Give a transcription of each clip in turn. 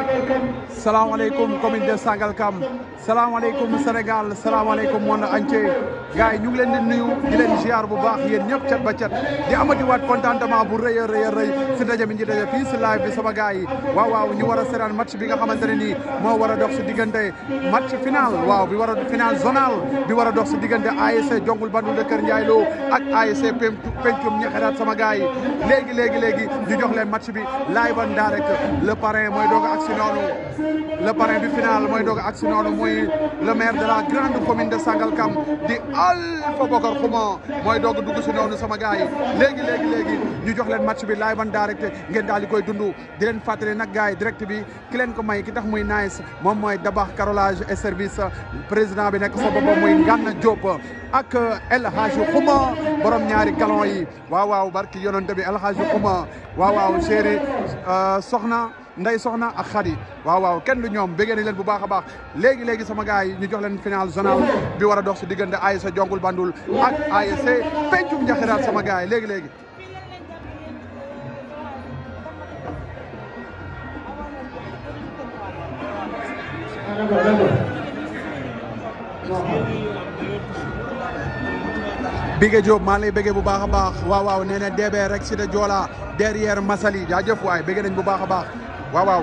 salaamaaleykum commune de Sangalkam salaamaaleykum Sénégal salaamaaleykum monde entier gars yi ñu ngi leen di nuyu di leen ziar bu baax yéen ñëpp cat ba cat di amati waat contentement bu rëy a rëy a rëy si daje bi ñu daje fii si live bi sama gars yi waaw waaw ñu war a seetaan match bi nga xamante ne nii moo war a dox si diggante match final waaw bi war a final zonal bi war a dox si diggante ASC Jongul Bandul de Kër Ndiaye Lo ak ASC Pencum Ñaxeraat sama gars yi léegi léegi léegi ñu jox leen match bi live en direct le parrain mooy doog ak si noonu le parrain bi final mooy doog ak si noonu mooy le maire de la grande commune de Sangalkam di Alpha Bokar Xuma mooy doog dugg si noonu sama gars yi léegi léegi léegi ñu jox leen match bi live en direct ngeen daal di koy dund di leen fàttali nag gars yi direct bi ki leen ko may ki tax muy nice moom mooy Dabax carrelage et service président bi nekk sa boppam muy Ngana Diop ak El Hadji Xuma borom ñaari galon yi waaw waaw barki yonante bi El Hadji Xuma waaw waaw chéri soxna nday soxna ak xadi waaw waaw kenn du ñoom bëggee nañ leen bu baax a baax léegi léegi sama gars yi ñu jox leen final zonal bi war a dox si diggante ASC Jongul Bandul ak ASC Pencum Njaxiraat sama gars yi léegi léegi. Bigué Diop maa lay bëggee bu baax a baax waaw waaw nee na DB rek si de Joola derrière Masali jaajëf waay bëggee nañ bu baax a baax waaw waaw.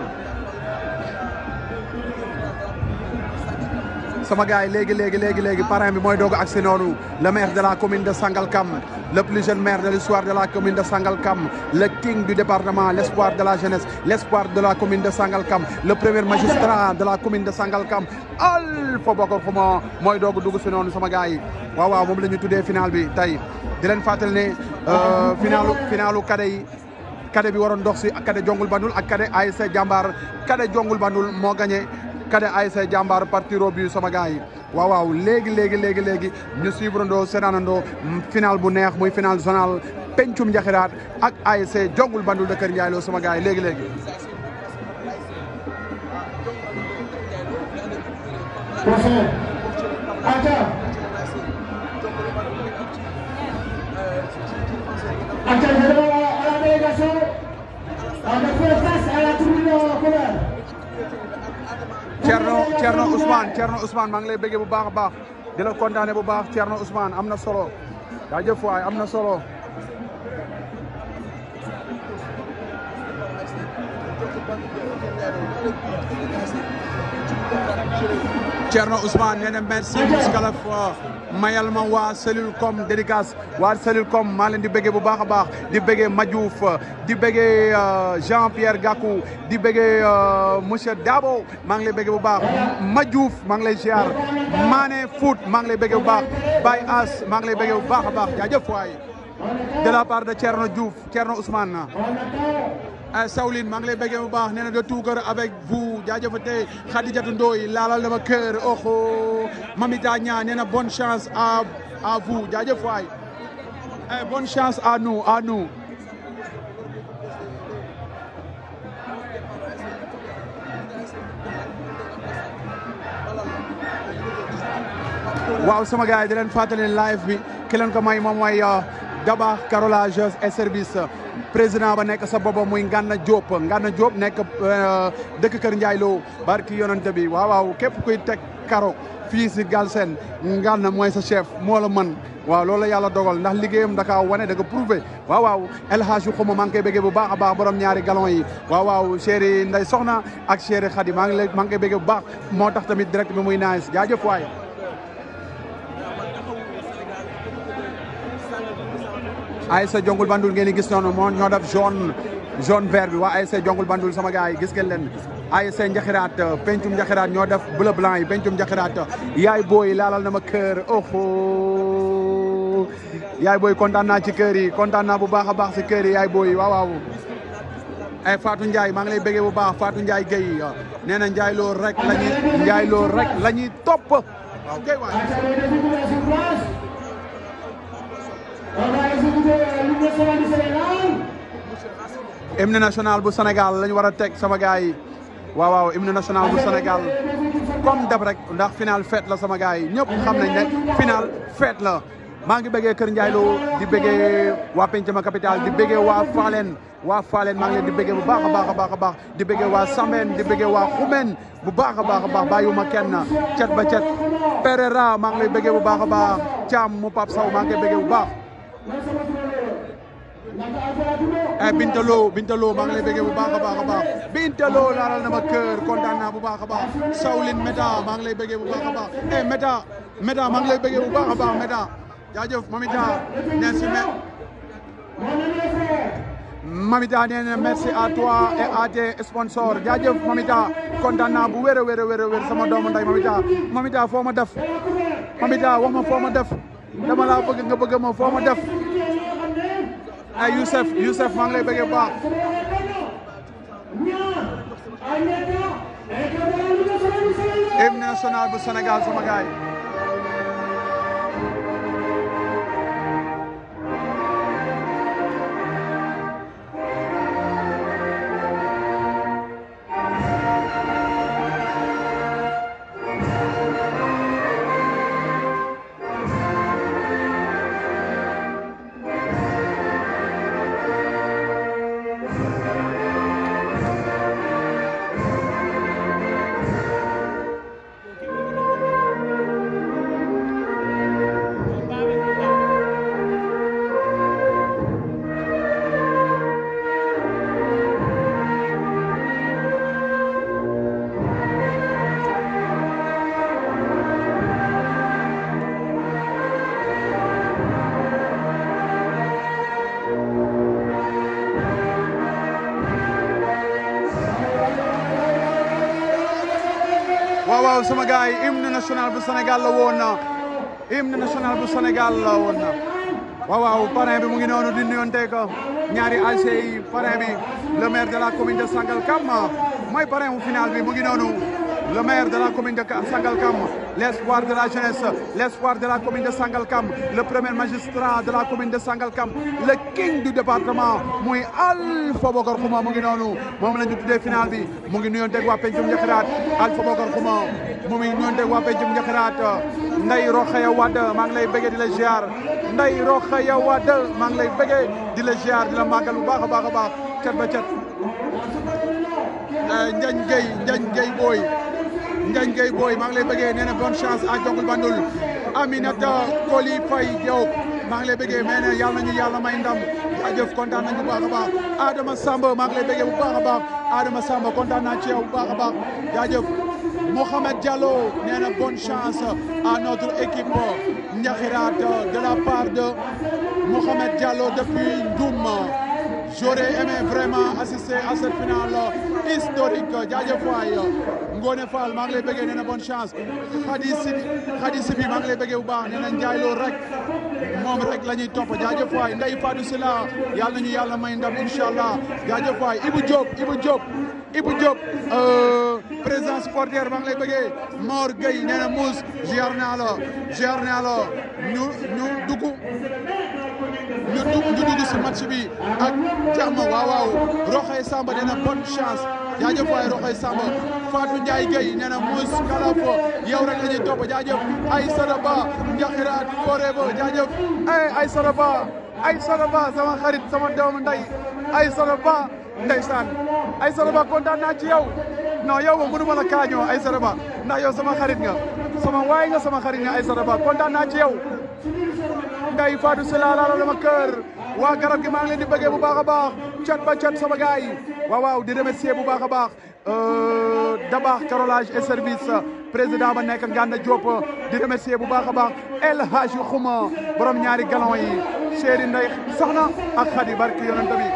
sama gars yi léegi léegi léegi léegi parrain bi mooy doog ak si noonu le maire de la commune de Sangalkam le plus jeune maire de l'histoire de la commune de Sangalkam le king du département l'espoir de la jeunesse l'espoir de la commune de Sangalkam le premier magistrat de la commune de Sangalkam Alpha Bokar Xuma mooy doog dugg si noonu sama gars yi waaw waaw moom la ñu tuddee final bi tey di leen fàttali ne finalu finalu kade yi kade bi waroon dox si kade Jongul Bandul ak kade ASC Jàmbaar kade Jongul Bandul moo gagné kade ASC Jàmbaar par tiro bi sama gars yi waaw waaw léegi léegi léegi léegi ñu suivre ndoo seetaanandoo final bu neex muy final zonal pencum njaxiraat ak ASC Jongul Bandul de Kër Ndiaye Lo sama gars yi léegi léegi Acha, je demande à la délégation de faire face à la tribune colère. Thierno Thierno Ousmane Thierno Ousmane maa ngi lay bëggee bu baax a baax di la kontaane bu baax Thierno Ousmane am na solo jaajëf waay am na solo Thierno Ousmane nee na merci jusqu'à fois mayal ma waa cellule com dédicace waa cellule com maa leen di bëggee bu baax a baax di bëggee Madiouf di bëggee Jean Pierre Gakou di bëggee monsieur Dabo maa ngi lay bëggee bu baax Madiouf maa ngi lay ziar Mané Foot maa ngi lay bëggee bu baax Baye As maa ngi lay bëggee bu baax a baax jaajëf waay de la part de Thierno Diouf Thierno Ousmane Sawline maa ngi lay bëggee bu baax nee na de tout cœur avec vous jaajëfate Khadijatou Ndoye laalal dama kër oxo Mamita Nia nee na bonne chance à à vous jaajëf waay bonne chance à nous à nous waaw sama gars yi di leen fàttali live bi ki leen ko may moom mooy Dabax carrelage et service président ba nekk sa booba muy Ngana Diop Ngana Diop nekk dëkk Kër Ndiaye Lo barki yonante bi waaw waaw képp kuy teg karo fii si Galsen Ngana mooy sa chef moo la mën waaw loolu la yàlla dogal ndax liggéeyam daka wane da nga prouvé waaw waaw El Hadji Xuma maa ngi koy bëggee bu baax a baax borom ñaari galon yi waaw waaw chéri Ndey Soxna ak chéri Khady maa ngi lay maa ngi koy bëggee bu baax moo tax tamit direct bi muy nice jaajëf waay ASC Jongul Bandul ngeen di gis noonu moo ñoo def jaune jaune vert bi waa ASC Jongul Bandul sama gars yi gis ngeen leen ASC Njaxiraat pencum Njaxiraat ñoo def bleu blanc yi pencum Njaxiraat yaay booy laalal na ma kër oho yaay booy kontaan naa ci kër yi kontaan naa bu baax a baax si kër yi yaay booy waaw waaw ay Fatou Ndiaye maa ngi lay bëggee bu baax Fatou Ndiaye Guèye nee na Ndiaye Lo rek la ñuy Ndiaye Lo rek la ñuy topp waaw kay waay On va exécuter l'hymne national du Sénégal. hymne national bu Sénégal lañu war a teg sama gars yi waaw waaw hymne national bu Sénégal comme dab rek ndax final fête la sama gars yi ñëpp xam nañ ne final fête la maa ngi bëggee Kër Ndiaye Lo di bëggee waa Pencema Capital di bëggee waa Falen waa Falen maa ngi leen di bëggee bu baax a baax a baax a baax di bëggee waa Sambène di bëggee waa Xumen bu baax a baax a baax bàyyiwuma kenn cet ba cet Pereira maa ngi lay bëggee bu baax a baax Thiam mu Pape Sow maa ngi koy bëggee bu baax eh Binta Lo Binta Lo maa ngi lay bëggee bu baax a baax a baax Binta Lo laalal na ma kër kontaan naa bu baax a baax Sawlin Meta maa ngi lay bëggee bu baax a baax eh Meta Meta maa ngi lay bëggee bu baax a baax Meta jaajëf Mamita nee si me Mamita nee na merci à toi et à tes sponsors jaajëf Mamita kontaan naa bu wér a wér a wér a wér sama doomu nday Mamita Mamita foo ma def Mamita wax ma foo ma def dama laa bëgg nga bëgg ma foo ma def ay Youssef Youssef maa ngi lay bëggee bu baax hymne national bu Sénégal sama gaay waaw waaw sama gars yi hymne national bu Sénégal la woon na hymne national bu Sénégal la woon na waaw waaw parrain bi mu ngi noonu di nuyonteeg ñaari ASC yi parrain bi le maire de la commune de Sangalkam mooy parrain wu final bi mu ngi noonu le maire de la commune de Sangalkam l'espoir de la jeunesse l'espoir de la commune de Sangalkam le premier magistrat de la commune de Sangalkam le king du département muy Alpha Bokar Xuma mu ngi noonu moom la ñu tuddee final bi mu ngi nuyonteeg waa Pencum Njaxiraat Alpha Bokar Xuma mu ngi nuyonteeg waa Pencum Njaxiraat Ndey Rokhaya Wade maa ngi lay bëggee di la ziar Ndey Rokhaya Wade maa ngi lay bëggee di la ziar di la màggal bu baax a baax a baax cat ba cat Njañ Gueye Njañ Gueye booy Njañ Gueye booy maa ngi lay bëggee nee na bonne chance à Jongul Bandul Aminata Koli Faye Diop maa ngi lay bëggee mais ne yàlla nañu yàlla may ndam jaajëf kontaan nañu bu baax a baax Adama Samba maa ngi lay bëggee bu baax a baax Adama Samba kontaan naa ci yow bu baax a baax jaajëf Mohamed Diallo nee na bonne chance à notre équipe Ndiakhirat de la part de Mohamed Diallo depuis Ndioum J'aurais aimé vraiment assister à cette finale historique jaajëf waay Ngone Fall maa ngi lay bëggee nee na bonne chance Khady Sibi Khady Sibi maa ngi lay bëggee bu baax nee na Ndiaye Lo rek moom rek la ñuy topp jaajëf waay Ndeye Fadou Sila yàlla nañu yàlla may ndam incha allah jaajëf waay Ibou Diop Ibou Diop Ibou Diop président supporter maa ngi lay bëggee Mor Gueye nee na Mousse ziar naa la ziar naa la ñu ñu dugg ñu dugg ñu dugg si match bi ak jàmm waaw waaw Roxay Samba nee na bonne chance jaajëf waay Roxay Samba Fatou Ndiaye Gueye nee na Mouss Kalafo yow rek la ñuy topp jaajëf ay Sadaba Njaxiraat Forever jaajëf ay ay Sadaba ay Sadaba sama xarit sama doomu nday ay Sadaba ndeysaan ay Sadaba kontaan naa ci yow non yow moom mënu ma la kaañoo ay Sadaba ndax yow sama xarit nga sama waay nga sama xarit nga ay Sadaba kontaan naa ci yow nday Fatou Sylla laala dama kër waa garab gi maa ngi leen di bëggee bu baax a baax cat ba cat sama gars yi waaw waaw di remercier bu baax a baax Dabaax carrelage et service président ba nekk Nganda Diop di remercier bu baax a baax El Hadji Xuma borom ñaari galon yi chéri nday soxna ak Khady barki yonent bi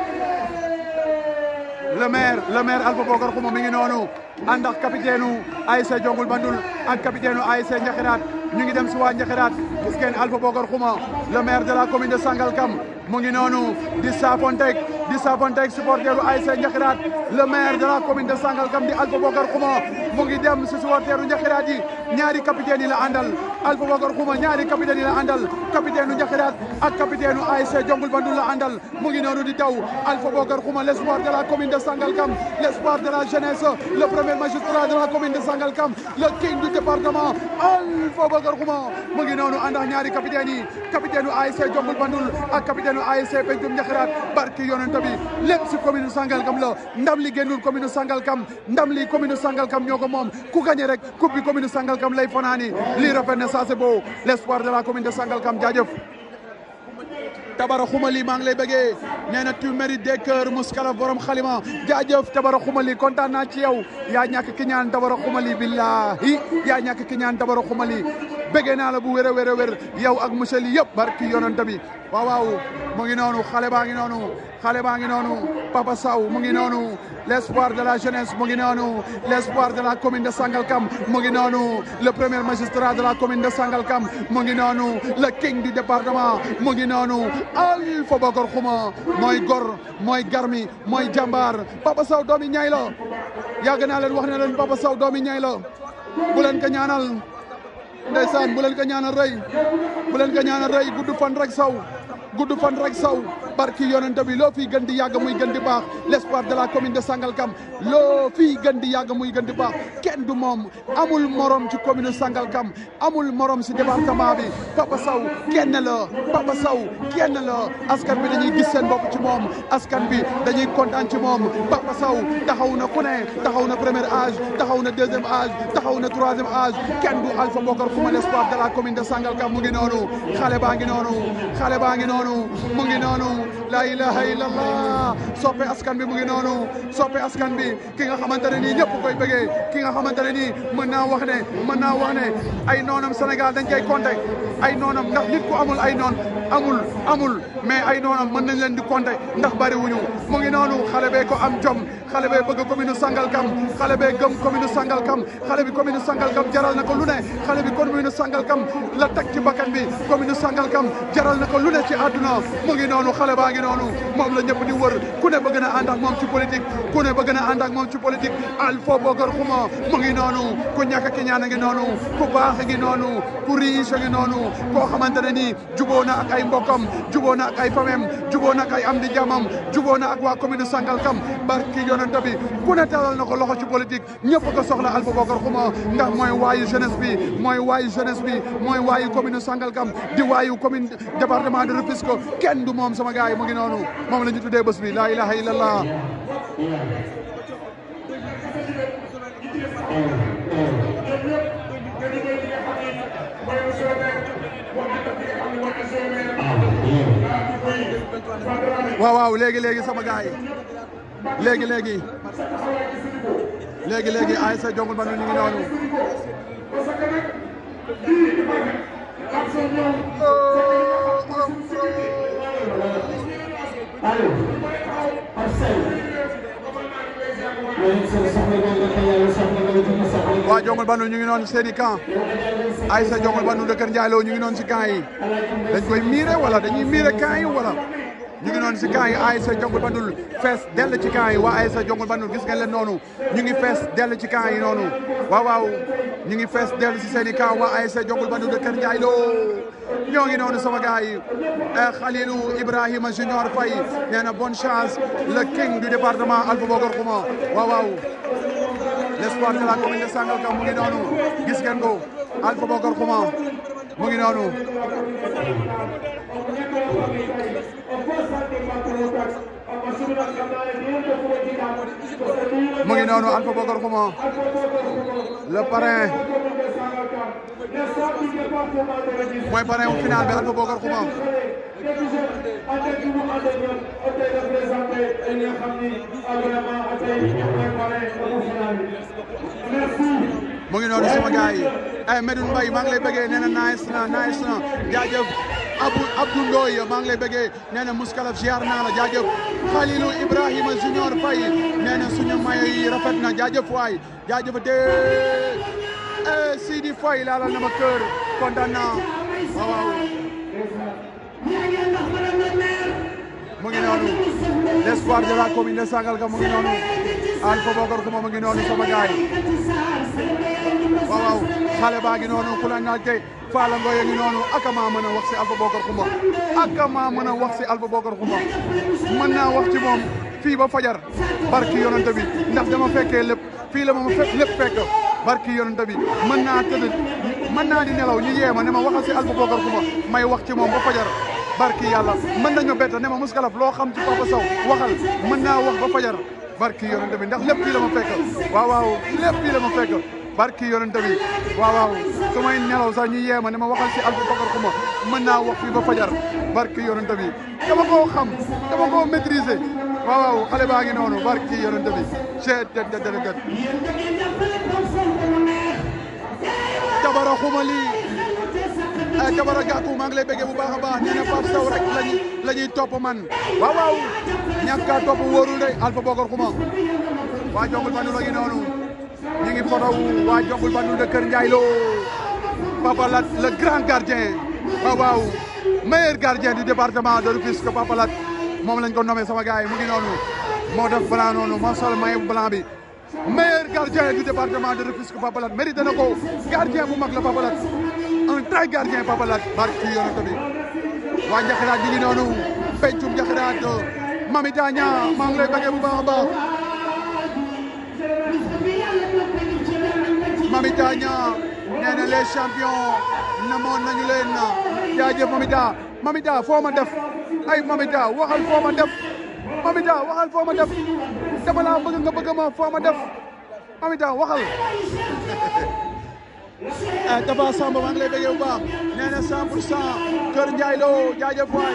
le maire le maire Alpha Bokar Xuma mi ngi noonu ànd ak capitaine u ASC Jongul Bandul ak capitaine u ASC Njaxiraat ñu ngi dem si waa Njaxiraat gis ngeen Alpha Bokar Xuma le maire de la commune de Sangalkam mu ngi noonu di saafonteeg di saafonteeg supporteru ASC Njaxiraat le maire de la commune de Sangalkam di Alpha Bokar Xuma mu ngi dem si supporteru Njaxiraat yi ñaari capitaine yi la àndal Alpha Bokar Xuma ñaari capitaine yi la àndal capitaine u Njaxiraat ak capitaine u ASC Jongul Bandul la àndal mu ngi noonu di daw Alpha Bokar Xuma l'espoir de la commune de Sangalkam l'espoir de la jeunesse le premier magistrat de la commune de Sangalkam le king du département Alpha Bokar Xuma mu ngi noonu ànd ak ñaari capitaine yi capitaine u ASC Jongul Bandul ak capitaine u ASC Pencum Njaxiraat barki yonent bi lépp si commune Sangalkam la ndam li génnul commune Sangalkam ndam li commune Sangalkam ñoo ko moom ku gagné rek coupe bi commune Sangalkam lay fanaani lii rafet na ça c'est beau l'espoir de la commune de Sangalkam jaajëf Tabara Xumali maa ngi lay bëggee nee na tu mérites des cœurs muskala borom xalima jaajëf Tabara Xumali kontaan naa ci yow yaa ñàkk ki ñaan Tabara Xumali billahi yaa ñàkk ki ñaan Tabara Xumali bëggee naa la bu wér a wér a wér yow ak monsieur li yëpp barki yonent bi waaw waaw mu ngi noonu xale baa ngi noonu xale baa ngi noonu Papa Sow mu ngi noonu l'espoir de la jeunesse mu ngi noonu l'espoir de la commune de Sangalkam mu ngi noonu le premier magistrat de la commune de Sangalkam mu ngi noonu le king du département mu ngi noonu Alpha Bokar Xuma mooy gor mooy garmi mooy jàmbaar Papa Sow doomi ñay la yàgg naa leen wax ne leen Papa Sow doomi ñay la bu leen ko ñaanal ndeysaan bu leen ko ñaanal rëy bu leen ko ñaanal rëy gudd fan rek saw gudd fan rek saw barki yonente bi loo fii gën di yàgg muy gën di baax l'espoir de la commune de Sangalkam loo fii gën di yàgg muy gën di baax kenn du moom amul morom ci commune Sangalkam amul morom si département bi Papa Sow kenn la Papa Sow kenn la askan bi dañuy gis seen bopp ci moom askan bi dañuy kontaan ci moom Papa Sow taxaw na ku ne taxaw na premier âge taxaw na deuxième âge taxaw na troisième âge kenn du Alpha Bokar Xuma l'espoir de la commune de Sangalkam mu ngi noonu xale baa ngi noonu xale baa ngi noonu mu ngi noonu la ilaha illallah soppe askan bi mu ngi noonu soppe askan bi ki nga xamante ne nii ñëpp koy bëggee ki nga xamante ne nii mën naa wax ne mën naa wax ne ay noonam Sénégal dañ koy compter ay noonam ndax nit ku amul ay noon amul amul mais ay noonam mën nañ leen di compter ndax bari wuñu mu ngi noonu xale bee ko am jom xale bee bëgg commune Sangalkam xale bee gëm commune Sangalkam xale bi commune Sangalkam jaral na ko lu ne xale bi commune Sangalkam la teg ci bakkan bi commune Sangalkam jaral na ko lu ne ci àdduna mu ngi noonu xale baa ngi noonu moom la ñëpp di wër ku ne bëgg na ànd ak moom ci politique ku ne bëgg na ànd ak moom ci politique Alpha Bokar Xuma mu ngi noonu ku ñàkk ki ñaan a ngi noonu ku baax a ngi noonu ku riche a ngi noonu koo xamante ne nii juboo na ak ay mbokkam juboo na ak ay famem juboo na ak ay am di jamam juboo na ak waa commune Sangalkam barki yonent bi ku ne talal na ko loxo ci politique ñëpp ko soxla Alpha Bokar Xuma ndax mooy waayu jeunesse bi mooy waayu jeunesse bi mooy waayu commune Sangalkam di waayu commune département de Rufisque kenn du moom sama gaay mu ngi noonu moom la ñu tuddee bés bi la ilaha illallah waaw waaw léegi léegi sama gaay léegi léegi léegi léegi ASC Jongul Bandul ñu ngi noonu Allo, Marcel. Yéen seen soxla boobu dafa yàlla soxla nga dina soxla. waa Jongul Bandul ñu ngi noonu seen i camp ASC Jongul Bandul de Kër Ndiaye Lo ñu ngi noonu si camp yi dañ koy miire wala dañuy miire camp yi wala ñu ngi noonu si camp yi ASC Jongul Bandul fees dell ci camp yi waa ASC Jongul Bandul gis ngeen leen noonu ñu ngi fees dell ci camp yi noonu waaw waaw ñu ngi fees dell si seen i camp waa ASC Jongul Bandul de Kër Ndiaye Lo ñoo ngi noonu sama gars yi Khalilou Ibrahima Junior Faye nee na bonne chance le king du département Alpha Bokar Xuma waaw waaw l'espoir de la commune de Sangalkam mu ngi noonu gis ngeen ko Alpha Bokar Xuma mu ngi noonu mu ngi noonu Alpha Bokar Xuma le parrain mooy parrain wu final bi Alpha Bokar Xuma mu ngi noonu sama gars yi ay Medoune Mbaye maa ngi lay bëggee nee na nice na nice na jaajëf Abou Abdou Ndoye maa ngi lay bëggee nee na Mouskalaf ziar naa la jaajëf Khalilou Ibrahima Junior Faye nee na suñu mayo yi rafet na jaajëf waay jaajëf te Sidi Faye laalal na ma kër kontaan naa waaw waaw mu ngi noonu l'espoir de la commune de Sangalkam mu ngi noonu Alpha Bokar Xuma mu ngi noonu sama gaay waaw waaw xale baa ngi noonu ku la naaj tey Fala Ngoye ngi noonu aka maa mën a wax si Alpha Bokar Xuma aka maa mën a wax si Alpha Bokar Xuma mën naa wax ci moom fii ba fajar barki yonante bi ndax dama fekkee lépp fii la ma ma fekk lépp fekk barki yonante bi mën naa tëdd mën naa di nelaw ñu yee ma ne ma waxal si Alpha Bokar Xuma may wax ci moom ba fajar barki yàlla mën nañu bett ne ma muskalaf loo xam ci Papa Sow waxal mën naa wax ba fajar barki yonante bi ndax lépp fii la ma fekk waaw waaw lépp fii la ma fekk barki yonante bi waaw waaw su may nelaw sax ñu yee ma ne ma waxal si Alpha Bokar Xuma mën naa wax fii ba fajar barki yonante bi dama koo xam dama koo maîtriser waaw waaw xale baa ngi noonu barki yonante bi chet det det det det Jabara Xuma lii Jabara Gakou maa ngi lay bëggee bu baax a baax nee na Pape Sow rek lañuy la ñuy topp man waaw waaw ñàkk a topp wóorul de Alpha Bokar Xuma waa Jongul Bandul a ngi noonu ñu ngi photo waa Jongul Bandul de Kër Ndiaye Lo Papa Lat le grand gardien waaw waaw meilleur gardien du département de Rufisque Papa Lat moom lañ ko nommé sama gars yi mu ngi noonu moo def blanc noonu moo sol maillot blanc bi meilleur gardien du département de Rufisque Papa Lat mérité na ko gardien bu mag la Papa Lat un très gardien Papa Lat barki yonent bi waa Njaxiraat ñu ngi noonu pencum Njaxiraat Mami Tania maa ngi lay bëggee bu baax a baax Mami Tania nee na les champions namoon nañu leen jaajëf Mamita Mamita foo ma def ay Mamita waxal foo ma def Mamita waxal foo ma def dama laa bëgg nga bëgg ma foo ma def Mamita waxal Tafa Samba maa ngi lay bëggee bu baax nee na 100 pour cent Kër Ndiaye Lo jaajëf waay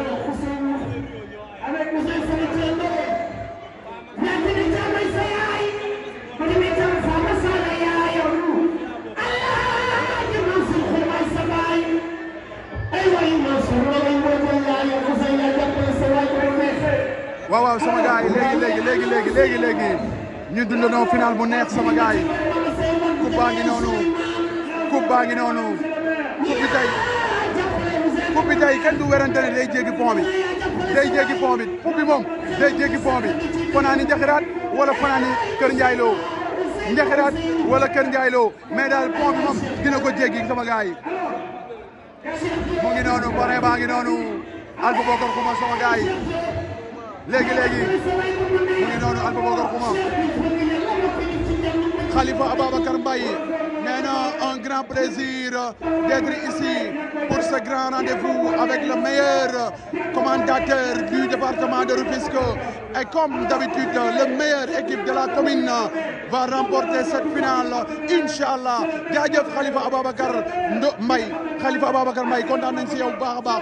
waaw waaw sama gars yi léegi léegi léegi léegi léegi léegi ñu dundandoo final bu neex sama gars yi coupe baa ngi noonu coupe baa ngi noonu coupe bi tey coupe bi tey kenn du werante ne day jéggi pont bi day jéggi pont bi coupe bi moom day jéggi pont bi fanaani Njaxiraat wala fanaani Kër Ndiaye Lo Njaxiraat wala Kër Ndiaye Lo mais daal pont bi moom dina ko jéggi sama gars yi mu ngi noonu pare baa ngi noonu Alpha Bokar Xuma sama gars yi léegi léegi mu ngi noonu Alpha Bokar Xuma Khalifa Ababacar Mbaye nee na un grand plaisir d'être ici pour ce grand rendez-vous avec le meilleur commentateur du département de Rufisque et comme d'habitude le meilleur équipe de la commune va remporter cette finale Inch'Allah jaajëf Khalifa Ababacar Ndo Mbaye Khalifa Ababacar Mbaye kontaan nañ si yow bu baax a baax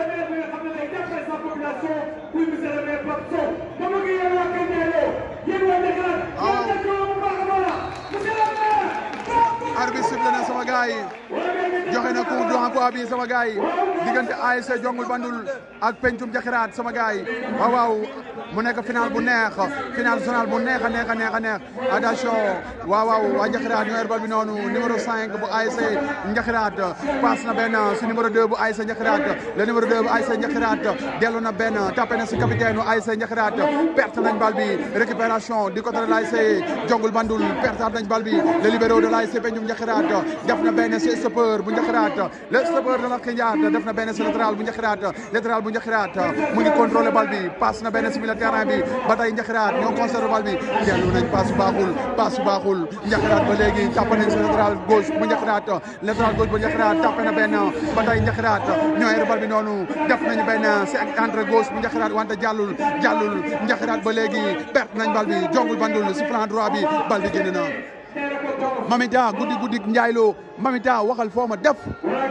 arbitre sifflé na sama gars yi joxe na coup d'envoi bi sama gars yi diggante ASC Jongul Bandul ak Pencum Njaxiraat sama gars yi waaw waaw mu nekk final bu neex final zonal bu neex a neex a neex a neex attention waaw waaw waa Njaxiraat ñoo yor bal bi noonu numéro 5 bu ASC Njaxiraat passe na benn si numéro 2 bu ASC Njaxiraat le numéro 2 bu ASC Njaxiraat dellu na benn tapé na si capitaine bu ASC Njaxiraat perte nañ bal bi récupération du côté de l'ASC Jongul Bandul perte nañ bal bi le libéro de l'ASC Pencum Njaxiraat def na benn si stoppeur bu Njaxiraat le stoppeur de la Kindiat def na benn si latéral bu Njaxiraat latéral bu Njaxiraat mu ngi contrôlé bal bi passe na benn si milieu terrain bi ba tey Njaxiraat ñoo conservé bal bi dellu nañ passe baaxul passe baaxul Njaxiraat ba léegi tàpp nañ si latéral gauche bu Njaxiraat latéral gauche bu Njaxiraat tàpp na benn ba tey Njaxiraat ñoo yor bal bi noonu def nañu benn si entre gauche bu Njaxiraat wante jàllul jàllul Njaxiraat ba léegi perte nañ bal bi jongul bandul si flanc droit bi bal bi génn na Mamita guddi guddi Ndiaye Lo Mamita waxal foo ma def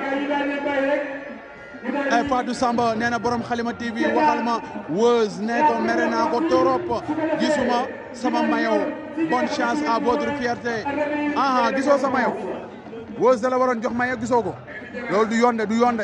ay Fatou Samba nee na borom Xalima TV waxal ma Weuz nee ko mere naa ko torop gisuma sama mayo bonne chance à votre fierté aha gisoo sa mayo Weuz da la waroon jox mayo gisoo ko loolu du yonde du yonde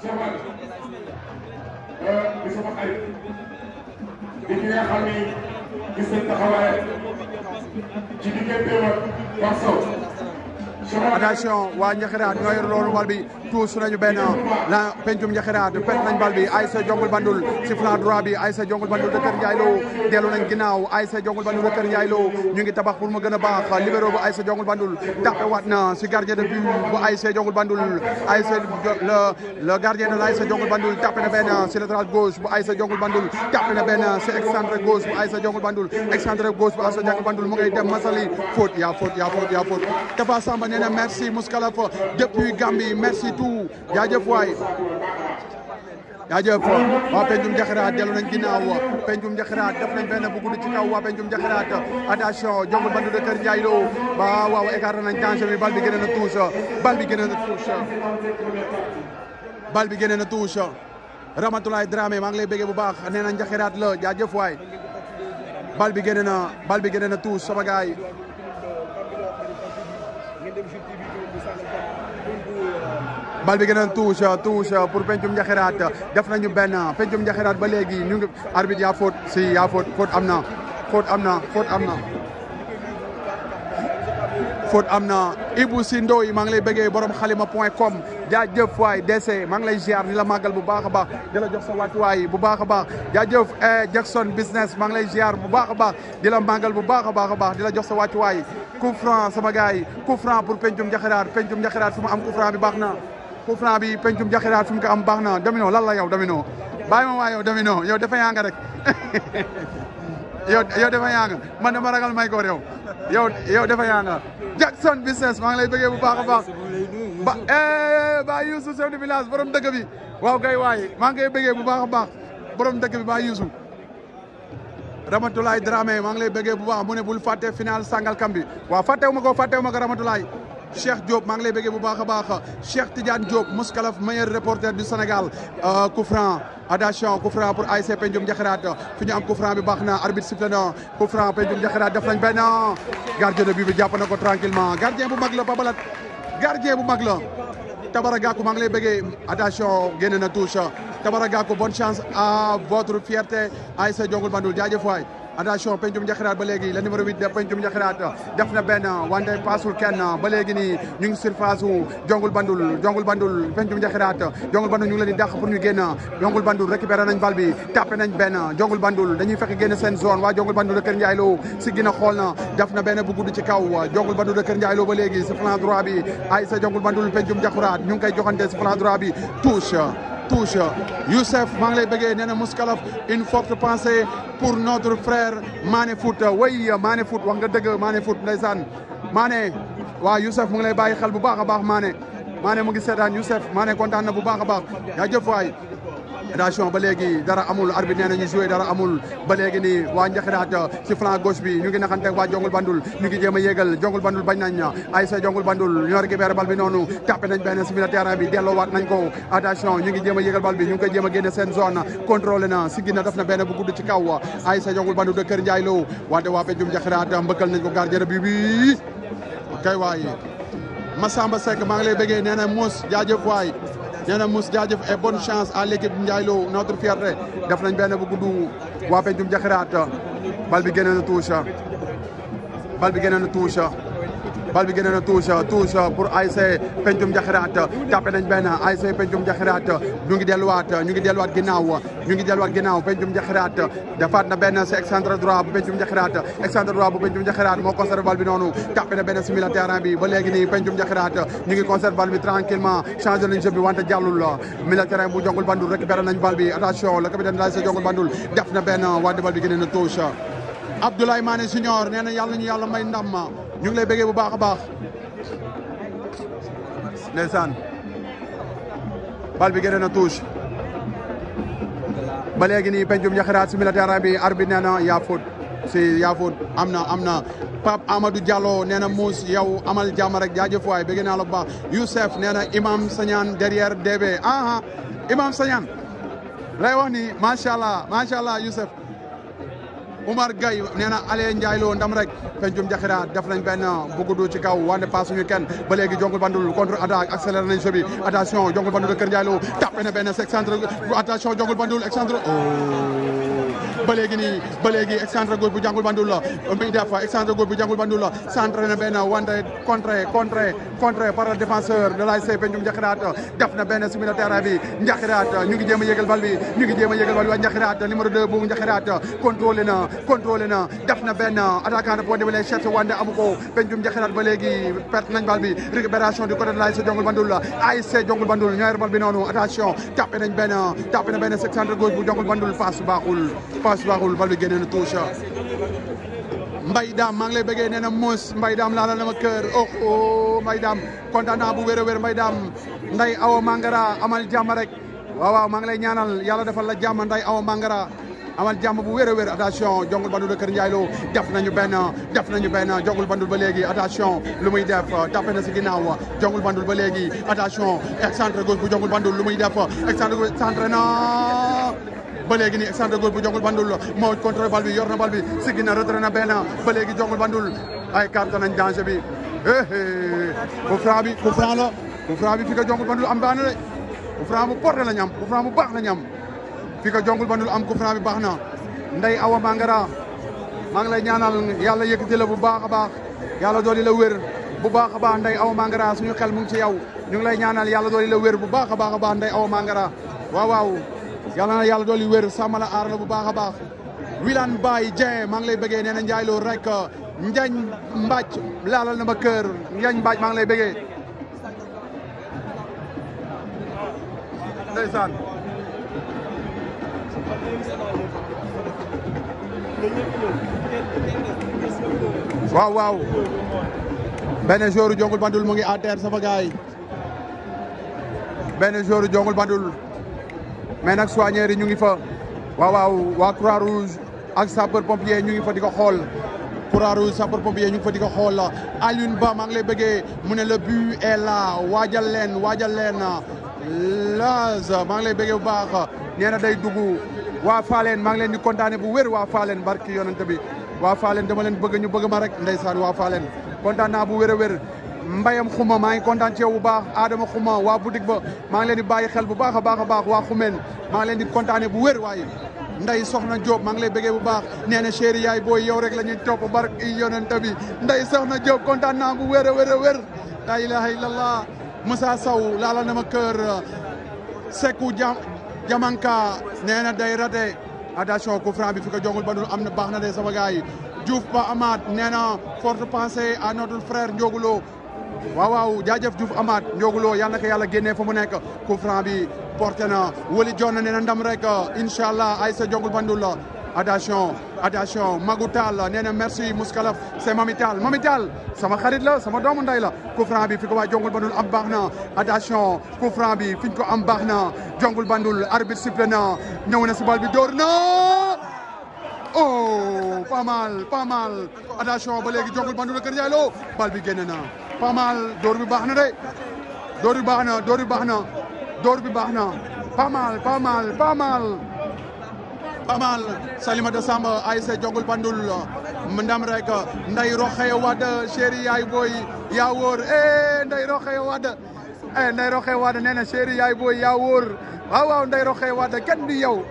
gisuma xarit di ki nga xam ni gis nañ taxawaay ci diggante ak Pape Sow attention waa Njaxiraat ñoo yor loolu bal bi tuus nañu benn la pencum Njaxiraat pet nañ bal bi Aïssa Jongul Bandul si flanc droit bi Aïssa Jongul Bandul de Kër Ndiaye Lo dellu nañ ginnaaw Aïssa Jongul Bandul de Kër Ndiaye Lo ñu ngi tabax pour mu gën a baax libéro bu Aïssa Jongul Bandul tapé waat na si gardien de but bu Aïssa Jongul Bandul Aïssa le le gardien de l'Aïssa Jongul Bandul tapé na benn si latéral gauche bu Aïssa Jongul Bandul tapé na benn si excentré gauche bu Aïssa Jongul Bandul excentré gauche bu Aïssa Jongul Bandul mu ngay dem Masali faute yaa faute yaa faute yaa faute Tafa Samba nee na merci Mouskalaf depuis Gambie merci tout jaajëf waay jaajëf waa Pencum Njaxiraat dellu nañ ginnaaw Pencum Njaxiraat def nañ benn bu gudd ci kaw waa Pencum Njaxiraat attention Jongul Bandul de Kër Ndiaye Lo ba waaw écarté nañ danger bi bal bi gën a touche bal bi gën a touche bal bi gën a touche Ramatoulaye Dramé maa ngi lay bëggee bu baax nee na Njaxiraat la jaajëf waay bal bi gën na bal bi gën na touche sama gars yi bal bi gën a touche touche pour Pencum Njaxiraat def nañu benn Pencum Njaxiraat ba léegi ñu ngi arbitre yaa faute si yaa faute faute am na faute am na faute am na faute am na Ibou Si Ndoy maa ngi lay bëggee borom xalima point com jaajëf waay DC maa ngi lay ziar di la màggal bu baax a baax di la jox sa wàccuwaay bu baax a baax jaajëf Jackson business maa ngi lay ziar bu baax a baax di la màggal bu baax a baax a baax di la jox sa wàccuwaay coup franc sama gars yi coup franc pour Pencum Njaxiraat Pencum Njaxiraat fu mu am coup franc bi baax na coup franc bi Pencum Njaxiraat fu mu ko am baax na Domino lan la yow Domino bàyyi ma waa yow Domino yow dafa yaa nga rek yow yow dafa yaa nga man dama ragal may koor yow yow yow dafa yaa nga Jackson business maa ngi lay bëggee bu baax a baax ba ba Youssou chef de village borom dëkk bi waaw kay waay maa ngi koy bëggee bu baax a baax borom dëkk bi ba Youssou Ramatoulaye Dramé maa ngi lay bëggee bu baax mu ne bul fàtte final Sangalkam bi waaw fàttewu ma ko fàttewu ma ko Ramatoulaye Cheikh Diop maa ngi lay bëggee bu baax a baax Cheikh Tidiane Diop Mouskalaf meilleur reporter du Sénégal coup franc attention coup franc pour ASC Pencum Njaxiraat fi ñu am coup franc bi baax na arbitre sifflé na coup franc Pencum Njaxiraat def nañ benn gardien de but bi jàpp na ko tranquillement gardien bu mag la Babalat gardien bu mag la Tabara Gakou maa ngi lay bëggee attention génne na touche Tabara Gakou bonne chance à votre fierté ASC Jongul Bandul jaajëf waay attention Pencum Njaxiraat ba léegi le numéro 8 de Pencum Njaxiraat def na benn wante paasul kenn ba léegi nii ñu ngi surface u Jongul Bandul Jongul Bandul Pencum Njaxiraat Jongul Bandul ñu ngi leen di dàq pour ñu génn Jongul Bandul récupéré nañ bal bi tapé nañ benn Jongul Bandul dañuy fekk génn seen zone waa Jongul Bandul de Kër Ndiaye Lo si gën a xool na def na benn bu gudd ci kaw Jongul Bandul de Kër Ndiaye Lo ba léegi si flanc droit bi ay sa Jongul Bandul Pencum Njaxiraat ñu ngi koy joxante si flanc droit bi touche touche Youssef maa ngi lay bëggee nee na Mouskalaf une forte pensée pour notre frère Mané Foot way Mané Foot wax nga dëgg Mané Foot ndeysaan Mané waaw Youssef mu ngi lay bàyyi xel bu baax a baax Mané Mané mu ngi seetaan Youssef Mané kontaan na bu baax a baax jaajëf waay attention ba léegi dara amul arbitre nee na ñu joué dara amul ba léegi nii waa Njaxiraat si flanc gauche bi ñu ngi naxante waa Jongul Bandul ñu ngi jéem a yéegal Jongul Bandul bañ nañ ay sa Jongul Bandul ñoo récupéré bal bi noonu tapé nañ benn si milieu terrain bi delloowaat nañ ko attention ñu ngi jéem a yéegal bal bi ñu ngi koy jéem a génne seen zone contrôlé na si ginna def na benn bu gudd ci kaw ay sa Jongul Bandul de Kër Ndiaye Lo wante waa Pencum Njaxiraat mbëkkal nañ ko gardien bi bi kay waay Massamba Seck maa ngi lay bëggee nee na Mouss jaajëf waay nee na Mouss jaajëf et bonne chance à l'équipe Ndiaye Lo notre fierté def nañ benn bu gudd waa Pencum Njaxiraat bal bi génne na touche bal bi génne na touche bal bi génne na touche touche pour ASC Pencum Njaxiraat tapé nañ benn ASC Pencum Njaxiraat ñu ngi delluwaat ñu ngi delluwaat ginnaaw ñu ngi delluwaat ginnaaw Pencum Njaxiraat defaat na benn si excentre droit bu Pencum Njaxiraat excentre droit bu Pencum Njaxiraat moo conservé bal bi noonu tapé na benn si milieu terrain bi ba léegi nii Pencum Njaxiraat ñu ngi conservé bal bi tranquillement changé nañ jeu bi wante jàllul milieu terrain bu Jongul Bandul récupéré nañ bal bi attention le capitaine de l'ASC Jongul Bandul def na benn wante bal bi génne na touche Abdoulaye Mané Junior nee na yàlla ñu yàlla may ndam ñu ngi lay bëggee bu baax a baax ndeysaan bal bi génne na touche ba léegi nii Pencum Njaxiraat si milieu terrain bi arbitre nee na yaa faute si yaa faute am na am na Pape Amadou Diallo nee na Mouss yow amal jàmm rek jaajëf waay bëgg naa la bu baax Youssef nee na Imam Sagnane derrière DB ah Imam Sagnane lay wax ni macha allah macha allah Youssef Oumar Gueye nee na Aliou Ndiaye Lo ndam rek Pencum Njaxiraat def nañ benn bu gudd ci kaw wante pas suñu kenn ba léegi Jongul Bandul contre attaque accéléré nañ jeu bi attention Jongul Bandul de Kër Ndiaye Lo tapé na benn excentre attention Jongul Bandul excentre oh ba léegi nii ba léegi excentré gauche bu jàngul bandul la muy def excentré gauche bu jàngul bandul la centré na benn wante contré contré contré par le défenseur de l'ASC Pencum Njaxiraat def na benn simi terrain bi Njaxiraat ñu ngi jéem a yëgal bal bi ñu ngi jéem a yëgal bal bi waa Njaxiraat numéro 2 bu Njaxiraat contrôlé na contrôlé na def na benn attaquant de pointe bi lay cherché wante amu ko Pencum Njaxiraat ba léegi perte nañ bal bi récupération du côté de l'ASC Jongul Bandul ASC Jongul Bandul ñooy bal bi noonu attention tapé nañ benn tapé na benn centre gauche bu Jongul Bandul passe baaxul passe baaxul bal bi génne na touche Mbay Daam maa ngi lay bëggee nee na Mouss Mbay Daam laalal na ma kër oh oh Mbay Daam kontaan naa bu wér a wér Mbay Daam Nday Awa Mangara amal jàmm rek waaw waaw maa ngi lay ñaanal yàlla defal la jàmm Nday Awa Mangara amal jàmm bu wér a wér attention jongul bandul de Kër Ndiaye Lo def nañu benn def nañu benn jongul bandul ba léegi attention lu muy def tapé na si ginnaaw jongul bandul ba léegi attention excentré gauche bu jongul bandul lu muy def excentré gauche centré na ba léegi nii excentré gauche bu jongul bandul moo contrôlé bal bi yor na bal bi siggi na retraité na benn ba léegi jongul bandul ay carte nañ danger bi eh coup franc bi coup franc la coup franc bi fi ko jongul bandul am baax na de coup franc bu porté la ñam coup franc bu baax la ñam fi ko jongul bandul am coup franc bi baax na Ndey Awa Mangara maa ngi lay ñaanal yàlla yëkkati la bu baax a baax yàlla dooli la wér bu baax a baax Ndey Awa Mangara suñu xel mu ngi ci yow ñu ngi lay ñaanal yàlla dooli la wér bu baax a baax a baax Ndey Awa Mangara waaw waaw yàlla na yàlla dooli wér sàmm la aar la bu baax a baax Wilane Baye Dieng maa ngi lay bëggee nee na Ndiaye Lo rek Njañ Mbàcc laalal na ma kër Njañ Mbàcc maa ngi lay bëggee ndeysaan waaw waaw benn joueur jongul bandul mu ngi à terre sama gars yi benn joueur jongul bandul mais nag soigneurs yi ñu ngi fa waaw waaw waa croix rouge ak sapeur pompier ñu ngi fa di ko xool croix rouge sapeur pompier ñu ngi fa di ko xool Alioune Ba maa ngi lay bëggee mu ne le but est là waajal leen waajal leen Laz maa ngi lay bëggee bu baax nee na day dugg waa Faaleen maa ngi leen di kontaane bu wér waa Faaleen barki yonante bi waa Faaleen dama leen bëgg ñu bëgg ma rek ndeysaan waa Faaleen kontaan naa bu wér a wér mbayam xuma maa ngi kontaan ci yow bu baax Adama xuma waa boutique ba maa ngi leen di bàyyi xel bu baax a baax a baax waa xumeen maa ngi leen di kontaane bu wér waaye nday soxna Diop maa ngi lay bëggee bu baax nee na chéri yaay booy yow rek la ñuy topp barki yonante bi nday soxna Diop kontaan naa bu wér a wér a wér la ilaha illallah Moussa Sow laala na ma kër Sekou Jam Jamanka nee na day raté attention coup franc bi fi ko jongul bandul am na baax na de sama gars yi Diouf Ba Amath nee na forte pensée à notre frère Ndiogoulo waaw waaw jaajëf Diouf Amath Ndiogoulo yal na ko yàlla génnee fa mu nekk coup franc bi porté na wali jon nee na ndam rek incha allah ay sa jongul bandul la attention attention Magou Tall nee na merci Mouskalaf c'est Mami Tall Mami Tall sama xarit la sama doomu nday la coup franc bi fi ko waa jongul bandul am baax na attention coup franc bi fi ñu ko am baax na jongul bandul arbitre sifflé na ñëw na si bal bi dóor na oh pas mal pas mal attention ba léegi jongul bandul Kër Ndiaye Lo bal bi génn na pas mal dóor bi baax na de dóor bi baax na dóor bi baax na dóor bi baax na pas mal pas mal pas mal pas mal Salimata Samba ASC jongul bandul ndam rek nday roxee wad chéri yaay booy yaa wóor eh nday roxee wad eh nday roxee wad nee na chéri yaay booy yaa wóor waaw waaw nday roxee wad kenn du yow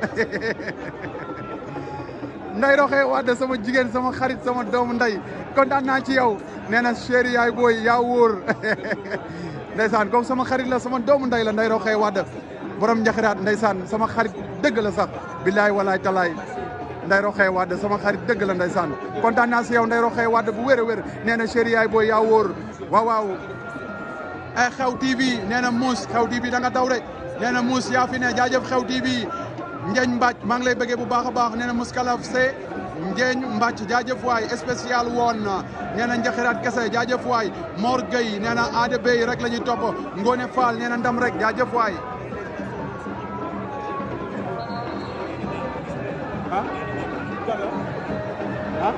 nday roxee wad sama jigéen sama xarit sama doomu nday kontaan naa ci yow nee na chéri yaay booy yaa wóor ndeysaan comme sama xarit la sama doomu nday la nday roxee wad borom njaxiraat ndeysaan sama xarit dëgg la sax billaay walaay talaay nday roxee wadd sama xarit dëgg la ndeysaan kontaan naa si yow nday roxee wadd bu wér a wér nee na chéri yaay booy yaa wóor waaw waaw ay xew tv nee na muus xew tv da nga daw de nee na muus yaa fi ne jaajëf xew tv njeeñ mbàcc maa ngi lay bëggee bu baax a baax nee na muskalaf se njeeñ mbàcc jaajëf waay spécial woon nee na njaxiraat kese jaajëf waay Mor Gueye nee na aada bay rek la ñuy topp Ngone Fall nee na ndam rek jaajëf waay ah ah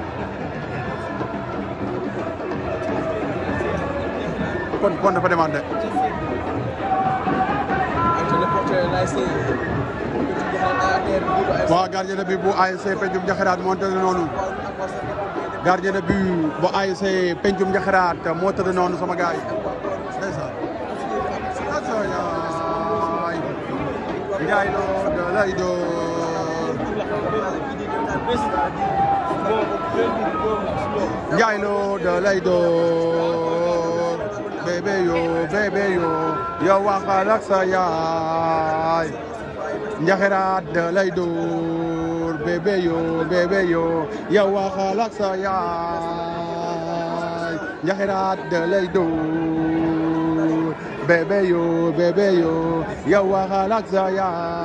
kon kon dafa demande waaw gardien de but bu ASC Pencum Njaxiraat moo tëdd noonu gardien de but bu ASC Pencum Njaxiraat moo tëdd noonu sama gars yi ndeysaan Njaay Lo da lay door Njaay Lo da lay door bébé yo bébé yo yow waxal ak sa yaay njaxiraat da lay door bébé yo bébé yo yow waxal ak sa yaay njaxiraat da lay door bébé yo bébé yo yow waxal ak sa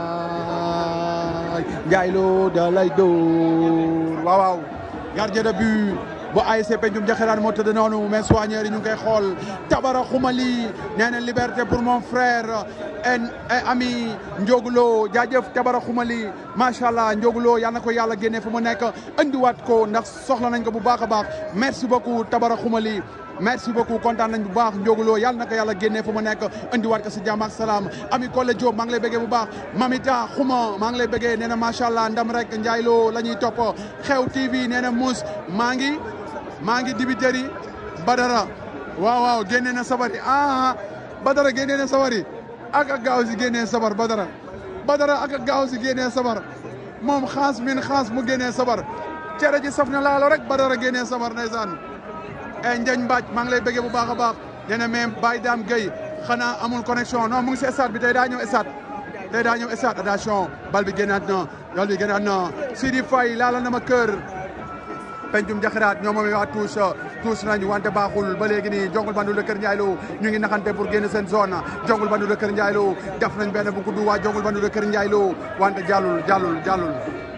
yaay Njaay Lo da lay door waaw waaw gardien de but bu ASC Pencum Jaxiraan moo tëdd noonu mais soigneur yi ñu ngi koy xool Tabara Xumali nee na liberté pour mon frère en ami Ndiogulo jaajëf Tabara Xumali macha allah Ndiogulo yal na ko yàlla génne fu mu nekk andiwaat ko ndax soxla nañ ko bu baax a baax merci beaucoup Tabara Xumali merci beaucoup kontaan nañ bu baax Ndiogulo yal na ko yàlla génne fu mu nekk andiwaat ko si jàmm ak salaam ami Kole Diop maa ngi lay bëggee bu baax Mamita Xuma maa ngi lay bëggee nee na macha allah ndam rek Ndiaye Lo la ñuy topp xew TV nee na Mouss maa ngi. maa ngi dibiteri Badara waaw waaw génnee na sabari ah Badara génnee na sabari ak ak gaaw si génnee sabar Badara Badara ak ak gaaw si génnee sabar moom xaas min xaas mu génnee sabar cere ji saf na laalo rek Badara génnee sabar ndeysaan e Njañ Mbaaj maa ngi lay bëggee bu baax a baax nee na même Baye Dame Gueye xanaa amul connexion non mu ngi si stade bi tey daa ñëw stade tey daa ñëw stade attention bal bi génnaat na bal bi génnaat na Sidi Faye laala na ma kër pencum jaxiraat ñoo moom waa tuus tuus nañ wante baaxul ba léegi nii jongul bandu de Kër Ndiaye Lo ñu ngi naxante pour génn seen zone jongul bandu de Kër Ndiaye Lo def nañ benn bu gudd waa jongul bandu de Kër Ndiaye Lo wante jàllul jàllul jàllul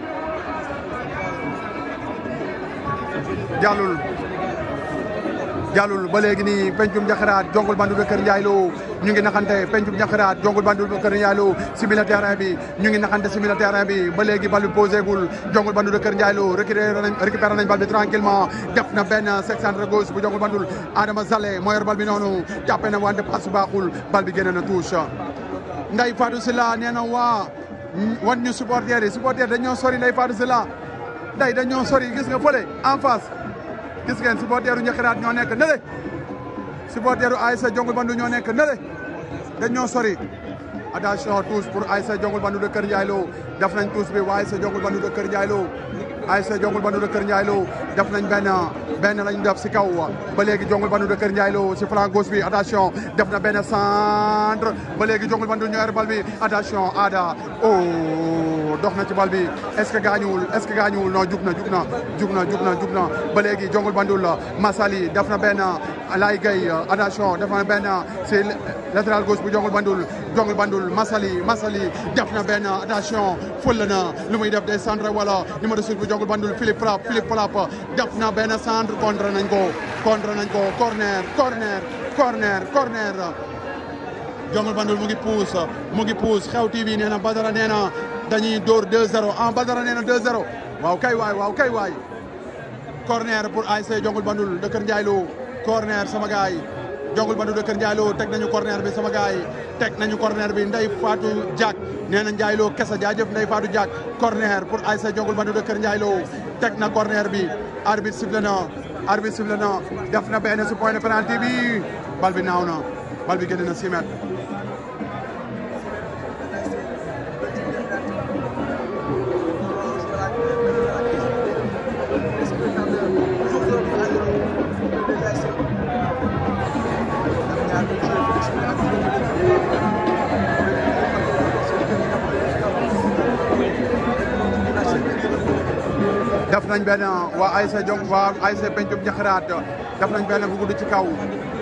jàllul jàllul ba léegi nii pencum jaxiraat jongul bandu de Kër Ndiaye Lo ñu ngi naxante pencum jaxiraat jongul bandu de Kër Ndiaye Lo si milieu terrain bi ñu ngi naxante si milieu terrain bi ba léegi bal bi posé gul jongul bandu de Kër Ndiaye Lo récupéré nañ récupéré nañ bal bi tranquillement def na benn section gauche bu jongul bandul Adama Zale moo yor bal bi noonu jàppe na wante passe baaxul bal bi génne na touche Ndeye Fatou Sylla nee na waa wan ñu supporter yi supporter dañoo sori Ndeye Fatou Sylla Ndeye dañoo sori gis nga fële en face gis ngeen supporteru Njaxiraat ñoo nekk nële supporteru ASC Jongul Bandu ñoo nekk nële dañoo sori attention tous pour ASC Jongul Bandu de Kër Ndiaye Lo def nañ tous bi waa ASC Jongul Bandu de Kër Ndiaye Lo ASC Jongul Bandu de Kër Ndiaye Lo def nañ benn benn lañ def si kaw ba léegi Jongul Bandu de Kër Ndiaye Lo si flanc gauche bi attention def na benn centre ba léegi Jongul Bandu ñoo yor bal bi attention Ada oh dox na ci bal bi est-ce que gaañuwul est-ce que gaañuwul non jug na jug na jug na jug na jug na ba léegi Jongul Bandul Masali def na benn Lay Gueye attention def na benn si latéral gauche bu Jongul Bandul Jongul Bandul Masali Masali def na benn attention fël na lu muy def des centre wala numéro 6 bu Jongul Bandul Philippe Frapp Philippe Frapp def na benn centre contre nañ ko contre nañ ko corner corner corner corner Jongul Bandul mu ngi puus mu ngi puus xew TV nee na Badara nee na dañuy dóor 2-0 ah Badara nee na 2-0 waaw kay waay waaw kay waay corner pour ASC Jongul Bandul de Kër Ndiaye Lo corner sama gaay Jongul Bandul de Kër Ndiaye Lo teg nañu corner bi sama gaay teg nañu corner bi Ndeye Fatou Diak nee na Ndiaye Lo kese jaajëf Ndeye Fatou Diak corner pour ASC Jongul Bandul de Kër Ndiaye Lo teg na corner bi arbitre sifflé na arbitre sifflé na def na benn si point de penalty bi bal bi naaw na bal bi génn na 6 mètres def nañ benn waa ASC Jong waa ASC Pencum Jaxiraat def nañ benn bu gudd ci kaw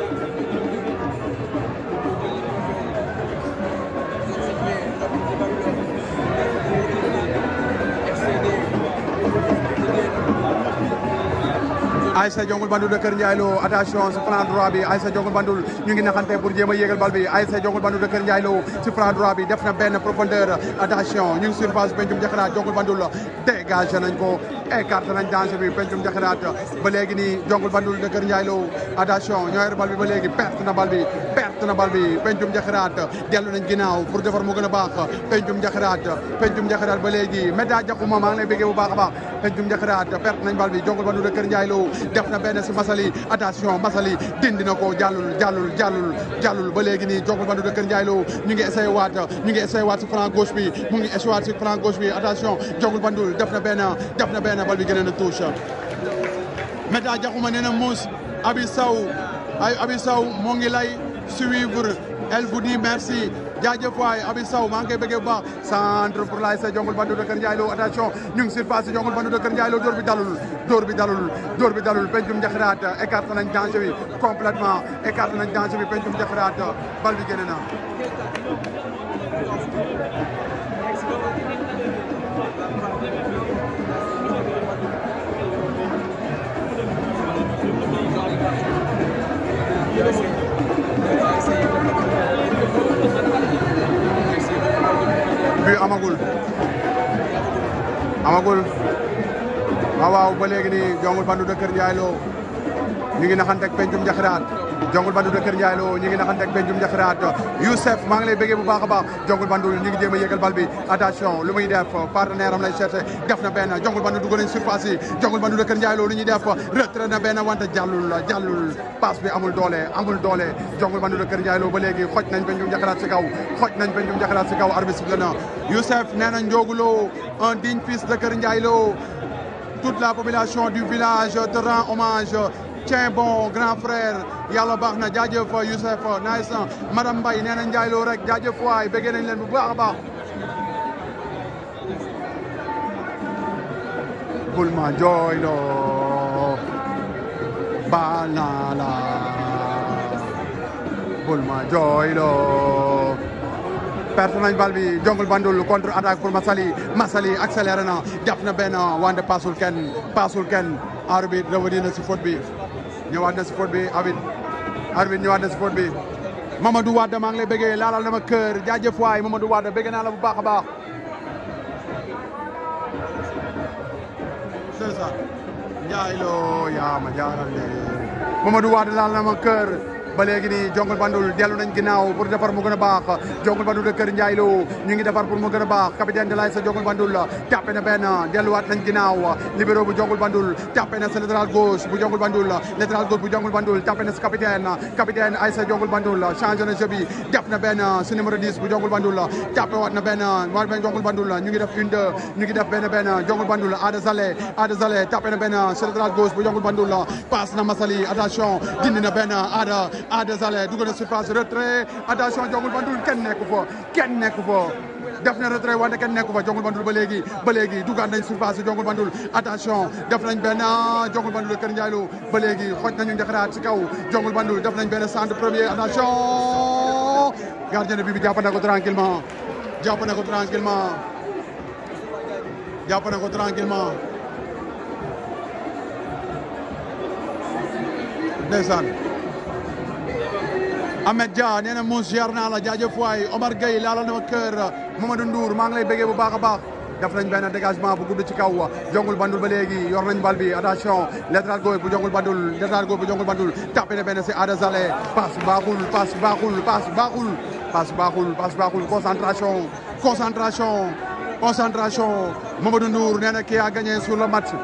ASC Jongul Bandul de Kër Ndiaye Lo attention si plan droit bi ASC Jongul Bandul ñu ngi naxante pour jéem a yéegal bal bi ASC Jongul Bandul de Kër Ndiaye Lo si plan droit bi def na benn profondeur attention ñu ngi surface Pencum Jaxiraat Jongul Bandul dégagé nañ ko écarté nañ danger bi Pencum Jaxiraat ba léegi nii Jongul Bandul de Kër Ndiaye Lo attention ñoo yor bal bi ba léegi perte na bal bi perte na bal bi Pencum Jaxiraat dellu nañ ginnaaw pour defar mu gën a baax Pencum Jaxiraat Pencum Jaxiraat ba léegi média jaxuma maa ngi lay bëggee bu baax a baax Pencum Jaxiraat perte nañ bal bi Jongul Bandul de Kër Ndiaye Lo def na benn si Massaly attention Massaly dindi na ko jàllul jàllul jàllul jàllul ba léegi nii Jongul Bandu de Kër Ndiaye Lo ñu ngi essayé waat ñu ngi essayé waat si flanc gauche bi mu ngi essayé waat si flanc gauche bi attention Jongul Bandu def na benn def na benn bal bi gën a touche Meta Diakhouma nee na Mouss Abi Sow ay Abi Sow moo ngi lay suivre elle vous dit merci jaajëf waay Abi Sow maa ngi koy bëggee bu baax centre pour l'ASC Jongul Bandu de Kër Ndiaye Lo attention ñu ngi surface Jongul Bandu de Kër Ndiaye Lo dóor bi dalul dóor bi dalul dóor bi dalul pencum njaxiraat écarté nañ danger bi complètement écarté nañ danger bi pencum njaxiraat bal bi génn na bi amagul amagul waaw waaw ba léegi nii Jongul Bandu de Kër Ndiaye Lo ñu ngi naxanteeg pencum njaxiraat Jongul Bandu de Kër Ndiaye Lo ñu ngi naxanteeg pencum njaxiraat Youssef maa ngi lay bëggee bu baax a baax Jongul Bandu ñu ngi jéem a yégal bal bi attention lu muy def partenaire am lay cherché def na benn Jongul Bandu dugg nañ surface yi Jongul Bandu de Kër Ndiaye Lo lu ñuy def retrait na benn wante jàllul jàllul passe bi amul doole amul doole Jongul Bandu de Kër Ndiaye Lo ba léegi xoj nañ pencum njaxiraat si kaw xoj nañ pencum njaxiraat si kaw arbitre bi na Youssef nee na Ndiogu Lo un digne fils de Kër Ndiaye Lo toute la population du village te rend hommage tiens bon grand frère yàlla baax na jaajëf Youssef nice madame Mbaye nee na Ndiaye Lo rek jaajëf waay bëggee nañ leen bu baax a baax bul ma jooyloo baal naa la bul ma jooyloo perte nañ bal bi Jongul Bandul contre attaque pour Massaly Massaly accéléré na jàpp na benn wante paasul kenn paasul kenn arbitre revenir na si faute bi ñëwaat na si faute bi arbitre arbitre ñëwaat na si faute bi Mamadou Wade maa ngi lay bëggee laalal na ma kër jaajëf waay Mamadou Wade bëgg naa la bu baax a baax c'est ça Ndiaye Lo yaa ma jaaral de Mamadou Wade laal na ma kër ba léegi nii Jongul Bandul dellu nañ ginnaaw pour defar mu gën a baax Jongul Bandul de Kër Ndiaye Lo ñu ngi defar pour mu gën a baax capitaine de l'ASC Jongul Bandul tàppe na benn delluwaat nañ ginnaaw libéro bu Jongul Bandul tàppe na sa latéral gauche bu Jongul Bandul latéral gauche bu Jongul Bandul tàppe na sa capitaine capitaine ASC Jongul Bandul changé na jeu bi def na benn su numéro 10 bu Jongul Bandul tàppe waat na benn waa benn Jongul Bandul ñu ngi def une deux ñu ngi def benn benn Jongul Bandul Ada Zale Ada Zale tàppe na benn sa latéral gauche bu Jongul Bandul passe na Massaly attention dindi na benn Ada Ada Zale dugg na surface retrait attention Jongul Bandul kenn nekku fa kenn nekku fa def na retrait wante kenn nekku fa Jongul Bandul ba léegi ba léegi duggaat nañ surface Jongul Bandul attention def nañ benn Jongul Bandul Kër Ndiaye Lo ba léegi xoj nañu njaxaraat si kaw Jongul Bandul def nañ benn centre premier attention gardien bi bi jàpp na ko tranquillement jàpp na ko tranquillement jàpp na ko tranquillement ndeysaan Ahmed Dia nee na Mouss ziar naa la jaajëf waay Omar Gueye laalal na ma kër Mamadou Ndour maa ngi lay bëggee bu baax a baax def nañ benn dégagement bu gudd ci kaw Jongul Bandul ba léegi yor nañ bal bi attention latéral gauche bu Jongul Bandul latéral gauche bu Jongul Bandul tapé na benn si Ada Zale passe baaxul passe baaxul passe baaxul passe baaxul passe baaxul concentration concentration concentration Mamadou Ndour nee na qui a gagné sur le match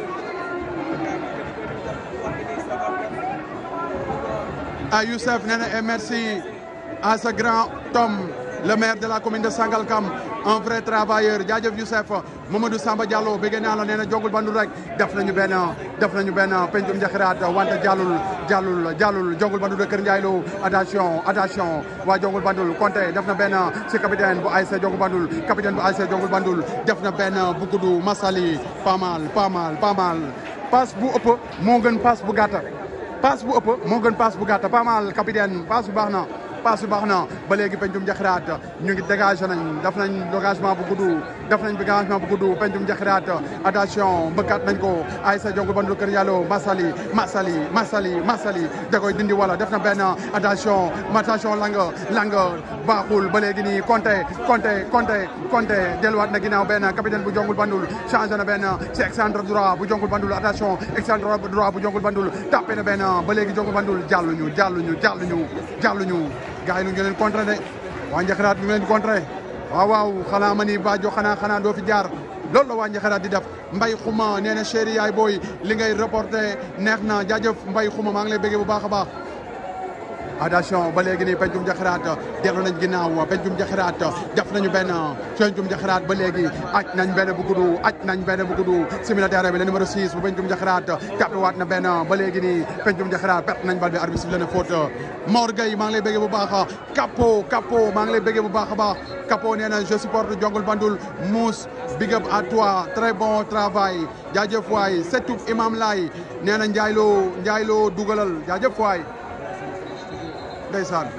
à Youssef nee na et merci à ce grand homme le maire de la commune de Sangalkam un vrai travailleur jaajëf Youssef Mamadou Samba Diallo bëgg naa la nee na Jongul Bandul rek def nañu benn def nañu benn pencum njaxiraat wante jàllul jàllul jàllul Jongul Bandul de Kër Ndiaye Lo attention attention waa Jongul Bandul Conté def na benn si capitaine bu ASC Jongul Bandul capitaine bu ASC Jongul Bandul def na benn bu gudd Massaly pas mal pas mal pas mal passe bu ëpp moo gën passe bu gàtt passe bu ëpp moo gën passe bu gàtt pas mal capitaine passe bu baax na passe bu baax na ba léegi pencum njaxiraat ñu ngi dégagé nañ def nañ dégagement bu gudd def nañ dégagement bu gudd pencum njaxiraat attention mbëkkaat nañ ko ASC Jongul Bandul Kër Ndiaye Lo Massaly Massaly Massaly Massaly da koy dindi wala def na benn attention attention lang lang baaxul ba léegi nii Conté Conté Conté Conté delluwaat na ginnaaw benn capitaine bu Jongul Bandul changé na benn ci excentre droit bu Jongul Bandul attention excentre droit bu Jongul Bandul tapé na benn ba léegi Jongul Bandul jàlluñu jàlluñu jàlluñu jàlluñu gars yi ñu ngi leen contré de waa Njaxiraat ñu ngi leen di contré waaw waaw xanaa ma ni Badio xanaa xanaa doo fi jaar loolu la waa Njaxiraat di def mbay xuma nee na chéri yaay booy li ngay reporté neex na jaajëf mbay xuma maa ngi lay bëggee bu baax a baax attention ba léegi nii pencum jaxiraat dellu nañ ginnaaw pencum jaxiraat def nañu benn pencum jaxiraat ba léegi aj nañ benn bu gudd aj nañ benn bu gudd simila terrain bi le numéro 6 bu pencum jaxiraat tapé waat na benn ba léegi nii pencum jaxiraat perte nañ bal bi arbitre sifflé na faute Mor Gueye maa ngi lay bëggee bu baax Capo Capo maa ngi lay bëggee bu baax a baax Capo nee na je supporte Jongul Bandul Mousse big up à toi très bon travail jaajëf waay setuk Imam Lay nee na Ndiaye Lo Ndiaye Lo dugalal jaajëf waay ndeysaan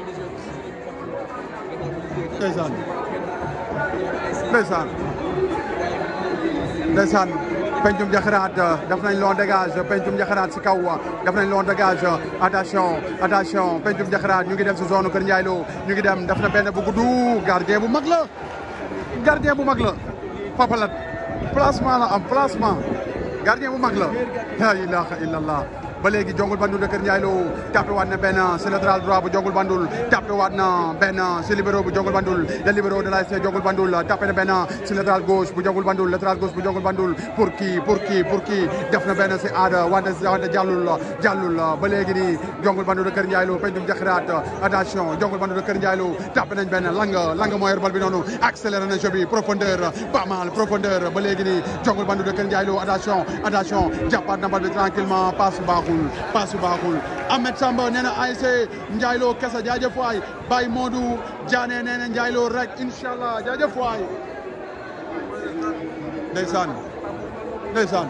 ndeysaan ndeysaan ndeysaan pencum jaxiraat def nañ long dégage pencum jaxiraat si kaw def nañ long dégage attention attention pencum jaxiraat ñu ngi dem si zone Kër Ndiaye Lo ñu ngi dem def na benn bu gudd gardien bu mag la gardien bu mag la papalat placement la am placement gardien bu mag la la ilaha illallah ba léegi jongul bandul de Kër Ndiaye Lo tapé waat na benn si latéral droit bu jongul bandul tapé waat na benn si libéro bu jongul bandul le libéro de l'ASC jongul bandul tapé na benn si latéral gauche bu jongul bandul latéral gauche bu jongul bandul pour kii pour kii pour kii def na benn si aada wante wante jàllul jàllul ba léegi nii jongul bandul de Kër Ndiaye Lo pencum jaxiraat attention jongul bandul de Kër Ndiaye Lo tapé nañ benn lang lang moo yor bal bi noonu accéléré na jeu bi profondeur pas mal profondeur ba léegi nii jongul bandul de Kër Ndiaye Lo attention attention jàppaat na bal bi tranquillement passe baaxul paasu baaxul Ahmed Samba nee na ASC Ndiaye Lo kese jaajëf waay Baye Modou Diané nee na Ndiaye Lo rek incha allah jaajëf waay ndeysaan ndeysaan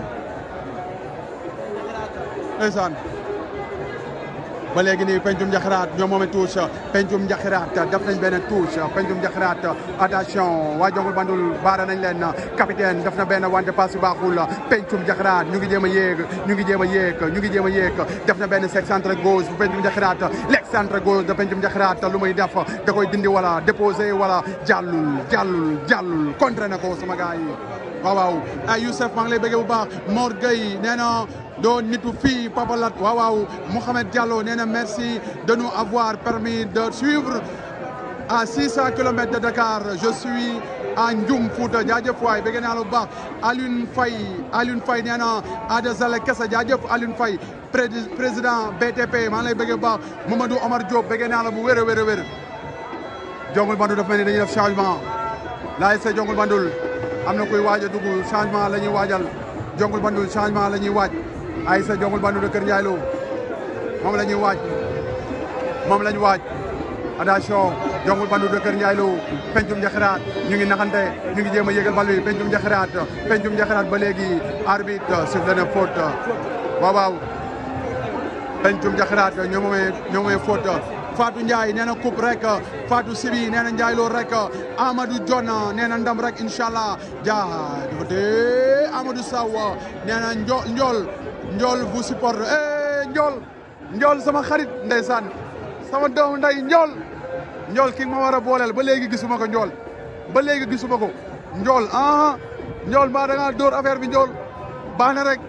ndeysaan ba léegi nii pencum njaxiraat ñoom moome touche pencum njaxiraat def nañ benn touche pencum njaxiraat attention waa jongul bandul baara nañ leen capitaine def na benn wante passe yu baaxul pencum njaxiraat ñu ngi jéem a yéeg ñu ngi jéem a yéeg ñu ngi jéem a yéeg def na benn sex centre gauche bu pencum njaxiraat lex centre gauche de pencum njaxiraat lu muy def da koy dindi wala déposé wala jàllul jàllul jàllul contre na ko sama gars yi waaw waaw ay Youssef maa ngi lay bëggee bu baax Mor Gueye nee na doo nitu fii Papalat waaw waaw Mouhamed Diallo nee na merci de nous avoir permis de suivre à 600 kilomètres de Dakar je suis à Ndioum Fouta jaajëf waay bëgg naa la bu baax Alioune Faye Alioune Faye nee na Ada Zale Kessa jaajëf Alioune Faye président BTP maa ngi lay bëggee bu baax Mamadou Omar Diop bëgg naa la bu wér a wér a wér jongul bandul daf mel ni dañuy def changement laay see jongul bandul am na kuy waaj a dugg changement la ñuy waajal jongul bandul changement la ñuy waaj ay sa jongul bandul de Kër Ndiaye Lo moom la ñuy waaj moom la ñu waaj attention jongul bandul de Kër Ndiaye Lo pencum njaxiraat ñu ngi naxante ñu ngi jéem a yégal bal bi pencum njaxiraat pencum njaxiraat ba léegi arbitre sifflé na faute waaw waaw pencum njaxiraat ñoo moomee ñoo moomee faute Fatou Ndiaye nee na coupe rek Fatou Sibi nee na Ndiaye Lo rek Amadou John nee na ndam rek incha allah jaajëfate Amadou Sow nee na njool njool njool bu support eh njool njool sama xarit ndeysaan sama doom nday njool njool ki ma war a booleel ba léegi gisuma ko njool ba léegi gisuma ko njool ah njool mbaa da ngaa dóor affaire bi njool baax na rek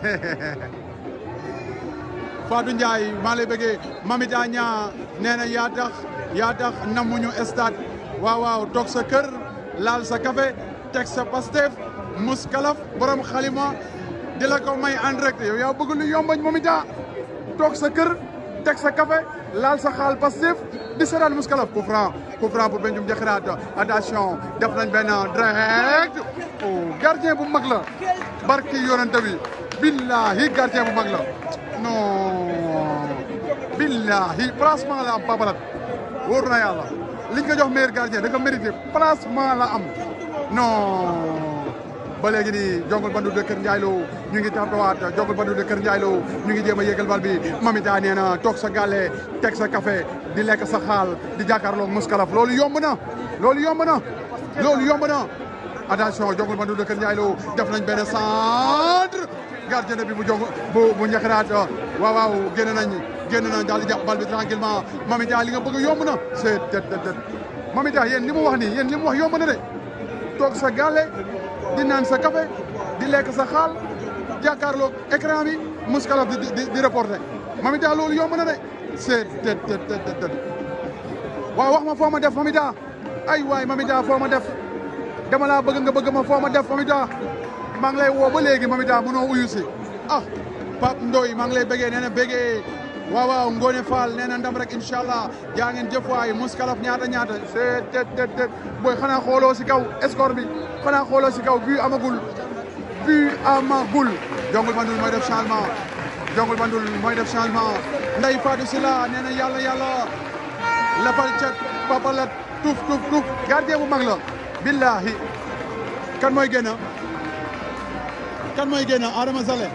Fatou Ndiaye maa lay bëggee Mamita Ñaa nee na yaa tax yaa tax namuñu stade waaw waaw toog sa kër laal sa café teg sa pastef mus kalaf borom xalima di la ko may en direct yow yaa bëgg lu yombañ Mamita toog sa kër teg sa café laal sa xaal pastef di seetaan mus kalaf coup franc coup franc pour Benjum Jaxiraat attention def nañ benn direct oh gardien bu mag la barki yonente bi billahi gardien bu mag la non billahi placement la am Papalat wóor na yàlla liñ ko jox meilleur gardien da ko mérité placement la am non ba léegi nii jongul bandu de Kër Ndiaye Lo ñu ngi taxawaat jongul bandu de Kër Ndiaye Lo ñu ngi jéem a yégal bal bi mamita nee na toog sa gàlle teg sa café di lekk sa xaal di jàkkaarloog muskalaf loolu yomb na loolu yomb na loolu yomb na attention jongul bandu de Kër Ndiaye Lo def nañ benn centre gardien bi bu jong bu bu ñaxiraat waaw waaw génn nañ génn nañ daal di jàpp bal bi tranquillement mamita li nga bëgg yomb na c'est det det det mamita yéen li mu wax nii yéen li mu wax yomb na de toog sa gàlle di naan sa café di lekk sa xaal jàkkaarloog écran bi muskalaf di di di reporté mamita loolu yomb na de c'est det det det waaw wax ma foo ma def mamita ay waay mamita foo ma def dama laa bëgg nga bëgg ma foo ma def mamita maa ngi lay woo ba léegi mamita mënoo uyu si ah Pape Ndoye maa ngi lay bëggee nee na bëggee waaw waaw Ngone Fall nee na ndam rek incha allah jaa ngeen jëf waay muskalaf ñaata ñaata c'est tet tet tet booy xanaa xooloo si kaw score bi xanaa xooloo si kaw but amagul but amagul jongul bandul mooy def changement jongul bandul mooy def changement nday Fatou Sila nee na yàlla yàlla lapal cet papalat tuuf tuuf tuuf gardien bu mag la billahi kan mooy génn kan mooy génn Adama Zale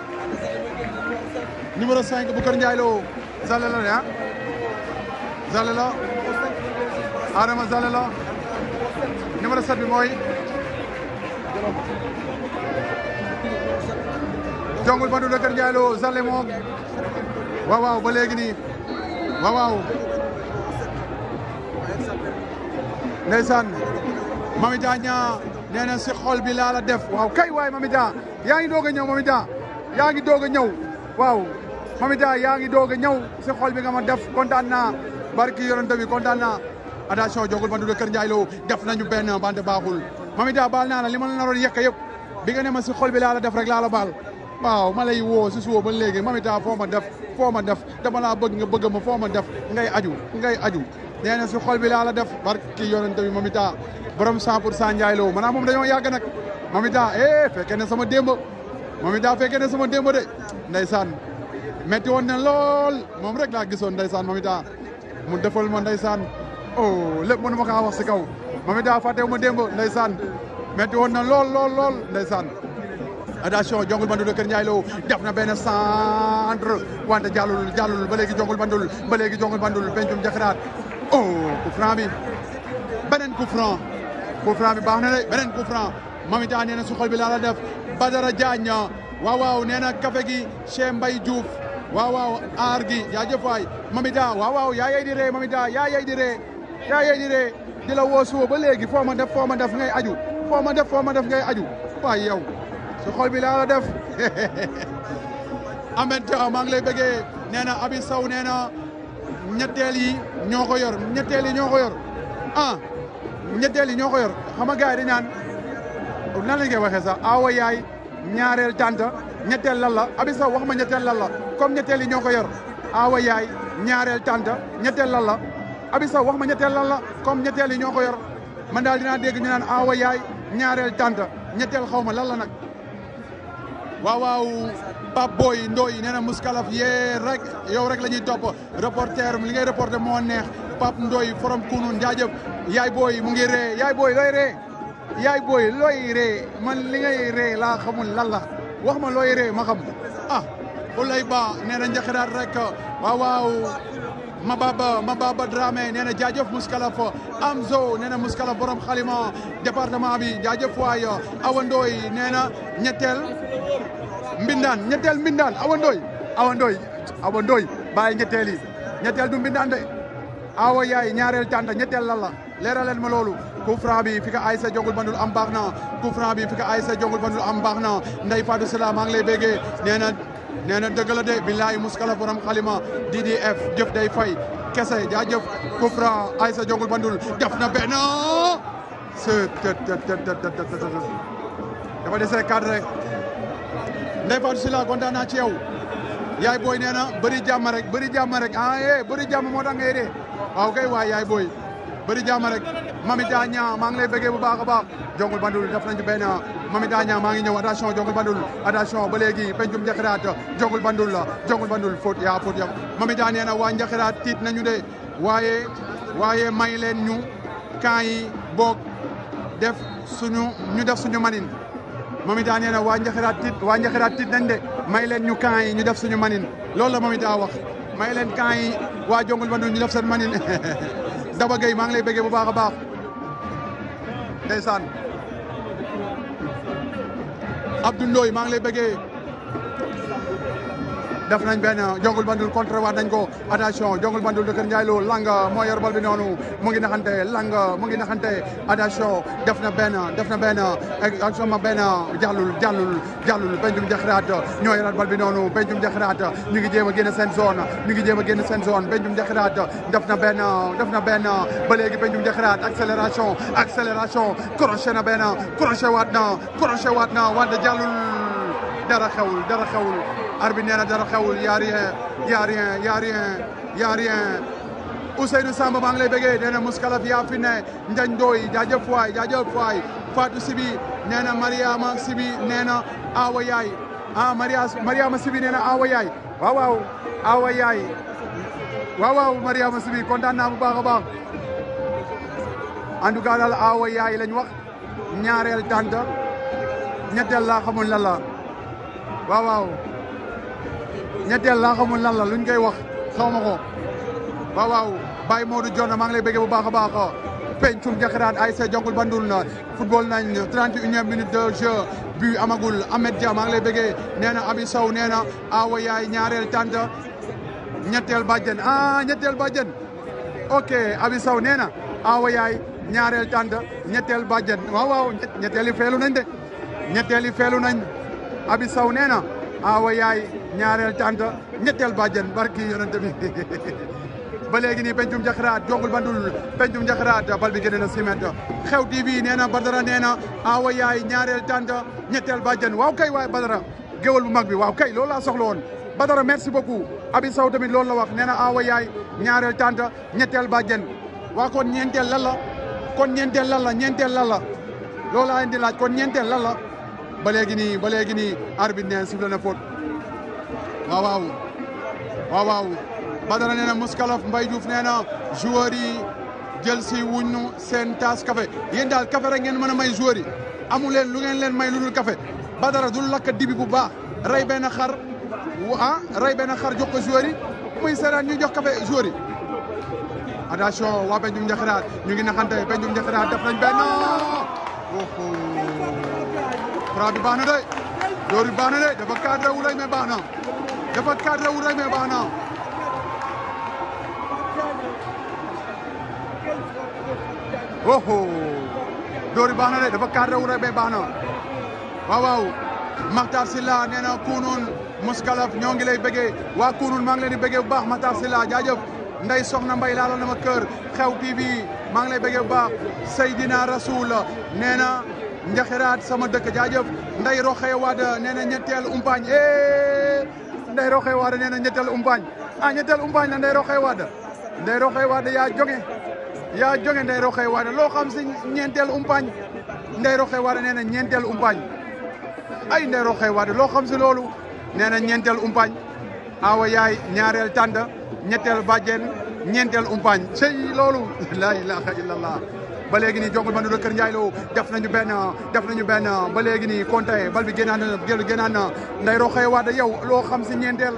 numéro 5 bu Kër Ndiaye Lo Zale la ne ah Zale la Adama Zale la numéro 7 bi mooy jongul bandu de Kër Ndiaye Lo Zale moom waaw waaw ba léegi nii waaw waaw ndeysaan Mamita ñaa nee na si xol bi laa la def waaw kay waay Mamita yaa ngi doog a ñëw Mamita yaa ngi doog a ñëw waaw Mamita yaa ngi doog a ñëw si xol bi nga ma def kontaan naa barki yonent bi kontaan naa attention jongul bandu de Kër Ndiaye Lo def nañu benn bande baaxul Mamita baal naa la li ma la naroon yekk yëpp bi nga ne ma si xol bi laa la def rek laa la baal waaw ma lay woo si suba ba léegi Mamita foo ma def foo ma def dama laa bëgg nga bëgg ma foo ma def ngay aju ngay aju nee na si xol bi laa la def barki yonent bi Mamita borom 100 pour cent Ndiaye Lo maanaam moom dañoo yàgg nag Mamita eh fekkee ne sama démb Mamita fekkee ne sama démb de ndeysaan metti woon na lool moom rek laa gisoon ndeysaan Mamita mu defal ma ndeysaan oh lépp mënu ma kaa wax si kaw Mamita fàttewu ma démb ndeysaan metti woon na lool lool lool ndeysaan attention jongul bandul Kër Ndiaye Lo def na benn centre wante jàllul jàllul ba léegi jongul bandul ba léegi jongul bandul pencum jaxiraat oh coup franc bi beneen coup franc coup franc bi baax na de beneen coup franc Mamita nee na su xol bi laa la def Badara Diagne waaw waaw nee na café gi Cheikh Mbaye Diouf waaw waaw aar gi jaajëf waay Mamita waaw waaw yaa yey di ree Mamita yaa yey di ree yaa yey di ree di la woo suba ba léegi foo ma def foo ma def ngay aju foo ma def foo ma def ngay aju waay yow su xol bi laa la def Ahmed Dia maa ngi lay bëggee nee na Abi Sow nee na ñetteel yi ñoo ko yor ñetteel yi ñoo ko yor ah ñetteel yi ñoo ko yor xam nga gars yi dañ naan nan lañ koy waxee sax awa yaay ñaareel tànta ñetteel lan la Abi Sow wax ma ñetteel lan la comme ñetteel yi ñoo ko yor awa yaay ñaareel tànta ñetteel lan la Abi Sow wax ma ñetteel lan la comme ñetteel yi ñoo ko yor man daal dinaa dégg ñu naan awa yaay ñaareel tànta ñetteel xaw ma lan la nag waaw waaw Pape Boy Ndoye nee na muskalaf yee rek yow rek la ñuy topp reporter li ngay reporter moo neex Pape Ndoye forom kunun jaajëf yaay booy mu ngi ree yaay booy looy ree yaay booy looy ree man li ngay ree laa xamul lan la wax ma looy ree ma xam ah ulay ba nee na njaxiraat rek waaw waaw Mababa Mababa Dramé nee na jaajëf muskalaf Amzo nee na muskalaf borom xalima département bi jaajëf waay Awa Ndoye nee na ñetteel mbindaan ñetteel mbindaan Awa Ndoye Awa Ndoye Awa Ndoye bàyyi ñetteel yi ñetteel du mbindaan de awa yaay ñaareel tànta ñetteel lan la leeraleen ma loolu coup franc bi fi ka Aïssa jongul bandul am baax na coup franc bi fi ka Aïssa jongul bandul am baax na Ndeye Fatou Sala maa ngi lay béggee nee na nee na dëgg la de billahi muskala borom xalima DDF jëf day fay kese jaajëf coup franc Aïssa jongul bandul def na benn c'est dafa dese cadre rek Ndeye Fatou Sala kontaan naa ci yow yaay booy nee na bëri jàmm rek bëri jàmm rek ah eh bëri jàmm moo tax ngay dee waaw kay waay yaay booy bëri jàmm rek Mamita ñaa maa ngi lay bëggee bu baax a baax jongul bandul def nañu benn Mamita ñaa maa ngi ñëw attention jongul bandul attention ba léegi pencum njaxiraat jongul bandul la jongul bandul faute yaa faute ya Mamita nee na waa njaxiraat tiit nañu de waaye waaye may leen ñu camp yi boog def suñu ñu def suñu manin Mamita nee na waa njaxiraat tiit waa njaxiraat tiit nañ de may leen ñu camp yi ñu def suñu manin loolu la Mamita wax may leen camp yi waa jongul bandul ñu def seen manin Daba Gueye maa ngi lay bëggee bu baax a baax ndeysaan Abdou Ndoye maa ngi lay bëggee def nañ benn jongul bandul contre waat nañ ko attention jongul bandul de Kër Ndiaye Lo lang moo yor bal bi noonu mu ngi naxante lang mu ngi naxante attention def na benn def na benn action ma benn jàllul jàllul jàllul pencum jaxiraat ñoo yoraat bal bi noonu pencum jaxiraat ñu ngi jéem a génn seen zone ñu ngi jéem a génn seen zone pencum jaxiraat def na benn def na benn ba léegi pencum jaxiraat accélération accélération crochet na benn crochet waat na crochet waat na wante jàllul dara xewul dara xewul arbitre nee na dara xewul y a rien y a rien y a rien y a rien Ousseynou Samba maa ngi lay bëggee nee na Mouskalaf yaa fi ne Ndiagne Ndoye jaajëf waay jaajëf waay Fatou Sibi nee na Mariama Sibi nee na Awa Yaay ah Maria Mariama Sibi nee na Awa Yaay waaw waaw Awa Yaay waaw waaw Mariama Sibi kontaan naa bu baax a baax en tout cas daal Awa Yaay lañ wax ñaareel tànta ñetteel laa xamul lan la waaw waaw ñetteel laa xamul lan la luñ koy wax xaw ma ko waaw waaw Baye Modou Dione maa ngi lay bëggee bu baax a baax pencum jaxiraat ASC Jongul Bandul na football nañ 31e minute de jeu but amagul Ahmed Dia maa ngi lay bëggee nee na Abi Sow nee na Awa Yaay ñaareel tànta ñetteel bàjjen ah ñetteel bàjjen ok Abi Sow nee na Awa Yaay ñaareel tànta ñetteel bàjjen waaw waaw ñetteel yi feelu nañ de ñetteel yi feelu nañ Abi Sow nee na Awa Yaay ñaareel tànta ñetteel bàjjen barki yonente bi ba léegi nii pencum jaxaraat jongul bandul pencum jaxaraat bal bi génne na simet xew TV nee na Badara nee na Awa Yaay ñaareel tànta ñetteel bàjjen waaw kay waay Badara géwal bu mag bi waaw kay loolu laa soxla woon Badara merci beaucoup Abi Sow tamit loolu la wax nee na Awa Yaay ñaareel tànta ñetteel bàjjen waa kon ñeenteel lan la kon ñeenteel lan la ñeenteel lan la loolu laa leen di laaj kon ñeenteel lan la ba léegi nii ba léegi nii arbitre nee sifflé na faute waaw waaw waaw waaw Badara nee na Mouskalaf Mbaye Diouf nee na joueurs yi jël si wuñu seen taas café yéen daal café rek ngeen mën a may joueurs yi amu leen lu ngeen leen may lu dul café Badara du lakk dibi bu baax rey benn xar ah rey benn xar jox ko joueurs yi muy seeraan ñu jox café joueurs yi attention waa Pencum Njaxiraat ñu ngi naxante Pencum Njaxiraat def nañ benn oho fra bi baax na de door bi baax na de dafa cadré wu rek mais baax na dafa cadré wu rek mais baax na oho door bi baax na de dafa cadré wu rek mais baax na waaw waaw Makhtar Sylla nee na kunun Mouskalaf ñoo ngi lay bëggee waa kunun maa ngi leen di bëggee bu baax Makhtar Sylla jaajëf Ndey Soxna Mbay laalal na ma kër xew TV maa ngi lay bëggee bu baax Seydina Rasoul nee na njaxiraat sama dëkk jaajëf Ndey Roxee Wade nee na ñetteel umpaañ eh Ndey Roxee Wade nee na ñetteel umpaañ ah ñetteel umpaañ la Ndey Roxee Wade Ndey Roxee Wade yaa jonge yaa jonge Ndey Roxee Wade loo xam si ñeenteel umpaañ Ndey Roxee Wade nee na ñeenteel umpaañ ay Ndey Roxee Wade loo xam si loolu nee na ñeenteel umpaañ awa yaay ñaareel tànd ñetteel bàjjen ñeenteel umpaañ cey loolu la ilaha illallah ba léegi nii jongul bandu Kër Ndiaye Lo def nañu benn def nañu benn ba léegi nii compté bal bi génnaan na gél génnaan na Ndey Roxee Wade yow loo xam si ñeenteel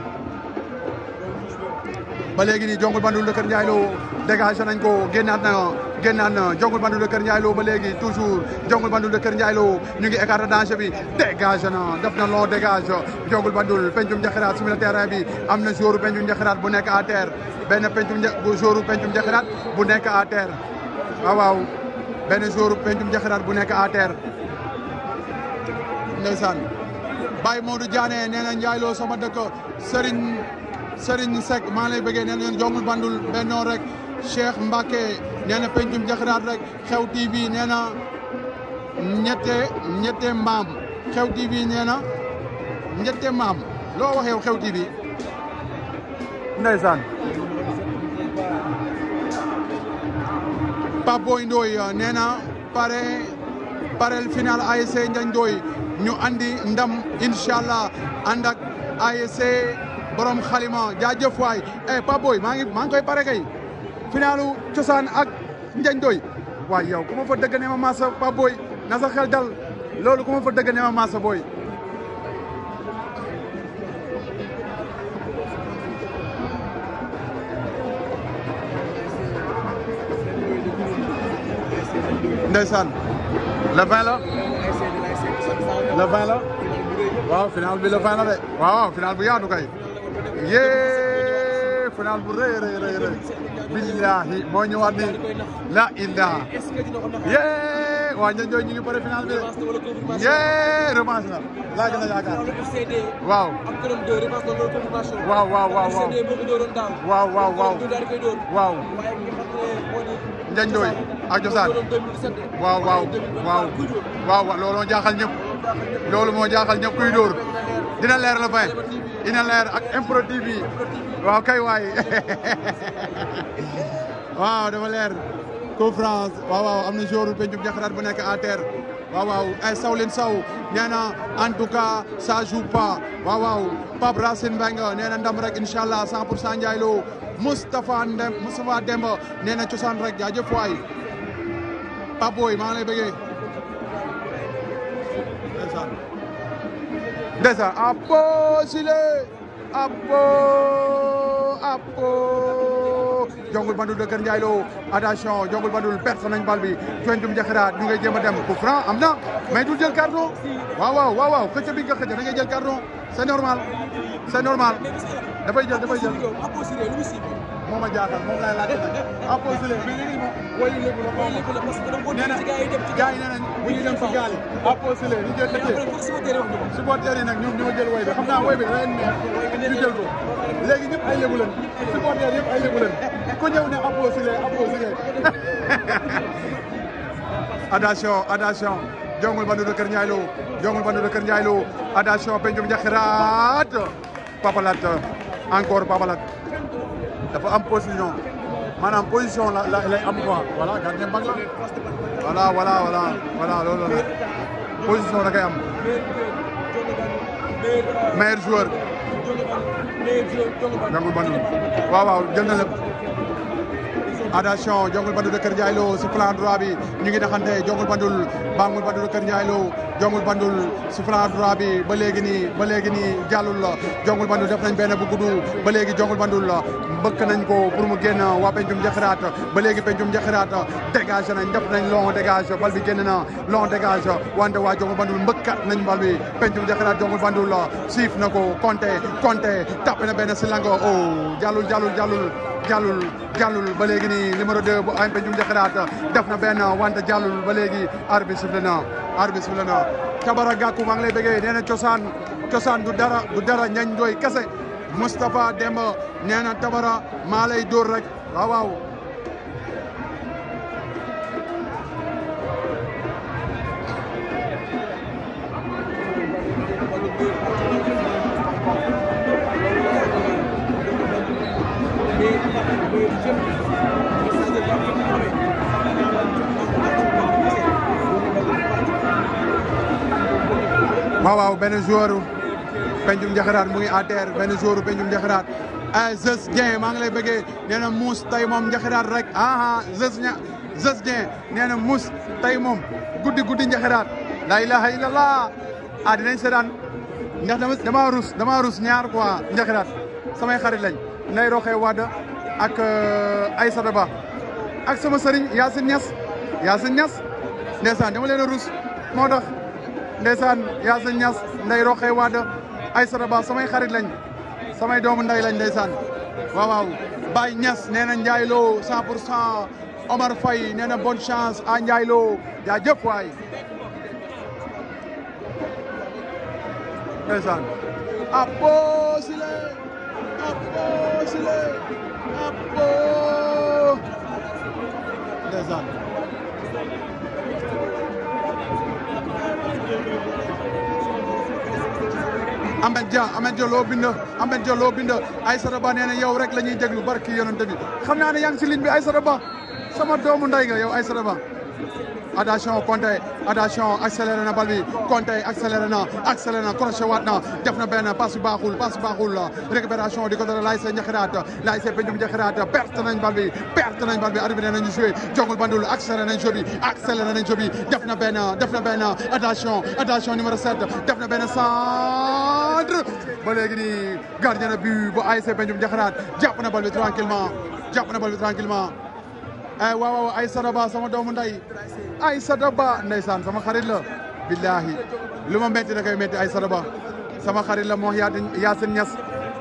ba léegi nii jongul bandu Kër Ndiaye Lo dégagé nañ ko génnaat na génnaat na jongul bandu Kër Ndiaye Lo ba léegi toujours jongul bandu Kër Ndiaye Lo ñu ngi écarté danger bi dégagé na def na long dégage jongul bandul pencum njaxiraat sur le terrain bi am na joueur pencum njaxiraat bu nekk à terre benn pencum joueur pencum njaxiraat bu nekk à terre waaw waaw benn joueur pencum njaxiraat bu nekk à terre ndeysaan Baye Modou Diané nee na Ndiaye Lo sama dëkk Serigne Serigne Seck maa ngi lay bëggee nee na jongul bandul bennoo rek Cheikh Mbacke nee na pencum njaxiraat rek xew TV nee na ñette ñette maam xew TV nee na ñette maam loo wax yow xew TV ndeysaan Pape Boy Ndoye nee na pare parel final ASC Ndiagne Ndoye ñu andi ndam incha allah ànd ak ASC borom xalima jaajëf waay eh Pape Boy maa ngi maa ngi koy pare kay finalu cosaan ak Ndiagne Ndoye waay yow ku ma fa dëgg ne ma massa Pape Boy na sa xel dal loolu ku ma fa dëgg ne ma massa booy ndeysaan le 20 la le 20 la waaw final bi le 20 la de waaw final bu yaatu kay yee final bu rëy rëy rëy rëy billahi moo ñëwaat ni la ilaha yee waa ña ñooy ñu ngi bëre final bi de yee revanche la laa gën a yaakaar waaw waaw waaw waaw waaw waaw waaw waaw waaw Njañ Ndoy ak Josaan waaw waaw waaw waaw loolu moo jaaxal ñëpp loolu moo jaaxal ñëpp kuy dóor dina leer la fin dina leer ak Impro TV waaw kay waay waaw dafa leer conférence waaw waaw am na jour pencum jaxaraat bu nekk à terre waaw waaw ay saw leen saw nee na en tout cas ça joue pas waaw waaw Pape Racine Mbengue nee na ndam rek incha allah 100 pour cent Ndiaye Lo Moustapha Ndem Moustapha Demba nee na cosaan rek jaajëf waay Pape Boy maa ngi lay bëggee ndeysaan ndeysaan Apo Sile Apo Apo jongul bandul de Kër Ndiaye Lo attention jongul bandul perte nañ bal bi Cuencum Jaxiraat ñu ngay jéem a dem coup franc am na mais du jël carton waaw waaw waaw waaw xëcc bi nga xëcc da ngay jël carton c'est normal c'est normal dafay jël dafay jël moo ma jaaxal moom laay laajte nag Apo Sile mais léegi moom wayu léegi la moom nee na gars yi nee nañ bu ñuy dem si gaal yi Apo Sile ñu jël xëccee supporters yi nag ñoom ñoo jël woy bi xam naa woy bi da leen neex ñu jël ko léegi ñëpp ay lébu leen supporters yëpp ay lébu leen ku ñëw ne Apo Sile Apo Sile attention attention jongul bandu de Kër Ndiaye Lo jongul bandu de Kër Ndiaye Lo attention pencum jaxiraat papalat encore papalat dafa am position maanaam position la la lay am quoi voilà gardien bag la voilà voilà voilà voilà loolu la position da koy am meilleur joueur jongul bandu waaw waaw jël na lépp attention jongul bandul de Kër Ndiaye Lo si flanc droit bi ñu ngi naxante jongul bandul bangul bandul de Kër Ndiaye Lo jongul bandul si flanc droit bi ba léegi nii ba léegi nii jàllul la jongul bandul def nañ benn bu gudd ba léegi jongul bandul la mbëkk nañ ko pour mu génn waa pencum jaxiraat ba léegi pencum jaxiraat dégage nañ def nañ long dégage bal bi génn na long dégage wante waa jongul bandul mbëkkat nañ bal bi pencum jaxiraat jongul bandul la siif na ko compté compté tapé na benn si lango oh jàllul jàllul jàllul jàllul jàllul ba léegi nii numéro 2 bu AMP Jum Jaxiraat def na benn wante jàllul ba léegi arbitre sifflé na arbitre sifflé na Tabara Gakou maa ngi lay bëggee nee na cosaan cosaan du dara du dara ñañ doy kese Moustapha Demba nee na Tabara maa lay dóor rek waaw waaw waaw waaw benn joueur pencum njaxiraat mu ngi à terre benn joueur pencum njaxiraat ah Zeus Dieng maa ngi lay bëggee nee na muus tey moom njaxiraat rek ah ah Zeus ña Zeus Dieng nee na muus tey moom guddi guddi njaxiraat la ilaha illallah ah dinañ seetaan ndax dama dama rus dama rus ñaar quoi njaxiraat samay xarit lañ Ndeye Roxe Wade ak Aïssata Ba ak sama sëriñ Yacine Niass Yacine Niass ndeysaan dama leen a rus moo tax ndeysaan Yacine Niass Ndeye Roxe Wade Aïssata Ba samay xarit lañ samay doomu nday lañ ndeysaan waaw waaw Baye Niass nee na Ndiaye Lo 100 pour cent Omar Faye nee na bonne chance à Ndiaye Lo jaajëf waay ndeysaan Apo Sile Apo Sile Apo ndeysaan Ahmed Dia Ahmed Dia loo bind Ahmed Dia loo bind Aïssata Ba nee na yow rek la ñuy déglu barki yonent bi xam naa ne yaa ngi si ligne bi Aïssata Ba sama doomu nday nga yow Aïssata Ba attention Conté attention accéléré na bal bi Conté accéléré na accéléré na crochet waat na def na benn passe baaxul passe baaxul récupération di ko dara laay see njaxiraat laay see peñum njaxiraat perte nañ bal bi perte nañ bal bi arbitre nañu joué jongul bandul accéléré nañ jeu bi accéléré nañ jeu bi def na benn def na benn attention attention numéro 7 def na benn centre ba léegi nii gardien de but bu ASC peñum njaxiraat jàpp na bal bi tranquillement jàpp na bal bi tranquillement ay waaw waaw Aïssata Ba sama doomu nday Aïssata Ba ndeysaan sama xarit la billahi lu ma métti da koy métti Aïssata Ba sama xarit la moo yaa Yacine Niass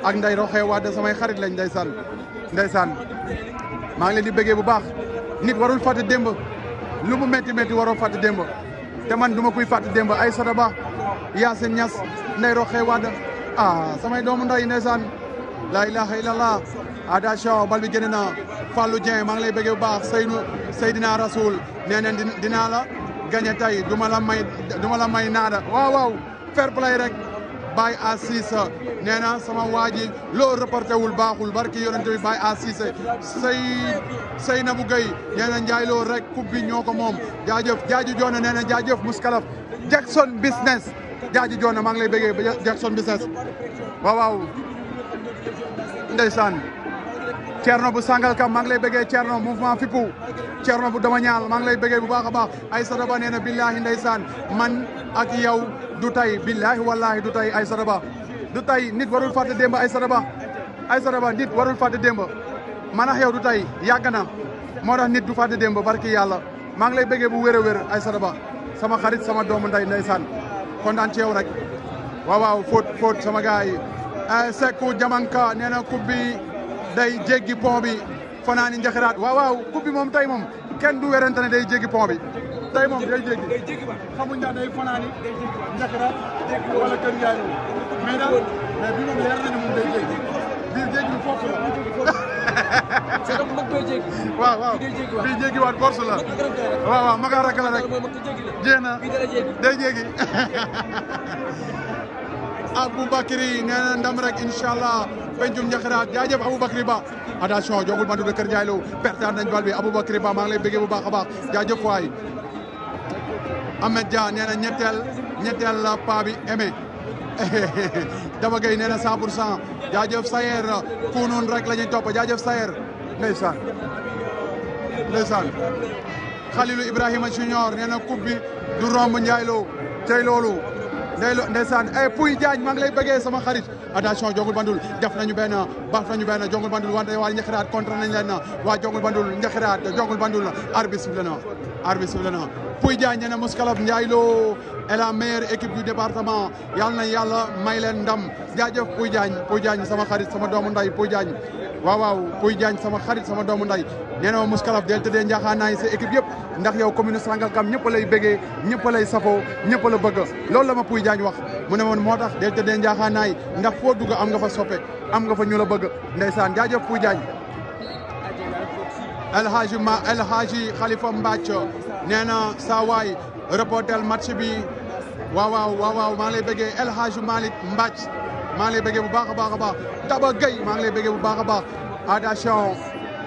ak nday roxee Wade samay xarit lañ ndeysaan ndeysaan maa ngi leen di bëggee bu baax nit warul fàtte démb lu mu métti métti waroo fàtte démb te man du ma kuy fàtte démb ay sada ba Yacine Niass nday roxee Wade ah samay doomu nday ndeysaan la ilaha illallah attention bal bi génn na Fallou Dieng maa ngi lay bëggee bu baax Seynou Seydina Rasoul nee neen dinaa la gagné tey du ma la may du ma la may naada waaw waaw fair play rek Baye à Cissé nee na sama waa ji loo reporté wul baaxul barki yonente bi Baye à Cissé say say na bu gay nee na njaay loo rek coupe bi ñoo ko moom jaajëf jaaju joona nee na jaajëf muskalaf Jackson business jaaju joona maa ngi lay bëggee ba Jackson business waaw waaw ndeysaan Thierno bu Sangalkam maa ngi lay bëggee Thierno mouvement Fippu Thierno bu dama ñaal maa ngi lay bëggee bu baax a baax ay sadaba nee na billahi ndeysaan man ak yow du tay billahi wallahi du tay ay sadaba du tay nit warul fàtte démb ay sadaba ay sadaba nit warul fàtte démb man ak yow du tay yàgg na moo tax nit du fàtte démb barki yàlla maa ngi lay bëggee bu wér a wér ay sadaba sama xarit sama doomu nday ndeysaan kontaan ci yow rek waaw waaw fóot fóot sama gars yi Seku Jamanka nee na coupe bi day jéggi pont bi fanaani njaxiraat waaw waaw coupe bi moom tey moom kenn du werante ne day jéggi pont bi tey moom day jéggi xamuñ ndax day fanaani njaxiraat wala kër Ndiaye mais daal mais bi moom leer nañu moom day jéggi bii jéggi bi foofu la c'est comme mag doy jéggi. waaw waaw bii day jéggi waat. bii jéggi waat force la mag gërëm tey rek. waaw waaw maga rakk la rek mooy mag ko jéggi la. jéem na bii dara jéggi. day jéggi Aboubacry nee na ndam rek incha allah pencum njaxiraat jaajëf Aboubacry Ba attention jogul bandu de Kër Ndiaye Lo pertaan nañ bal bi Aboubacry Ba maa ngi lay bëggee bu baax a baax jaajëf waay Ahmed Dia nee na ñetteel ñetteel la paa bi aimé Daba Gueye nee na 100 pour cent jaajëf Sayer kunun rek la ñuy topp jaajëf Sayer ndeysaan ndeysaan Khalilou Ibrahima Junior nee na coupe bi du romb Ndiaye Lo tey loolu ndey lo ndeysaan eh Pouy Diagne maa ngi lay bëggee sama xarit attention jongul bandul def nañu benn baax nañu benn jongul bandul wante waa njaxiraat contre nañ leen waa jongul bandul njaxiraat jongul bandul arbitre sifflé na arbitre sifflé na Pouy Diagne nee na Mouskalaf Ndiaye Lo est la meilleure équipe du département yal na yàlla may leen ndam jaajëf Pouy Diagne Pouy Diagne sama xarit sama doomu nday Pouy Diagne waaw waaw Pouy Diagne sama xarit sama doomu nday nee na ma Mouskalaf del tëddee njaaxaanaay sa équipe yëpp ndax yow commune Sangalkam ñëpp lay bëggee ñëpp lay safoo ñëpp la bëgg loolu la ma Pouy Diagne wax mu ne woon moo tax del tëddee njaaxaanaay ndax foo dugg am nga fa soppe am nga fa ñu la bëgg ndeysaan jaajëf Pouy Diagne El Hadji ma El Hadji Khalifa Mbacc nee na saa waay reportel match bi waaw waaw waaw waaw maa ngi lay bëggee El Hadji Malick Mbacc maa ngi lay bëggee bu baax a baax a baax Daba Gueye maa ngi lay bëggee bu baax a baax attention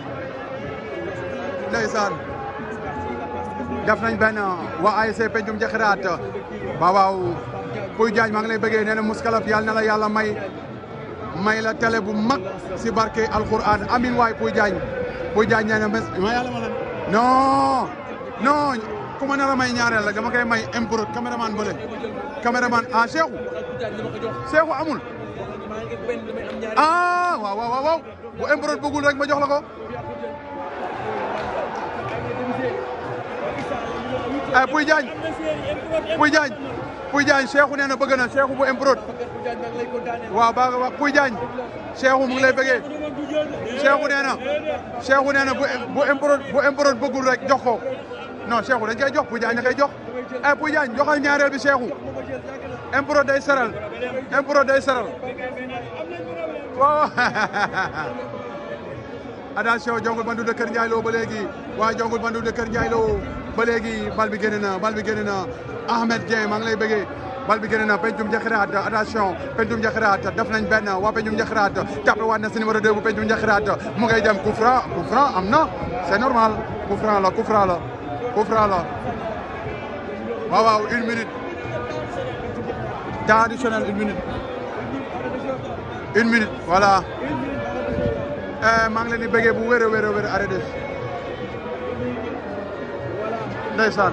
ndeysaan def nañ benn waa ASC Pencum Jaxiraat waaw waaw Pouy Diagne maa ngi lay bëggee nee na Mouskalaf yàlla na la yàlla may may la télé bu mag si barke alquran amin waay Pouy Diagne Pouy Diagne nee na mes ma yàlla ma lan non non ku ma nar a may ñaareel la dama koy may impro caméraman bële caméraman ah Cheikhou Cheikhou amul ah waaw waaw waaw bu impro bëggul rek ma jox la ko eh Pouy Diagne Pouy Diagne Pouy Diagne Cheikhou nee na bëgg na Cheikhou bu improd waaw ba wax Pouy Diagne Cheikhou mu ngi lay bëggee Cheikhou nee na Cheikhou nee na bu bu improd bu improd bëggul rek jox ko non Cheikhou dañ koy jox Pouy Diagne da koy jox eh Pouy Diagne joxal ñaareel bi Cheikhou improd day seral improd day seral waaw attention jongul bandu de Kër Ndiaye Lo ba léegi waa jongul bandu de Kër Ndiaye Lo ba léegi bal bi génn na bal bi génn na Ahmed Dieng maa ngi lay bëggee bal bi génn na Pencum Jaxiraat attention Pencum Jaxiraat def nañ benn waa Pencum Jaxiraat tapé waat na si numéro 2 bu Pencum Jaxiraat mu ngay dem coup franc coup franc am na c'est normal coup franc la coup franc la coup franc la waaw waaw une minute temps additionnel une minute une minute voilà maa ngi leen di bëggee bu wér a wér a wér arrêté ndeysaan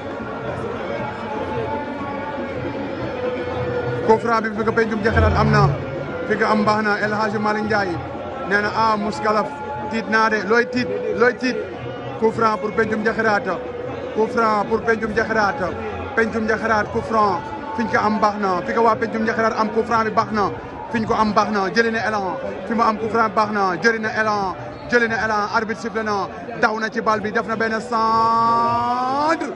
coup franc bi fi nga pencum jaxiraat am na fi nga am baax na El Hadji Malick Ndiaye nee na ah Mouskalaf tiit naa de looy tiit looy tiit coup franc pour pencum jaxiraat coup franc pour pencum jaxiraat pencum jaxiraat coup franc fi ñu ko am baax na fi nga waa pencum jaxiraat am coup franc bi baax na fi ñu ko am baax na jëli na élan fi mu am coup franc baax na jëli na élan jëli na élan arbitre sifflé na daw na ci bal bi def na benn centre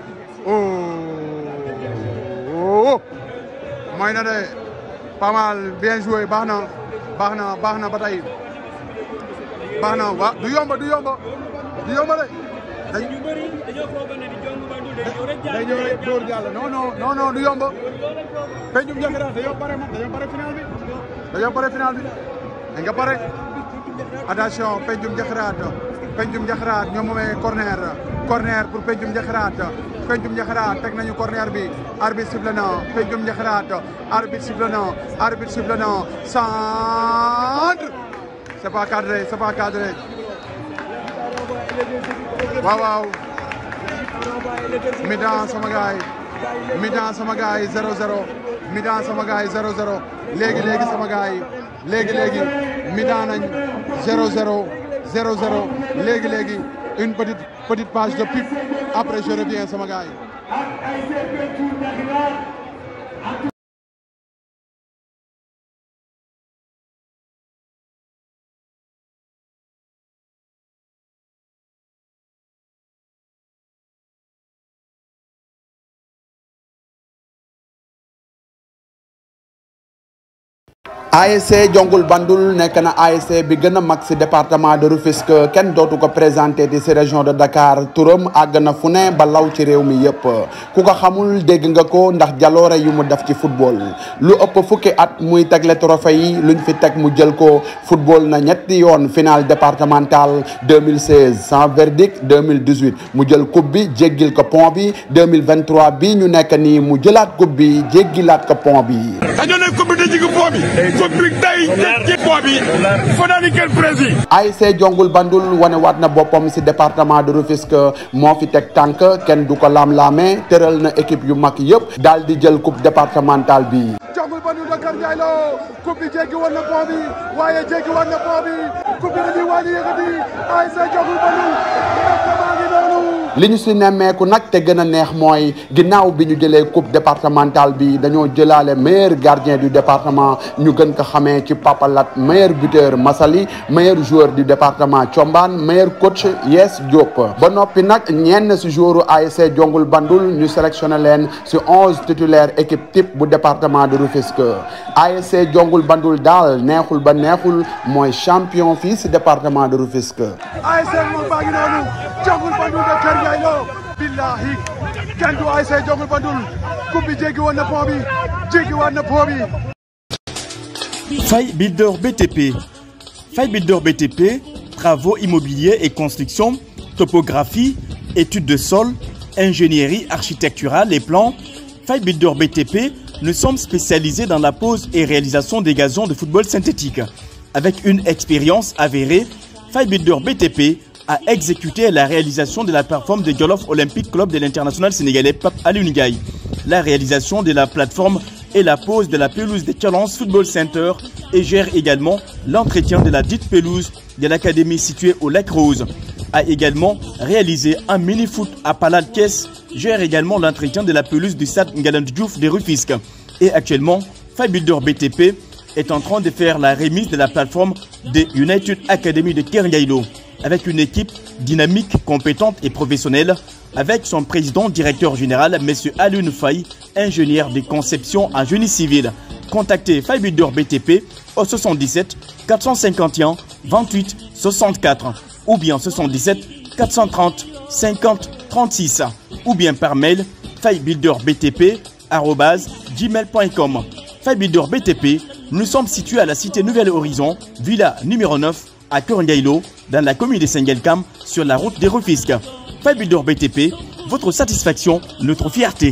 oh mooy na de pas mal bien joué baax na baax na baax na ba tey baax na wa du yomba du yomba du yomba de dañ ñu bëri dañoo foog ne di jong bandul day ñëw rek day ñëw rek dóor jàll non non non non du yomba peñum jaxiraat dañoo pare man dañoo pare final bi dañoo pare final bi da nga pare attention peñum jaxiraat peñum jaxiraat ñoom moomee corner corner pour peñum jaxiraat peñum jaxiraat teg nañu corner bi arbitre sifflé na peñum jaxiraat arbitre sifflé na arbitre sifflé na centre c'est pas cadré c'est pas cadré waaw waaw mi-temps sama gaay mi-temps sama gaay 0-0 mi-temps sama gaay 0-0 léegi léegi sama gaay léegi léegi mi-temps nañ 0-0 0-0 léegi léegi une petite petite page de pub après je reviens sama gaay ASC Jongul Bandul nekk na ASC bi gën a mag si département de Rufisque kenn dootu ko présenté ci si région de Dakar turam àgg na fu ne ba law ci réew mi yëpp ku ko xamul dégg nga ko ndax jaloore yu mu def ci football lu ëpp fukki at muy tegle trophée yi luñ fi teg mu jël ko football na ñetti yoon final départemental 2016 sans verdict 2018 mu jël coupe bi jéggil ko pont bi 2023 bi ñu nekk nii mu jëlaat coupe bi jéggilaat ko pont bi. dañoo ne coupe bi dañu ko pont bi. coupe bi tey ci pont bi. foo naa ni kenn prési. ASC Jongul Bandul wane waat na boppam si département de Rufisque moo fi teg tànk kenn du ko laam-laamee tëral na équipe yu mag yëpp daal di jël coupe départementale bi. Jongul Bandul Dakar Ndiaye Lo coupe bi jéggi woon na pont bi waaye jéggi woon na pont bi coupe bi dañuy waaj a yëkkati ASC Jongul Bandul département bi noonu. li ñu si nemmeeku nag te gën a neex mooy ginnaaw bi ñu jëlee coupe départementale bi dañoo jëlaale meilleur gardien du département ñu gën ko xamee ci Papalat meilleur buteur Massaly meilleur joueur du département Thiombane meilleur coach Yes Diop ba noppi nag ñenn si joueuru ASC Jongul Bandul ñu sélectionné leen si onze titulaire équipe type bu département de Rufisque ASC Jongul Bandul daal neexul ba neexul mooy champion fii si département de Rufisque ASC moom baa ngi noonu Jongul Bandul Dakar Ndiaye Lo billahi kenn du ASC Jongul Bandul coupe bi jéggi woon na pont bi jéggi woon na pont bi Faille Builder BTP. Faille Builder BTP, travaux immobiliers et construction, topographie, études de sol, ingénierie architecturale et plans. Faille Builder BTP, nous sommes spécialisés dans la pose et réalisation des gazons de football synthétique. Avec une expérience avérée, Faille Builder BTP a exécuté la réalisation de la plateforme de Jolof Olympic Club de l'international sénégalais Pape Alioune Ndiaye, la réalisation de la plateforme et la pose de la pelouse de Challenge Football Center et gère également l'entretien de la dite pelouse de l'académie située au Lac Rose. A également réalisé un mini-foot à Palal Caisse, gère également l'entretien de la pelouse du stade Ngalandou Diouf de Rufisque. Et actuellement, Fabuilder BTP est en train de faire la remise de la plateforme de United Academy de Kerngailo avec une équipe dynamique, compétente et professionnelle, avec son président directeur général, M. Alun Faye, ingénieur de conception en génie civil. Contactez Fabuilder BTP au 77 451 28 64 ou bien 77 430 50 36 ou bien par mail faillebuilderbtp@gmail.com. Faillebuilder BTP, nous sommes situés à la cité Nouvelle Horizon, villa numéro 9 à Korangailo, dans la commune de Sengelkam, sur la route des Rufisques. Faillebuilder BTP, votre satisfaction, notre fierté.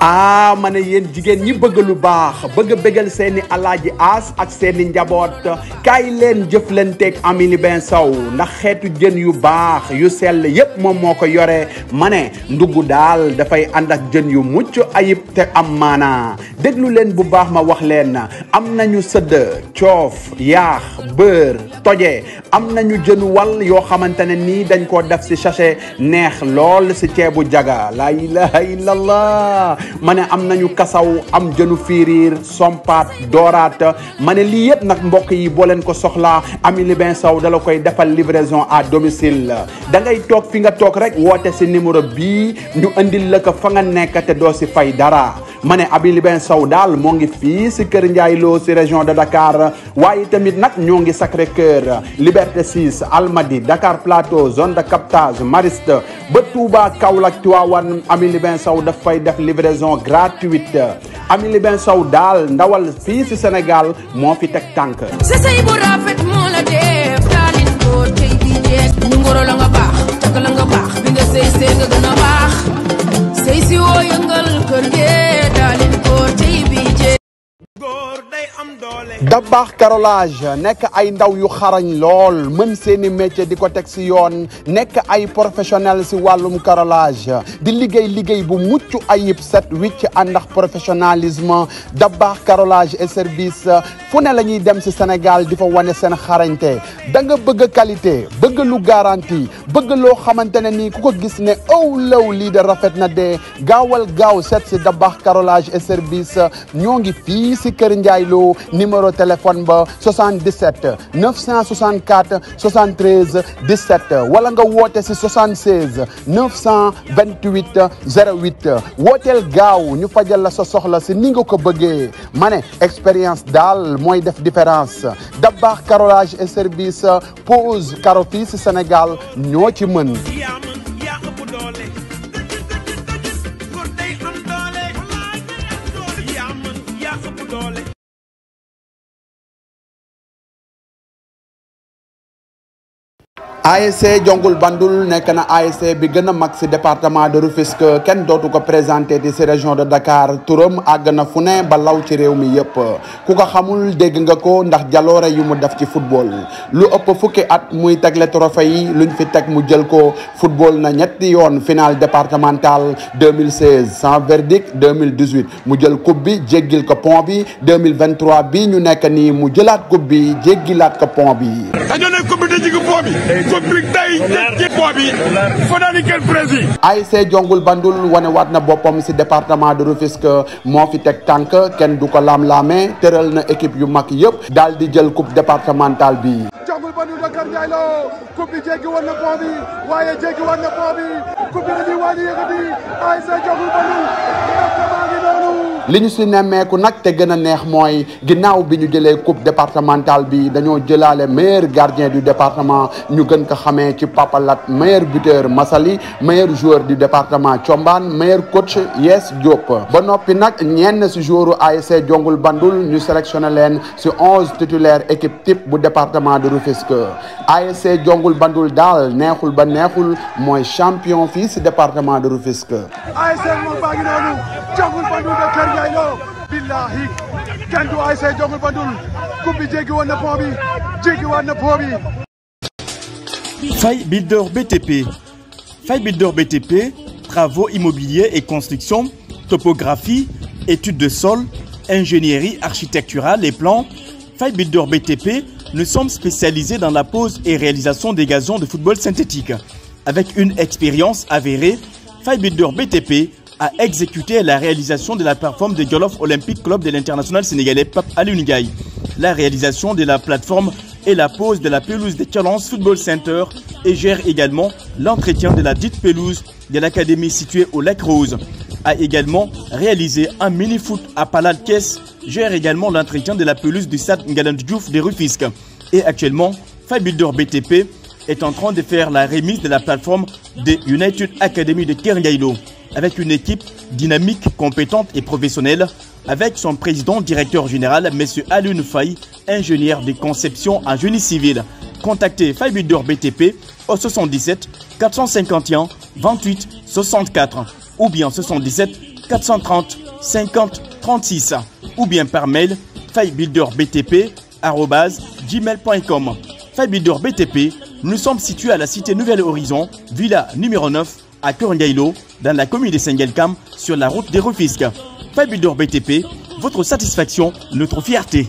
ah ma ne yéen jigéen ñi bëgg lu baax bëgg bëggal seeni alaaji aas ak seeni njaboot kaay leen jëflanteeg Amily Ben Sow ndax xeetu jën yu baax yu sell yépp moom moo ko yore ma ne ndugg daal dafay ànd ak jën yu mucc ayib te am maanaa déglu leen bu baax ma wax leen am nañu sëdd coof yaax beurre toje am nañu jënu wal yoo xamante ne nii dañ koo def ci sachet neex lool ci ceebu jaga la ilaha illallah ma ne am nañu kasaw am jënu fiiriir sompaat dooraat ma ne lii yëpp nag mbokk yi boo leen ko soxlaa Amily Ben Sow dala koy defal livraison à domicile da ngay toog fi nga toog rek woote ci numéro bii ñu andil la ko fa nga nekk te doo ci fay dara ma ne Amily Ben Sow daal moo ngi fii ci Kër Ndiaye Lo ci région de Dakar waaye tamit nag ñoo ngi Sacré Cœur Liberté 6 Almadi Dakar Plateau zone de captage Mariste ba Touba Kaolack Tivaouane Amily Ben Sow daf fay def livraison gratuite Amily Ben Sow daal ndawal fii ci Sénégal moo fi teg tànk sa sëy bu rafet moo la def daalin góor tey bii jeex ñu ngoro la nga baax takk la nga baax bi nga sëy sëy nga gën a baax sëy si woo yëngal kër gi daalin góor tey bii jeex Dabakh carrelage nekk ay ndaw yu xarañ lool mën seeni métier di ko teg si yoon nekk ay professionnel si wàllum carrelage di liggéey liggéey bu mucc ayib set wicc ànd ak professionnalisme Dabakh carrelage et service fu ne la ñuy dem si Sénégal di fa wane seen xarañte da nga bëgg qualité bëgg lu garantie bëgg loo xamante ne nii ku ko gis ne aw law lii de rafet na de gaawal gaaw set si Dabakh carrelage et service ñoo ngi fii si Kër Ndiaye Lo numéro téléphone ba 77 964 73 17 wala nga woote si 76 928 08 wooteel gaaw ñu fajal la sa soxla si ni nga ko bëggee ma ne expérience daal mooy def différence Dabakh carrelage et service pose carreau fii si Sénégal ñoo ci mën. yaa mën yaa ëpp doole góor day am doole yaa mën yaa ëpp doole ASC Jongul Bandul nekk na ASC bi gën a mag si département de Rufisque kenn dootu ko présenté di si région de Dakar turam àgg na fu ne ba law ci réew mi yëpp ku ko xamul dégg nga ko ndax jaloore yu mu def ci football lu ëpp fukki at muy tegle trophée yi luñ fi teg mu jël ko football na ñetti yoon finale départementale 2016 sans verdict 2018 mu jël coupe bi jéggil ko pont bi 2023 bi ñu nekk nii mu jëlaat coupe bi jéggilaat ko pont bi. dañoo ne coupe bi da jigi foo bi coupe bi day ci foo bi fo naa ni kenn prési ASC Jongul Bandul wane waat na boppam si département de Rufisque moo fi teg tànk kenn du ko laam-laame tëral na équipe yu mag yëpp daal di jël coupe départementale bi Jongul Bandul de Kër Ndiaye Lo coupe bi jéggi woon na pont bi waaye jéggi woon na pont bi coupe bi dañuy wàññi yëkkati ASC Jongul Bandul département gi noonu li ñu si nemmeeku nag te gën a neex mooy ginnaaw bi ñu jëlee coupe départementale bi dañoo jëlaale meilleur gardien du département ñu gën ko xamee ci papalat meilleur buteur Massaly meilleur joueur du département Thiombane meilleur coach Yes Diop ba noppi nag ñenn si joueuru ASC Jongul Bandul ñu sélectionné leen si onze titulaire équipe type bu département de Rufisque ASC Jongul Bandul daal neexul ba neexul mooy champion fii si département de Rufisque ASC moom baa ngi noonu Jongul Bandul de Kër Ndiaye Lo billahi kenn du ASC Jongul Bandul coupe bi jéggi woon na pont bi jéggi woon na pont bi Faille Builder BTP. Faille Builder BTP, travaux immobiliers et construction, topographie, études de sol, ingénierie architecturale et plans. Faille Builder BTP, nous sommes spécialisés dans la pose et réalisation des gazons de football synthétique. Avec une expérience avérée, Faille Builder BTP a exécuté la réalisation de la plateforme de Jolof Olympic Club de l'international sénégalais Pape Aliou Ndiaye, la réalisation de la plateforme et la pose de la pelouse de Challenge Football Center et gère également l'entretien de la dite pelouse de l'académie située au Lac Rose. A également réalisé un mini-foot à Palade Caisse, gère également l'entretien de la pelouse du stade Ngalandou Diouf de Rufisque. Et actuellement, Fabuilder BTP est en train de faire la remise de la plateforme de United Academy de Kergaïlo avec une équipe dynamique, compétente et professionnelle, avec son président directeur général, M. Alun Faye, ingénieur de conception en génie civil. Contactez Fabuilder BTP au 77 451 28 64 ou bien 77 430 50 36 ou bien par mail filebuilderbtp@gmail.com. Filebuilder BTP, nous sommes situés à la cité Nouvelle Horizon, villa numéro 9 à Korangailo, dans la commune de Sengelkam, sur la route des Rufisques. Filebuilder BTP, votre satisfaction, notre fierté.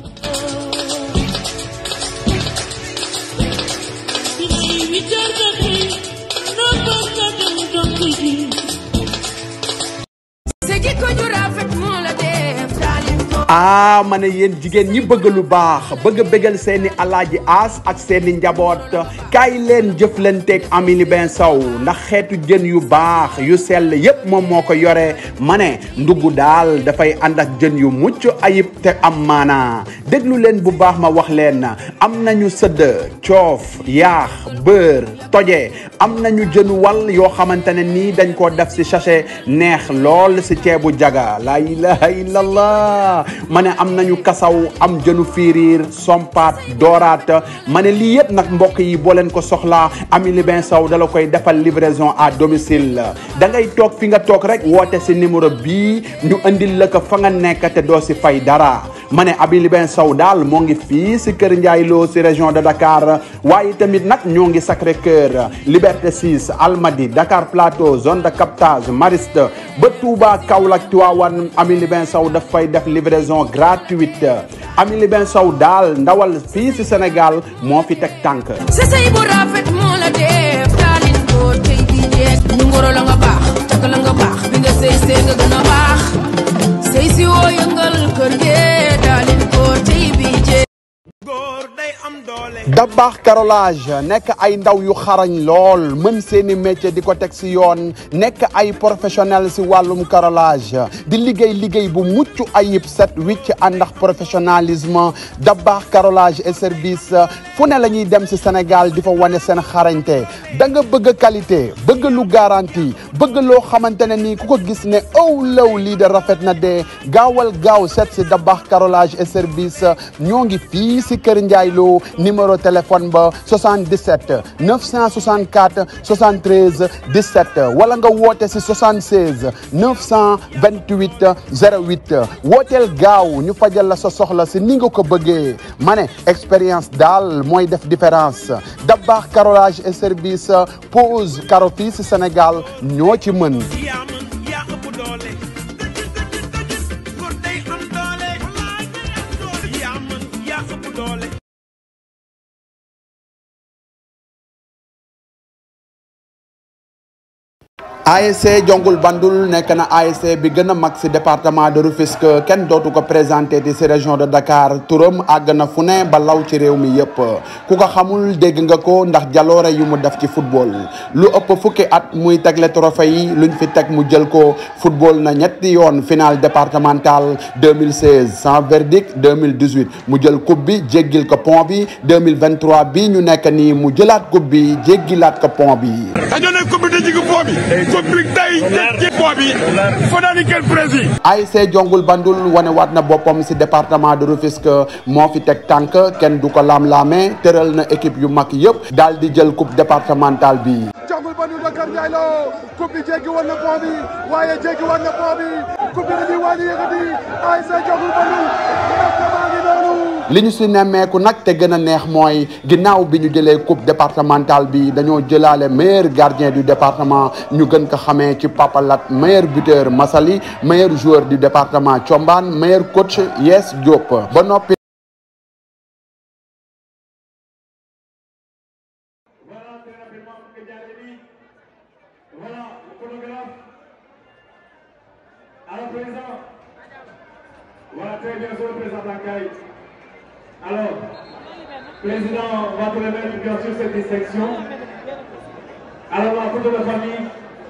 ah ma ne yéen jigéen ñi bëgg lu baax bëgg a bégal seeni alaaji aas ak seeni njaboot kaay leen jëflanteeg Aminy Ben Sow ndax xeetu jën yu baax yu sell yépp moom moo ko yore ma ne ndugg daal dafay ànd ak jën yu mucc ayib te am maanaa déglu leen bu baax ma wax leen am nañu sëdd coof yaax beurre toje am nañu jën wal yoo xamante ne nii dañ koo def ci sachet neex lool ci ceebu jaga la ilaha illallah ma ne am nañu kasaw am jënu fiiriir sompaat dooraat ma ne lii yëpp nag mbokk yi boo leen ko soxlaa Aminy Ben Sow dala koy defal livraison à domicile da ngay toog fi nga toog rek woote ci numéro bii ñu andil la ko fa nga nekk te doo ci fay dara ma ne Aminy Ben Sow daal moo ngi fii ci Kër Ndiaye Lo ci région de Dakar waaye tamit nag ñoo ngi Sacré Cœur Liberté 6 Almadies Dakar Plateau zone de captage Mariste ba Touba Kaolack Tivaouane Aminy Ben Sow daf fay def livraison gratuite Aminy Ben Sow daal ndawal fii ci Sénégal moo fi teg tànk sa say bu rafet moo la def daalin góor tey di jeex ñu ngoro la nga baax takk la nga baax bi nga sëy sëy nga gën a baax sëy si woo yëngal kër gi daalin góor tey bi jeex góor day am doole Dabaax carrelage nekk ay ndaw yu xarañ lool mën seeni métier di ko teg si yoon nekk ay professionnel si wàllum carrelage di liggéey liggéey bu mucc ayib set wicc àndax professionnalisme Dabaax carrelage et service fu ne la ñuy dem si Sénégal di fa wane seen xarañte da nga bëgg qualité bëgg lu garantie bëgg loo xamante ne nii ku ko gis ne aw law lii de rafet na de gaawal gaaw set si Dabaax carrelage et service ñoo ngi fii si Kër Ndiaye Lo numéro téléphone ba 77 964 73 17 wala nga woote si 76 928 08 wooteel gaaw ñu fajal la sa soxla si ni nga ko bëggee ma ne expérience daal mooy def différence Dabaax carrelage et service pose carreau fii si Sénégal ñoo ci mën. yaa mën yaa ëpp doole góor day am doole yaa mën yaa ëpp doole ASC Jongul Bandul nekk na ASC bi gën a mag si département de Rufisque kenn dootu ko présenté di si région de Dakar turam àgg na fu ne ba law ci réew mi yëpp ku ko xamul dégg nga ko ndax jaloore yu mu def ci football lu ëpp fukki at muy tegle trophée yi luñ fi teg mu jël ko football na ñetti yoon finale départementale 2016 sans verdict 2018 mu jël coupe bi jéggil ko pont bi 2023 bi ñu nekk nii mu jëlaat coupe bi jéggilaat ko pont bi. dañoo ne coupe bi dañu ko foo bi coupe bi day ci foo bi fa naa ni kenn prési ASC Jongul Bandul wane waat na boppam si département de Rufisque moo fi teg tànk kenn du ko laam-laame tëral na équipe yu mag yëpp daal di jël coupe départementale bi Jongul Bandul de Kër Ndiaye Lo coupe bi jéggi woon na pont bi waaye jéggi woon na pont bi coupe bi dañuy wàññi yëkkati ASC Jongul Bandul département ngi noonu li ñu si nemmeeku nag te gën a neex mooy ginnaaw bi ñu jëlee coupe départementale bi dañoo jëlaale meilleur gardien du département ñu gën ko xamee ci papalat meilleur buteur Massaly meilleur joueur du département Thiombane meilleur coach Yes Diop ba noppi Voilà, très rapidement, pour que Diallo Voilà, le photographe. Alors, président. Voilà, très bien, sur le président Blancaï. Alors, président, on va te remettre bien sûr cette distinction. Alors, la photo de famille.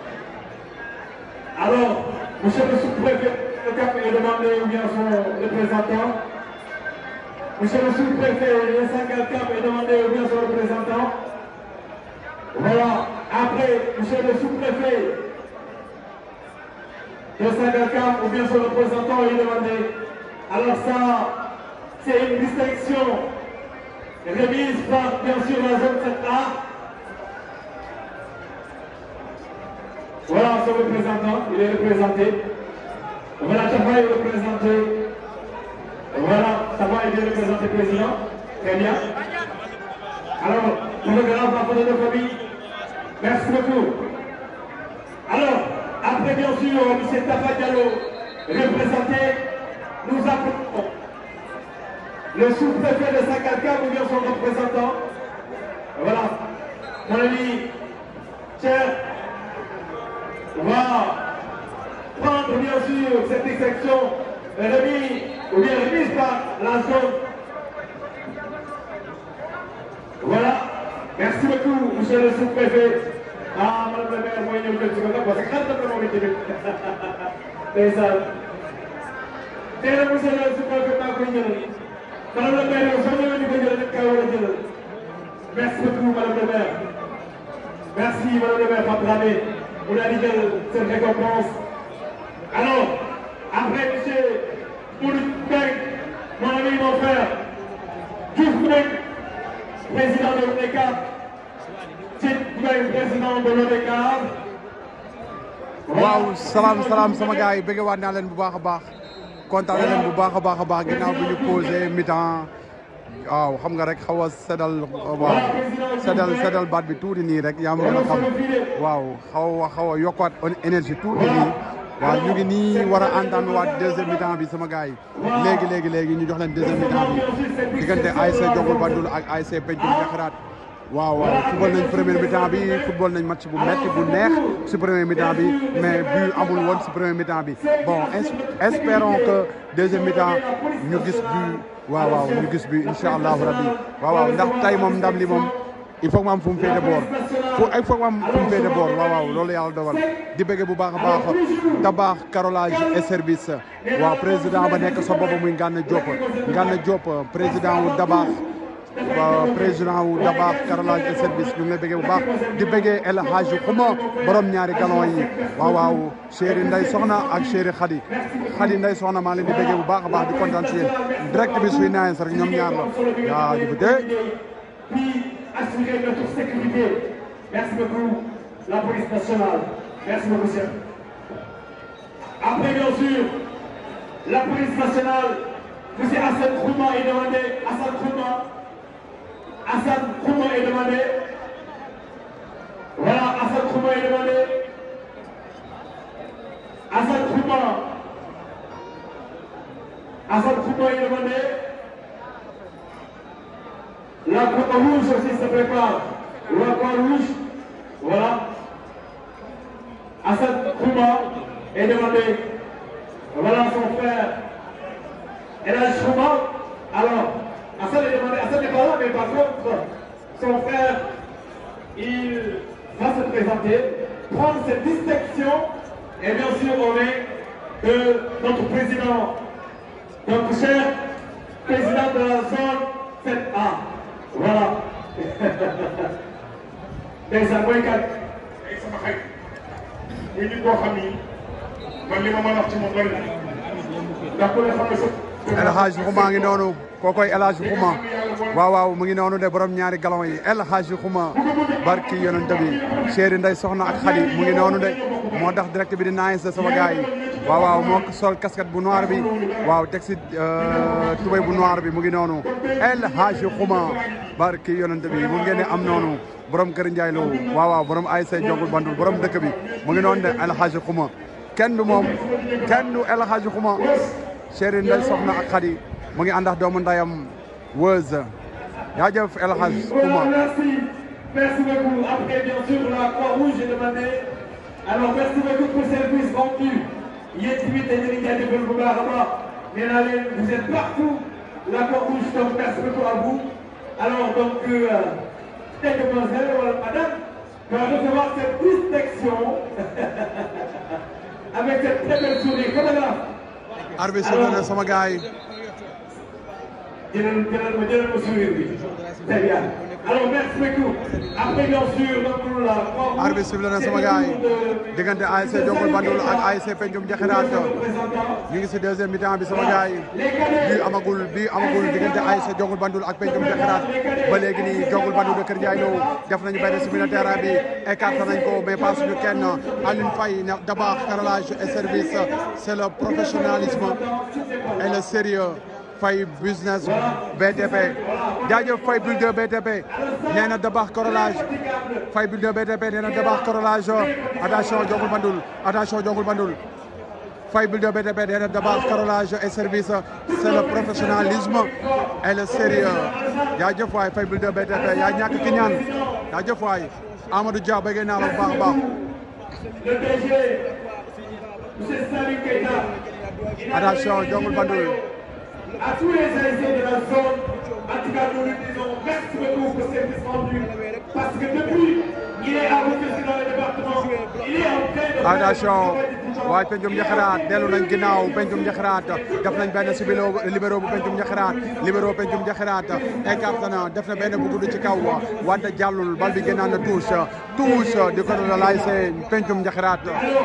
Alors, monsieur le sous-préfet, le cap est demandé ou bien son représentant. Monsieur le sous-préfet, le 5 cap est demandé ou bien son représentant. Voilà, après, monsieur le sous-préfet de Saint-Galcam ou bien son représentant est demandé. Alors ça, c'est une distinction remise par, bien sûr, la zone 7A. Voilà son représentant, il est représenté. Voilà, Tafa est représenté. Voilà, Tafa est bien représenté, président. Très bien. Alors, photographe, la photo de famille. Merci beaucoup. Alors, après bien sûr, M. Tafa Diallo, représenté, nous appelons le sous-préfet de Sakalka, ou bien son représentant. Voilà, mon ami, cher, va prendre bien sûr cette exception remise ou bien remise par la zone. Voilà, merci beaucoup, monsieur le sous-préfet. Ah, madame la maire, moi, il y a une parce que quand même, on est venu. C'est ça. C'est le monsieur le sous-préfet, pas qu'on y Madame la maire, on s'en est venu de Merci beaucoup, madame la maire. Merci, madame la maire, Patrame. On a dit cette récompense. Alors, après, monsieur Mouloud Beng, mon ami, mon frère, Diouf Beng, président de l'ODECA, Tit Beng, président de l'ODECA. waaw salaam salaam sama gars yi bëgg waat naa leen bu baax a baax kontaan na leen bu baax a baax a baax ginnaaw bi ñu posé mi-temps waaw xam nga rek xaw a sedal waaw sedal sedal baat bi tuuti nii rek yaa ma gën a xam waaw xaw a xaw a yokkuwaat énergie tuuti nii waaw ñu ngi nii war a entendre waat deuxième mi-temps bi sama gars yi léegi léegi léegi ñu jox leen deuxième mi-temps bi diggante ASC Jongul Bandul ak ASC Pencum Jaxiraat waaw waaw football nañ premier mi-temps bi football nañ match bu metti bu neex si premier mi-temps bi mais but amul woon si premier mi-temps bi bon espérons que deuxième mi-temps ñu gis but waaw waaw ñu gis bi incha allahu rabbi waaw waaw ndax tey moom ndam li moom il faut que mu am fu mu féete boor fu il faut que mu am fu mu féete boor waaw waaw loolu yàlla dogal di bëgg bu baax a baax tabax carrelage et service waaw président ba nekk sa boobu muy Ngana Diop Ngana Diop président wu Dabax président wu Dabax carrelage et service ñu ngi lay bëggee bu baax di bëggee El Hadji Xuma borom ñaari galon yi waaw waaw chéri Ndey Soxna ak chéri Khady Khady Ndey Soxna maa leen di bëggee bu baax a baax di kontaan si yéen direct bi suy naan rek ñoom ñaar la yaa di bëggee Puis assurer notre sécurité. Merci beaucoup, la police nationale. Merci beaucoup, chef. Après, bien sûr, la police nationale, M. Hassan Krouma est demandé. Hassan Krouma. Hassan Krouma est demandé. Voilà, Hassan Krouma est demandé. Hassan Krouma. Hassan Krouma est demandé. La croix rouge aussi se prépare. La croix rouge, voilà. Hassan Krouma est demandé. Voilà son frère. Et là, Krouma, alors, Hassan est demandé. Hassan n'est pas là, mais par contre, son frère, il va se présenter, prendre cette distinction, et bien sûr, on est de notre président, notre cher président de la zone 7A. voilà ndeysaan mooy kat ay sama xarit muy nit boo xam ni man li ma mën a wax ci moom bari na ndax ku ne xam ne sa El Hadji Xuma ngi noonu kookoy El Hadji Xuma waaw waaw mu ngi noonu de borom ñaari galon yi El Hadji Xuma barki yonent bi chéri Ndey Soxna ak Xadi mu ngi noonu de moo tax direct bi di naayi sa sama gars yi waaw waaw moo sol casquette bu noir bi waaw teg si tubéy bu noir bi mu ngi noonu El Hadji Xuma barki yonent bi mu ngeen am noonu borom kër Ndiaye Lo waaw waaw borom ASC Jongul Bandul borom dëkk bi mu ngi noonu de El Hadji Xuma kenn du moom kenn du El Hadji Xuma chéri Ndey Soxna ak Xadi mu ngi ànd ak doomu ndayam Weuz jaajëf El Hadji Xuma merci. Merci beaucoup. Après, bien sûr, la Croix-Rouge est demandé. Alors, merci beaucoup pour le service rendu. Yéen tamit dañu leen jaajëfal bu baax a baax. nee naa leen vous êtes partout. La Croix-Rouge, donc merci beaucoup à vous. Alors, donc, euh, demoiselle ou madame va recevoir cette distinction avec cette très belle sourire. Photographe. arbitre sifflé na sama gars yi jëlal jëlal ma jëlal ma sourire bi. Très bien. Alors, merci beaucoup. Après, bien sûr, donc, la arbitre sifflé na sama gars yi diggante ASC Jongul Bandul ak ASC Pencum Jaxiraat ñu ngi si deuxième mi-temps bi sama gars yi bii amagul bii amagul diggante ASC Jongul Bandul ak Pencum Jaxiraat ba léegi nii Jongul Bandul de Kër Ndiaye Lo def nañu benn si milieu terrain bi écarté nañ ko mais pas suñu kenn Alioune Faye ne d'abord carrelage et service c'est le professionnalisme et le sérieux Faye business BTP jaajëf Faye builder BTP nee na dabax corolage Faye builder BTP nee na dabax corolage attention Jongul Bandul attention Jongul Bandul Faye builder BTP nee na dabax corolage et service c'est le professionnalisme et le sérieux jaajëf waay Faye builder BTP yaa ñàkk ki ñaan jaajëf waay Amadou Dia bëgg naa la bu baax a baax Le DG, M. Salim Keita, attention Jongul Bandul à tous les ASC de la zone, en tout cas, nous lui disons merci beaucoup pour ce service rendu. Parce que depuis, il est à Rufisque dans le département, il est en train de attention waay pencum jaxaraat dellu nañ ginnaaw pencum jaxaraat def nañ benn si bilo libéro bu pencum jaxaraat libéro pencum jaxaraat écarté na def na benn bu gudd ci kaw wante jàllul bal bi génnaan na touche touche di ko doon l'ASC pencum jaxaraat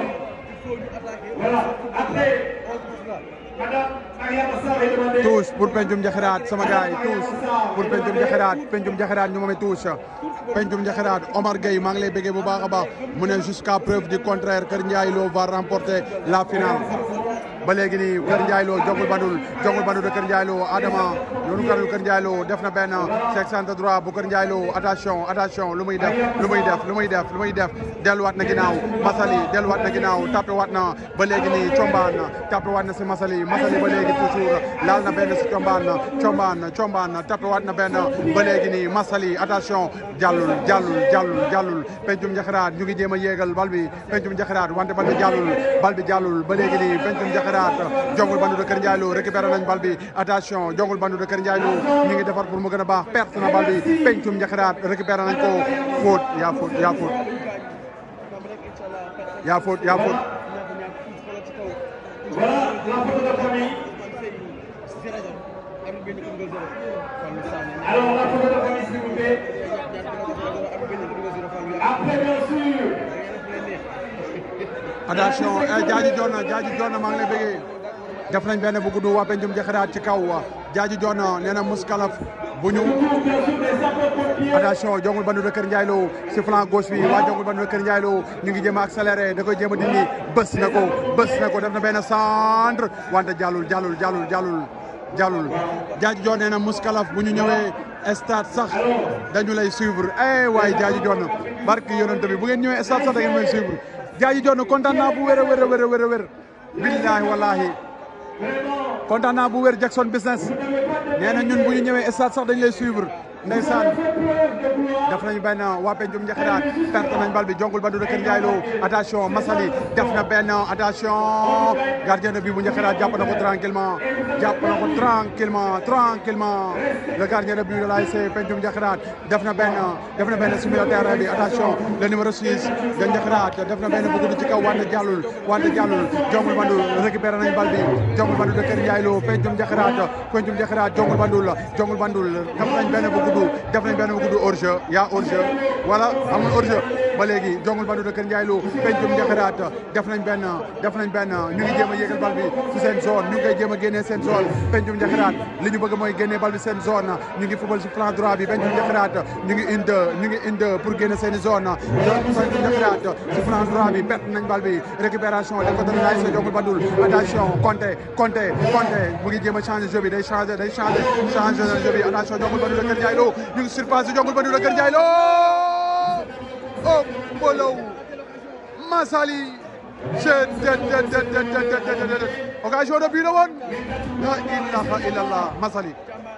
Voilà, après, Madame Mariama Sarr est demandée. touche pour pencum jaxaraat sama gars yi touche pour pencum jaxaraat pencum jaxaraat ñu moomee touche pencum jaxaraat Omar Gueye maa ngi lay bëggee bu baax a baax mu ne jusqu'à preuve du contraire Kër Ndiaye Lo va remporter la finale ba léegi nii Kër Ndiaye Lo Jongul Bandul Jongul Bandul de Kër Ndiaye Lo Adama yoonu kanul Kër Ndiaye Lo def na benn section droit bu Kër Ndiaye Lo attention attention lu muy def lu muy def lu muy def lu muy def delluwaat na ginnaaw Masali delluwaat na ginnaaw tapé waat na ba léegi nii Combaan tapé waat na si Masali Masali ba léegi toujours laal na benn si Combaan Combaan Combaan tapé waat na benn ba léegi nii Masali attention jàllul jàllul jàllul jàllul pencum njaxaraat ñu ngi jéem a yéegal bal bi pencum njaxaraat wante bal bi jàllul bal bi jàllul ba léegi nii pencum njaxaraat jongul bandu de Kër Ndiaye Lo récupéré nañ bal bi attention jongul bandu de Kër Ndiaye Lo ñu ngi defar pour mu gën a baax perte na bal bi pencum njaxaraat récupéré nañ ko faute yaa faute yaa faute yaa faute yaa faute Voilà la photo de famille. Alors la photo de famille, s'il vous plaît. Après, bien sûr, attention eh jaaji joona jaaji joona maa ngi lay bëggee def nañ benn bu gudd waa pencum njaxaraat ci kaw jaaji joona nee na muskalaf bu ñu attention jongul bandu de Kër Ndiaye Lo si flanc gauche bi waa jongul bandu de Kër Ndiaye Lo ñu ngi jéem a accéléré da koy jéem a dindi bës na ko bës na ko def na benn centre wante jàllul jàllul jàllul jàllul jàllul jaaji joon nee na muskalaf bu ñu ñëwee stade sax dañu lay suivre eh waaye jaaji joon barki yonent bi bu ngeen ñëwee stade sax da ngeen may suivre jaaji joon kontaan naa bu wér a wér a wér a wér a wér billahi wallahi kontaan naa bu wér Jackson business nee na ñun bu ñu ñëwee stade sax dañu lay suivre ndeysaan def nañu benn waa pencum njaxiraat perte nañ bal bi jongul bandu de Kër Ndiaye Lo attention Masali def na benn attention gardien de but bu njaxiraat jàpp na ko tranquillement jàpp na ko tranquillement tranquillement le gardien de but de l'ASC pencum njaxiraat def na benn def na benn sur le terrain bi attention le numéro 6 de njaxiraat def na benn bu gudd ci kaw wante jàllul wante jàllul jongul bandu récupéré nañ bal bi jongul bandu de Kër Ndiaye Lo pencum njaxiraat pencum njaxiraat jongul bandul jongul bandul def nañ benn bu gudd def nañ benn bu gudd hors jeu yaa hors jeu voilà amul hors jeu ba léegi jongul bandu de Kër Ndiaye Lo pencum njaxiraat def nañ benn def nañ benn ñu ngi jéem a yéegal bal bi ci seen zone ñu ngi koy jéem a génnee seen zone pencum njaxiraat li ñu bëgg mooy génnee bal bi seen zone ñu ngi football ci flanc droit bi pencum njaxiraat ñu ngi inde ñu ngi inde pour génne seen i zone pencum njaxiraat ci flanc droit bi perte nañ bal bi récupération def ko dana laay sa jongul bandul attention Conté Conté Conté mu ngi jéem a changer jeu bi day changer day changer changer jeu bi attention jongul bandul de Kër Ndiaye Lo ñu ngi surpassé jongul bandul de Kër Ndiaye Lo oh Mbolow Masali occasion de but la woon la ilaha illallah Masali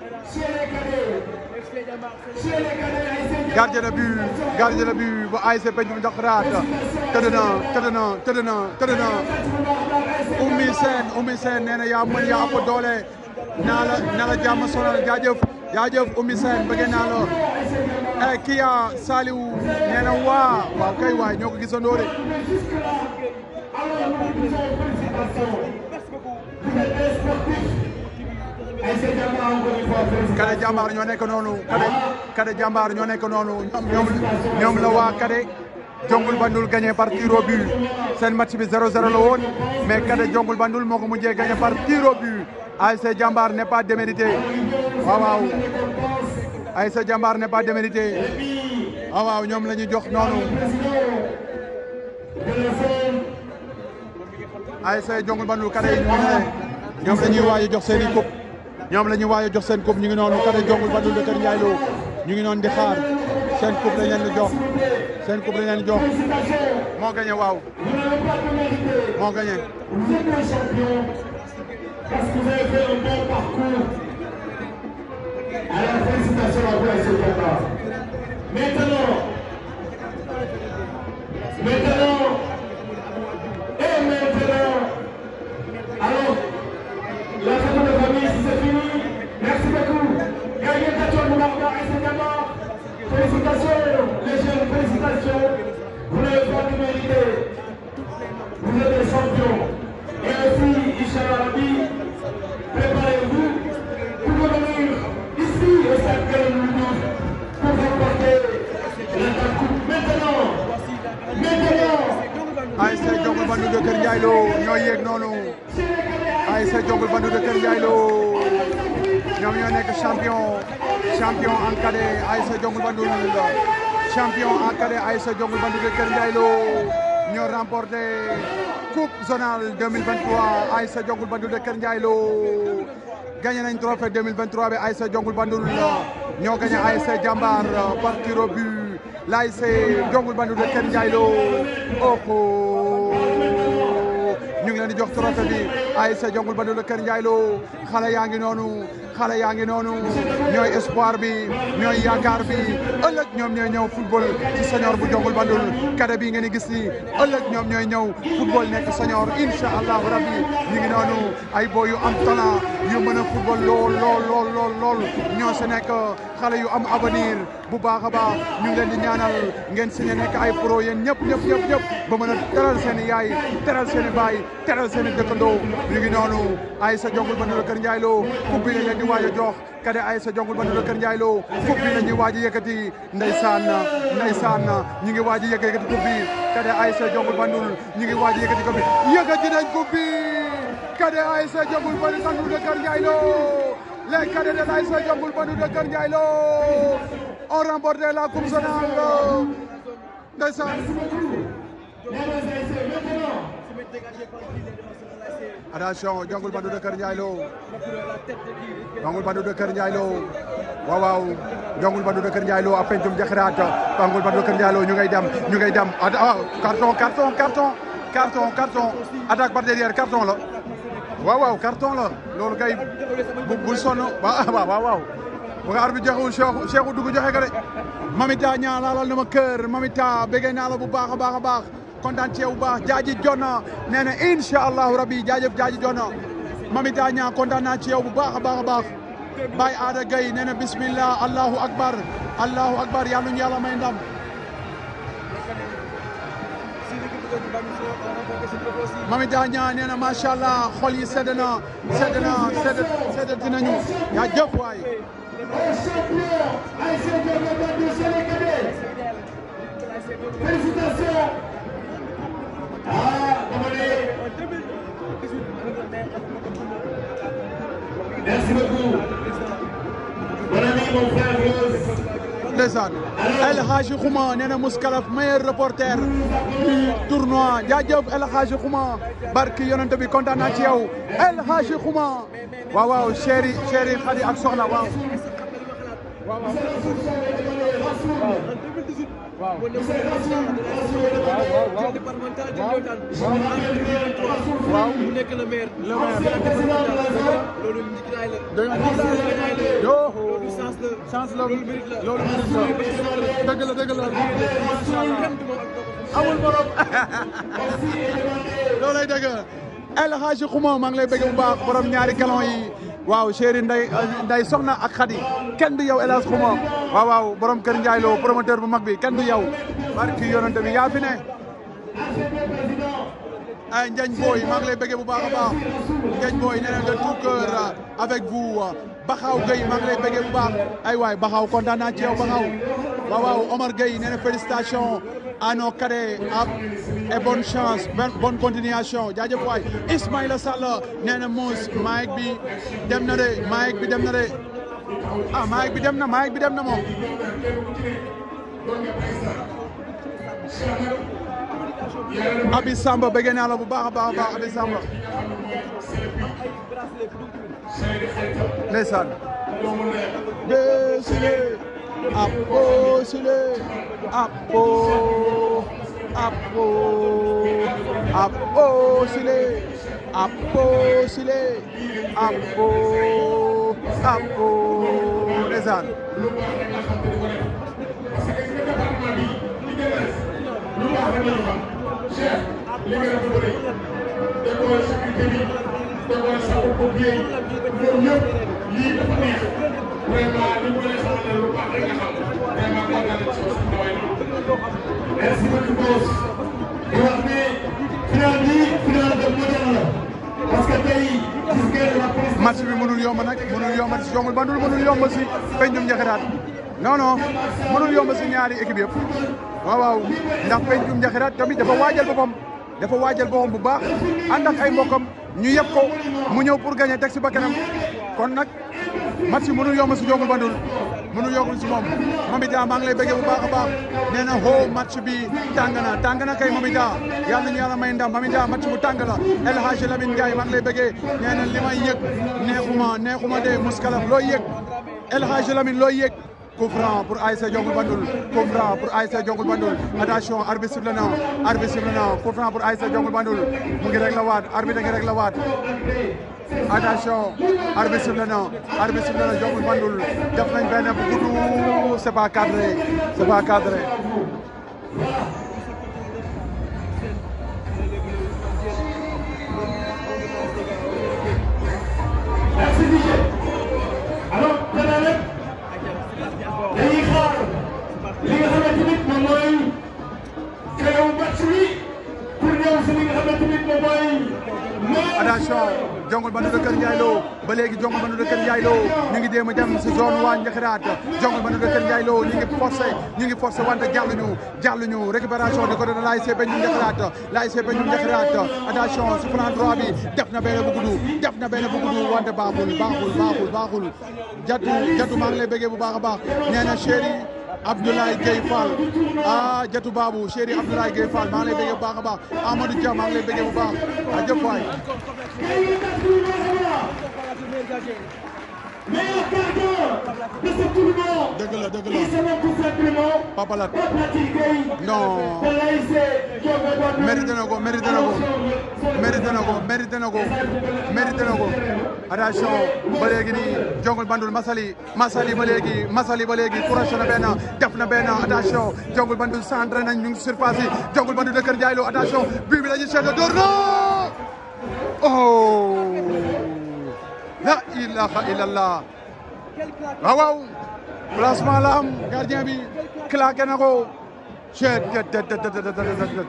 gardien de but gardien de but bu ASC Pencum Njaxiraat tëdd na tëdd na tëdd na tëdd na Oumy Sène Oumy Sène nee na yaa mën yaa ëpp doole naa la naa la jàmm sonal jaajëf jaajëf Oumy Sène bëgg naa la eh Kia Saliou nee na waa waaw kay waay ñoo ko gisandoo de ASC Kade Jàmbaar ñoo nekk noonu Kade Kade Jàmbaar ñoo nekk noonu ñoom ñoom la waa Kade Jongul Bandul gagné par tir au but seen match bi 0-0 la woon mais Kade Jongul Bandul moo ko mujjee gagné par tir au but ASC Jàmbaar n'est pas démérité waaw waaw ASC Jàmbaar n'est pas démérité waaw waaw ñoom la ñu jox noonu ASC Jongul Bandul Kade yi ñu ne ñoom la ñuy waaj a jox seen i coupe ñoom la ñuy waaj a jox seen coupe ñu ngi noonu Kade Jongul Bandul de Kër Ndiaye Lo ñu ngi noonu di xaar seen coupe lañ leen di jox seen coupe lañ leen di jox moo gagné waaw moo gagné. Vous êtes des champions parce que vous avez fait un bon parcours. Alors félicitations à vous à ce combat. Maintenant, maintenant, et maintenant, alors, la photo de famille, si c'est fini, merci beaucoup. Gagnez Tachon Moularga et ses gamins. Félicitations, les jeunes, félicitations. Vous n'avez pas de mérité. Vous êtes des champions. Et aussi, Inch'Allah Rabbi, préparez-vous pour revenir ici au stade Galouloudou pour remporter la coupe. Maintenant, maintenant, ASC Jongul Bandul de Kër Ndiaye Lo ñoo yéeg noonu ASC Jongul Bandul de Kër Ndiaye Lo ñoom ñoo nekk champion champion en cadet ASC Jongul Bandul champion en cadet ASC Jongul Bandul de Kër Ndiaye Lo ñoo remporté coupe zonale 2023 ASC Jongul Bandul de Kër Ndiaye Lo gagné nañ trophée 2023 bi ASC Jongul Bandul ñoo gagné ASC Jambar par tir au but l'ASC Jongul Bandul de Kër Ndiaye Lo oh ñu ngi leen di jox trophée bi ASC Jongul Bandul de Kër Ndiaye Lo xale yaa ngi noonu xale yaa ngi noonu ñooy espoir bi ñooy yaakaar bi ëllëg ñoom ñooy ñëw football ci senior bu Jongul Bandul kade bi ngeen di gis ni ëllëg ñoom ñooy ñëw football nekk senior incha allahu rabbi ñu ngi noonu ay boy yu am talent yu mën a football lool lool lool lool lool ñoo si nekk xale yu am avenir bu baax a baax ñu ngi leen di ñaanal ngeen signé nekk ay pro yéen ñëpp ñëpp ñëpp ñëpp ba mën a teral seen i yaay teral seen i baay teral seen i dëkkandoo ñu ngi noonu ay sa Jongul Bandul Kër Ndiaye Lo coupe bi lañ leen di waaj a jox kade ay sa Jongul Bandul Kër Ndiaye Lo coupe bi la ñuy waaj a yëkkati ndeysaan ndeysaan ñu ngi waaj a yëkkati coupe bi kade ay sa Jongul Bandul ñu ngi waaj a yëkkati coupe bi yëkkati nañ coupe bi kade ay sa Jongul Bandul de Kër Ndiaye Lo les cadets de l'ASC Jongul Bandul de Kër Ndiaye Lo ont remporté la coupe zonale ndeysaan attention Jongul Bandul de Kër Ndiaye Lo Jongul Bandul de Kër Ndiaye Lo waaw waaw Jongul Bandul de Kër Ndiaye Lo a pencum jaxiraat Jongul Bandul de Kër Ndiaye Lo ñu ngay dem ñu ngay dem ah carton carton carton carton carton attaque par derrière carton la waaw waaw carton la loolu kay bu bul sonn waaw waaw waaw bu nga arbitre joxewul Cheikh Cheikh dugg joxe ka de Mamita ñaa laalal na ma kër Mamita béggee naa la bu baax a baax a baax kontaan ci yow bu baax jaaji jonna nee na incha allahu rabbi jaajëf jaaji jonna Mamita ñaa kontaan naa ci yow bu baax a baax a baax Baye Aada Gaye nee na bismillah allahu akbar allahu akbar yàlla ñu yàlla may ndam Mami Diagne nee na macha allah xol yi sedd na sedd na sedd sedd dinañu yaa jëf waay. champion ASC Jongul Bandul c'est les cadets. Félicitations. Ah, dama ne. Merci beaucoup. Mon ami, mon frère Rose. ndeysaan El Hadji Khouma nee na Mouskalaf meilleur reporter du tournoi jaajëf El Hadji Khouma barki yonent bi kontaan naa ci yow El Hadji Khouma waaw waaw chéri chéri Khady ak Soxna waaw. waaw mu nekk le maire. le maire loolu njiglaay la. dëgg yoo loolu chance la. chance la loolu mérite la. loolu mérite la dëgg la dëgg la macha allah amul borom loolay dëgg El Hadji Khouma maa ngi lay bëgg bu baax borom ñaari galon yi waaw chéri nday nday soxna ak Khady kenn du yow El Hadji Khouma waaw waaw borom Kër Ndiaye Lo promoteur bu mag bi kenn du yow barki yonante bi yaa fi ne ay Ndiagne Boy maa ngi lay bëgg bu baax a baax Ndiagne Boy nee na de tout cœur avec vous Baxaw Gueye maa ngi lay bëggee bu baax ay waay Baxaw kontaan naa ci yow Baxaw waaw waaw Omar Gueye nee na félicitations à nos cadets et bonne chance bonne continuation jaajëf waay Ismaïla Sall nee na Mouss Mike bi dem na de Mike bi dem na de ah Mike bi dem na Mike bi dem na moom Abi Samba bëgg naa la bu baax a baax a baax Abi Samba ndeysaan desile apo sile apo apo apo sile apo sile apo apo ndeysaan chef li nga def bëri décoré sécurité bi décoré sapeurs-pompiers yi ñoom ñëpp lii dafa neex vraiment li mu leen xamal ne lu baax rek nga xam vraiment kontaan nañ ci sa tawaay merci beaucoup boss di wax ne final bi final de modèle la parce que tey gis ngeen la presse match bi mënul yomb nag mënul yomb si Jongul Bandul mënul yomb si Pencum Njaxiraat non non mënul yomb si ñaari équipe yëpp waaw waaw ndax Pencum Njaxiraat tamit dafa waajal boppam dafa waajal boppam bu baax ànd ak ay mbokkam ñu yeb ko mu ñëw pour gagner teg si bakkanam kon nag match bi mënul yomb si Jongul Bandul mënul yokkul si moom Mamita maa ngi lay bëggee bu baax a baax nee na hoo match bi tàng na tàng na kay Mamita yàlla nañu yàlla may ndam Mamita match bu tàng la El Hadj Lamine Ndiaye maa ngi lay bëggee nee na li may yëg neexuma neexuma de muskalam looy yëg El Hadj Lamine looy yëg coup franc pour ASC Jongul Bandul coup franc pour ASC Jongul Bandul attention arbitre sifflé na arbitre sifflé na coup franc pour ASC Jongul Bandul mu ngi rek la waat arbitre ngi rek la waat attention arbitre sifflé na arbitre sifflé na Jongul Bandul def nañ benn bu gudd c'est pas cadré c'est pas cadré Merci DJ. Alors, xanaa nag dañuy xaar li nga xamante ni moom mooy xew match bi pour ñëw si li nga xamante ni moom mooy. attention Jongul Bandul de Kër Ndiaye Lo ba léegi Jongul Bandul de Kër Ndiaye Lo ñu ngi jéem a dem si zone waa Njaxiraat Jongul Bandul de Kër Ndiaye Lo ñu ngi forcé ñu ngi forcé wante jàlluñu jàlluñu récupération du côté de l'ASC Pencum Njaxiraat l'ASC Pencum Njaxiraat attention si flanc droit bi def na benn bu gudd def na benn bu gudd wante baaxul baaxul baaxul baaxul jatu jatu maa ngi lay bëggee bu baax a baax nee na chéri Abdoulaye Gueye Fall ah Jatu Babou chéri Abdoulaye Gueye Fall maa ngi lay bëggee bu baax a baax Amadou Dia maa ngi lay bëggee bu baax a jëf waay meilleur gardien de ce tournoi. dëgg la dëgg Il la se nomme tout simplement Papa Lat Pape Gueye. Non. de l'ASC Jongul Bandul. mérité na ko mérité na ko mérité na ko mérité na ko mérité na ko attention ba léegi nii Jongul Bandul Masali Masali ba léegi Masali ba léegi croché na benn def na benn attention Jongul Bandul centré nañ ñu ngi surface yi Jongul Bandul de Kër Ndiaye Lo attention bii bi la ñuy seetlu door na oh la ilaha illallah waaw waaw placement la am gardien bi claqué na ko chet tet tet tet tet tet tet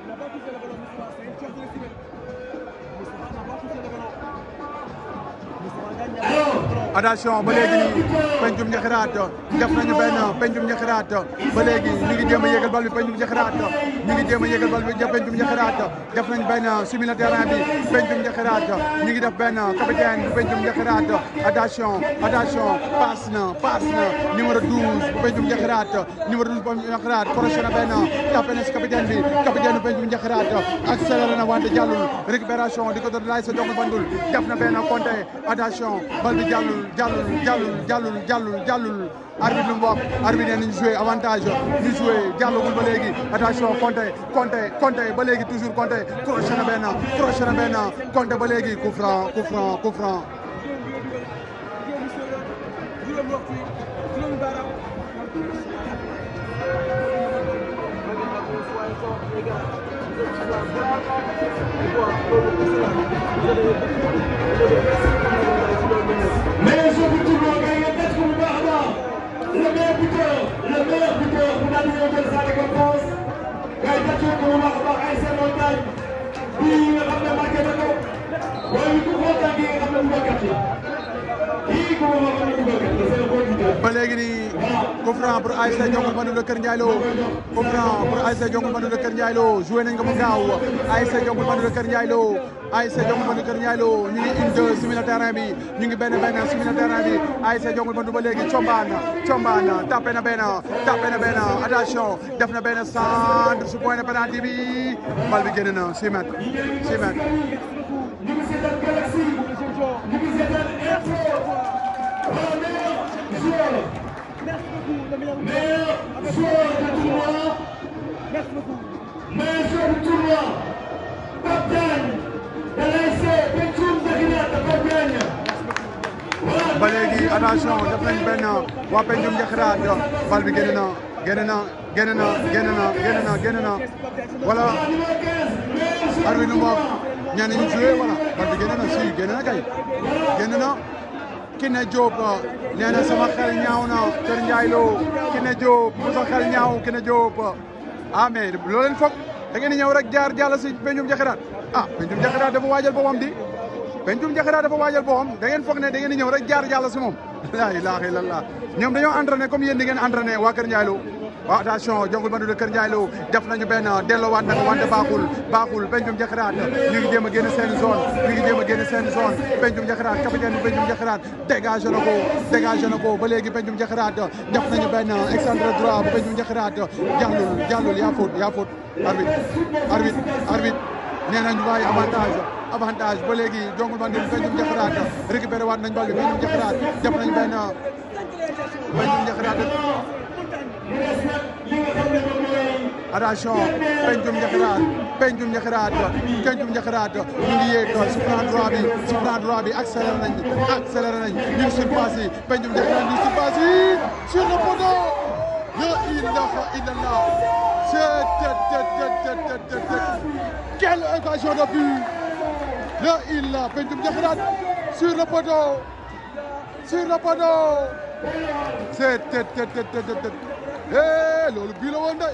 attention ba léegi nii pencum njaxiraat def nañu benn pencum njaxiraat ba léegi ñu ngi jéem a yéegal bal bi pencum njaxiraat ñu ngi jéem a yéegal bal bi pencum njaxiraat def nañu benn simi le terrain bi pencum njaxiraat ñu ngi def benn capitaine bu pencum njaxiraat attention attention passe na passe na numéro 12 bu pencum njaxiraat numéro 12 bu pencum njaxiraat crochet na benn tapé na si capitaine bi capitaine bu pencum njaxiraat accéléré na wante jàllul récupération di ko doon laay sa Jongul Bandul def na benn compté attention bal bi jàllul jàllul jàllul jàllul jàllul jàllul arbitre lu mu wax arbitre nee nañu joué avantage ñu joué jàllugul ba léegi attention compté compté compté ba léegi toujours compté crochet na benn crochet na benn compté ba léegi coup franc coup franc coup franc Mais je vous tourne gars yi ngeen ko bu baax a baax le meilleur buteur le meilleur buteur bu daal di ñëw jël sa récompense gars yi tàccee ko bu baax a baax ay seen montagne bii nga xam ne marqué na ko waaye ku kontaan gi nga xam ne bu baax yi kii ba léegi nii coup franc pour ASC Jongul Bandu de Kër Ndiaye Lo coup franc pour ASC Jongul Bandu de Kër Ndiaye Lo joué nañ ko mu gaaw ASC Jongul Bandu de Kër Ndiaye Lo ASC Jongul Bandu de Kër Ndiaye Lo ñu ngi une deux si milieu terrain bi ñu ngi benn benn si milieu terrain bi ASC Jongul Bandu ba léegi combaan combaan tapé na benn tapé na benn attention def na benn centre su point de pénalty bi bal bi génn na 6 mètres 6 mètres ñu ngi seetaan Galaxy ñu ngi seetaan info wala meilleur joueur meilleur joueur du tournoi meilleur joueur du tournoi Pape Diagne de l'ASC Pencum Zakinata Pape Diagne ba léegi attention def nañ benn waa Pencum Jaxiraat bal bi génn na génn na génn na génn na génn na génn na wala arbitre nu mu wax ñenn ñu joué wala bal bi génn na si génn na kay génn na Kiné Diop nee na sama xel ñaaw na Kër Ndiaye Lo Kiné Diop bu sa xel ñaaw Kiné Diop ah mais loo leen foog da ngeen di ñëw rek jaar jàll si Pencum Jaxiraat ah Pencum Jaxiraat dafa waajal boppam di Pencum Jaxiraat dafa waajal boppam da ngeen foog ne da ngeen di ñëw rek jaar jàll si moom laa ilaaha illallah ñoom dañoo entraîné comme yéen di ngeen entraîné waa Kër Ndiaye Lo waaw attention Jongul Bandu de Kër Ndiaye Lo def nañu benn delloowaat na ko wante baaxul baaxul Pencum Jaxiraat ñu ngi jéem a génn seen zone ñu ngi jéem a génn seen zone Pencum Jaxiraat capitaine bi Pencum Jaxiraat dégagé na ko dégagé na ko ba léegi Pencum Jaxiraat def nañu benn excentré droit bu Pencum Jaxiraat jàllul jàllul yaa faute yaa faute arbitre arbitre arbitre nee nañu waaye avantage avantage ba léegi Jongul Bandu Pencum Jaxiraat récupéré waat nañ bal bi Pencum Jaxiraat def nañu benn Pencum Jaxiraat attention Pencum Jaxiraat Pencum Jaxiraat Pencum Jaxiraat ñu ngi yéeg si plan droit bi si plan droit bi accéléré nañ accéléré nañ ñu ngi surpasse yi Pencum Jaxiraat ñu ngi surpasse yi sur le poteau la ilaha illallah c'est quelle occasion de but la ilaha Pencum Jaxiraat sur le poteau sur le poteau c'est eh loolu bii la woon de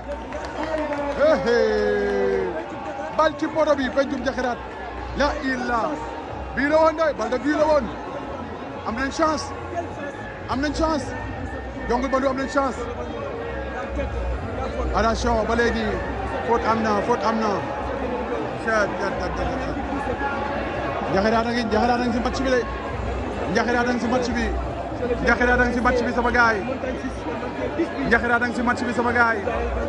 eh bal ci poto bi Pencum Jaxiraat la illa bii la woon de bal de bii la woon am nañ chance am nañ chance Jongul Bandu am nañ chance attention ba léegi faute am na faute am na Jaxiraat a ngi Jaxiraat a ngi si match bi de Jaxiraat a ngi si match bi Jaxiraat a ngi si match bi sama gaay Jaxiraat a ngi si match bi sama gaay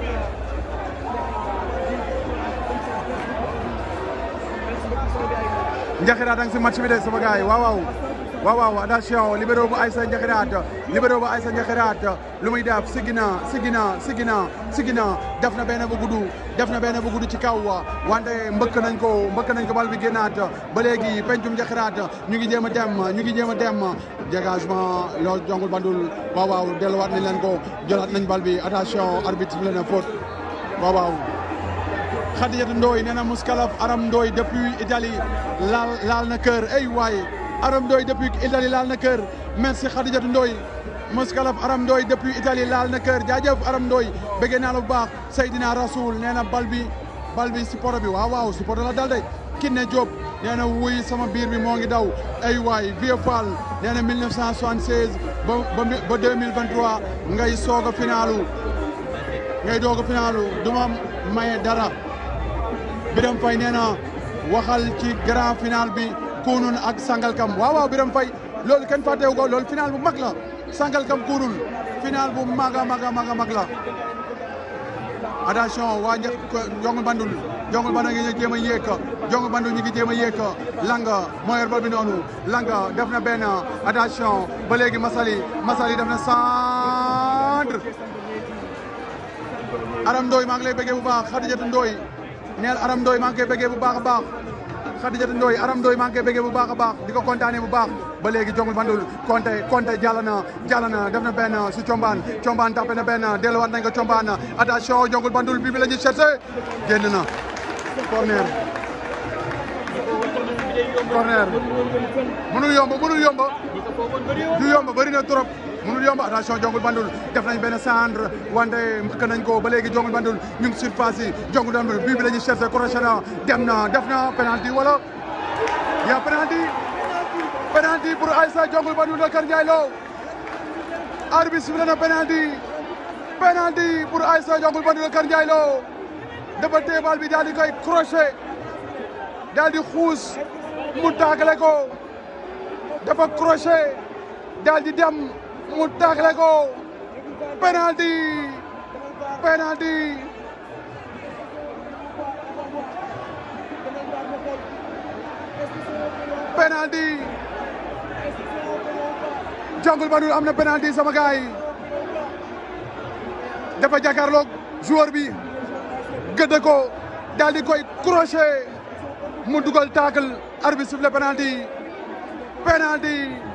Jaxiraat a ngi si match bi de sama gaay waaw waaw waaw waaw attention libéro bu Aïssa Jaxiraat libéro bu Aïssa Jaxiraat lu muy def sigina sigina sigina sigina def na benn bu gudd def na benn bu gudd ci kaw wante mbëkk nañ ko mbëkk nañ ko bal bi génnaat ba léegi Pencum Jaxiraat ñu ngi jéem a dem ñu ngi jéem a dem dégagement loolu Jongul Bandul waaw waaw delluwaat nañ leen ko jëlaat nañ bal bi attention arbitre bi leen a faute waaw waaw Khadijatu Ndoy nee na Mouskalaf Aram Ndoy depuis Italie laal laal na kër ay waay Aram Ndoy depuis Italie laal na kër merci Khadijatu Ndoy Mouskalaf Aram Ndoy depuis Italie laal na kër jaajëf Aram Ndoy bëggee naa la bu baax Seydina Rasoul nee na bal bi bal bi si poto bi waaw waaw si poto la dal de Kiné Diop nee na wuy sama biir bi moo ngi daw ay waay Vieux Fall nee na 1976 ba ba ba 2023 ngay soog a finalu ngay doog a finalu du ma maye dara Biram Fay nee na waxal ci grand final bi kunun ak Sangalkam waaw waaw Biram Fay loolu kenn fàttewu ko loolu final bu mag la Sangalkam kunun final bu mag a mag a mag a mag la attention waa Jongul Bandul Jongul Bandul ngi jéem a yéeg Jongul Bandul ñu ngi jéem a yéeg Langa moo yor bal bi noonu Langa def na benn attention ba léegi Masali Masali def na centre Aram Ndoy maa ngi lay bëggee bu baax Xadijatu Ndoy neel Aram Ndoy maa ngi koy bëggee bu baax a baax Xadijatu Ndoy Aram Ndoy maa ngi koy bëggee bu baax a baax di ko kontaanee bu baax ba léegi Jongul Bandul Konte Konte jàll na jàll na def na benn si Combaan Combaan tapé na benn delluwaat nañ ko Combaan attention Jongul Bandul bi bi la ñuy cherché génn na corner corner mënul yomb mënul yomb du yomb bëri na trop mënul yomb attention Jongul Bandul def nañ benn centre wante mbëkk nañ ko ba léegi Jongul Bandul ñu ngi surpasse yi Jongul Bandul bii bi la ñuy cherché crochet na dem na def na penalty wala yaa penalty penalty pour Aïssa Jongul Bandul de Kër Ndiaye Lo arbitre sifflé na penalty penalty pour Aïssa Jongul Bandul de Kër Ndiaye Lo dafa téye bal bi daal di koy crochet daal di xuus mu taakale ko dafa crochet daal di dem mu taakale ko penalty penalty penalty Jongul Bandul am na penalty sama gaay yi dafa jàkkaarloog joueur bi gëdd ko daal di koy crochet mu dugal taakal arbitre sifflé penalty penalty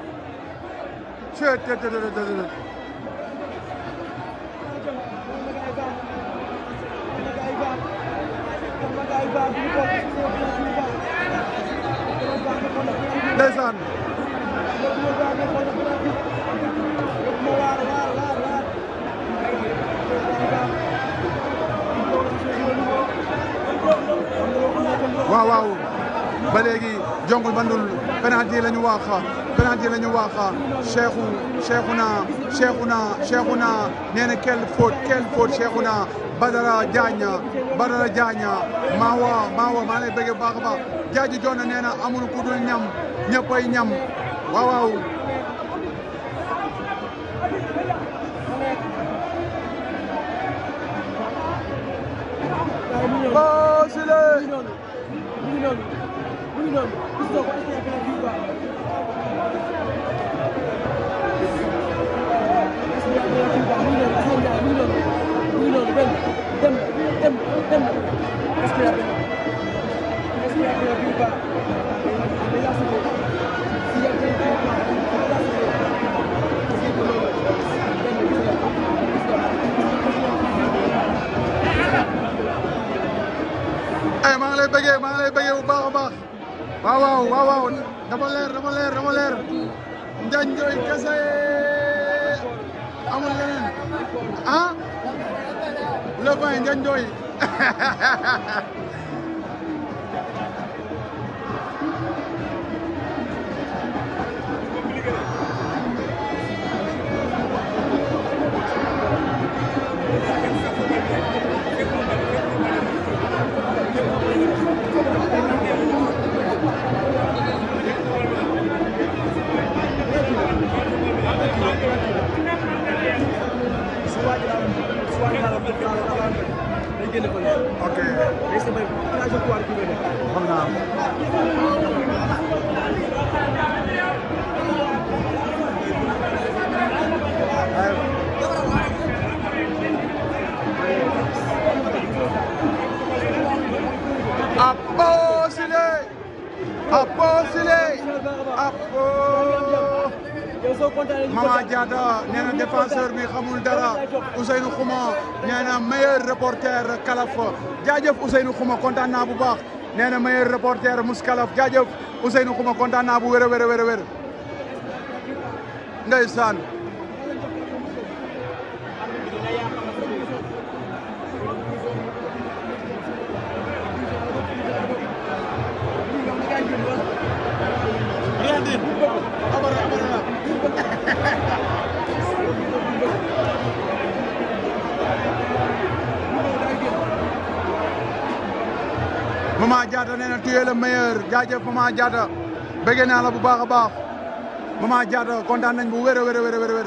ndeysaan waaw waaw ba léegi Jongul Bandul penalty la ñu wax penalty la ñu wax Cheikhou Cheikhouna Cheikhouna Cheikhouna nee na quelle faute quelle faute Cheikhouna Badara Diagne Badara Diagne Mawa Mawa maa lay bëgg baax a baax jaaji joona nee na amul ku dul ñam ñëppay ñam waaw waaw Oh, Sile! ay maa ngi lay bëggee maa ngi lay bëggee bu baax a baax waaw waaw waaw waaw dafa leer dafa leer dafa leer Ndiagne Ndoye kese amul leneen ah le vin Ndiagne Ndoye ok xam naa Apo Sile Apo Sile Apo Mama Diatta nee na défenseur bi xamul dara Ousseynou Khouma nee na meilleur reporter Kalaf jaajëf Ousseynou Khouma kontaan naa bu baax nee na meilleur reporter Mous Kalaf jaajëf Ousseynou Khouma kontaan naa bu wér a wér a wér a wér ndeysaan Mama Diatta nee na tu es le meilleur jaajëf Mama Diatta bëgg naa la bu baax a baax Mama Diatta kontaan nañ bu wér a wér a wér a wér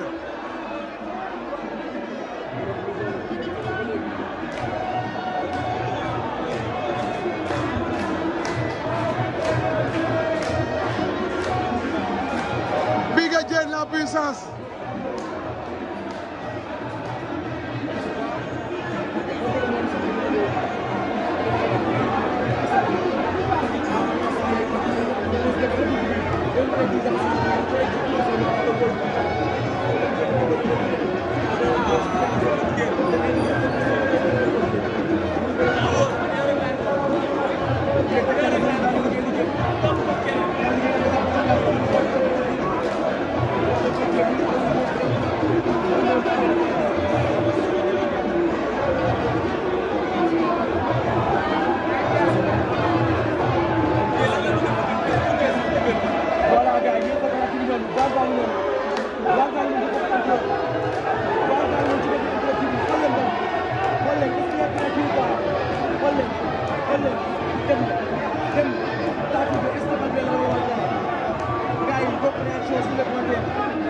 Biga Diène la puissance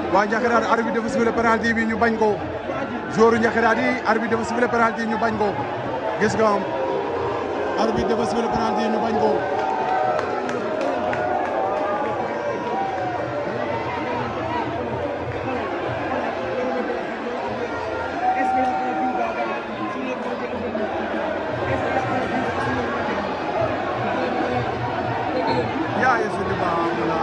waa Njaxiraat arbitre dafa sifflé penalty bi ñu bañ ko joueur Njaxiraat yi arbitre dafa sifflé penalty ñu bañ ko gis nga am arbitre dafa sifflé penalty ñu bañ ko yaa yesu di baam la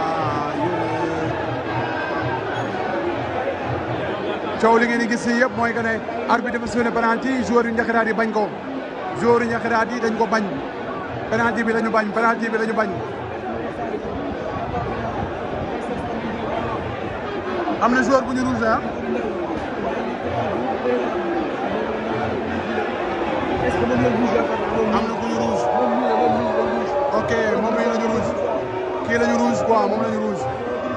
coow li ngeen di gis fii yëpp mooy que ne arbitre dafa sifflé penalty joueur yu Njaxiraat yi bañ ko joueur yu Njaxiraat yi dañ ko bañ penalty bi la ñu bañ penalty bi la ñu bañ am na joueur bu ñu rouge ah am na ku ñu rouge ok moom mii la ñu rouge kii la ñu rouge quoi moom la ñu rouge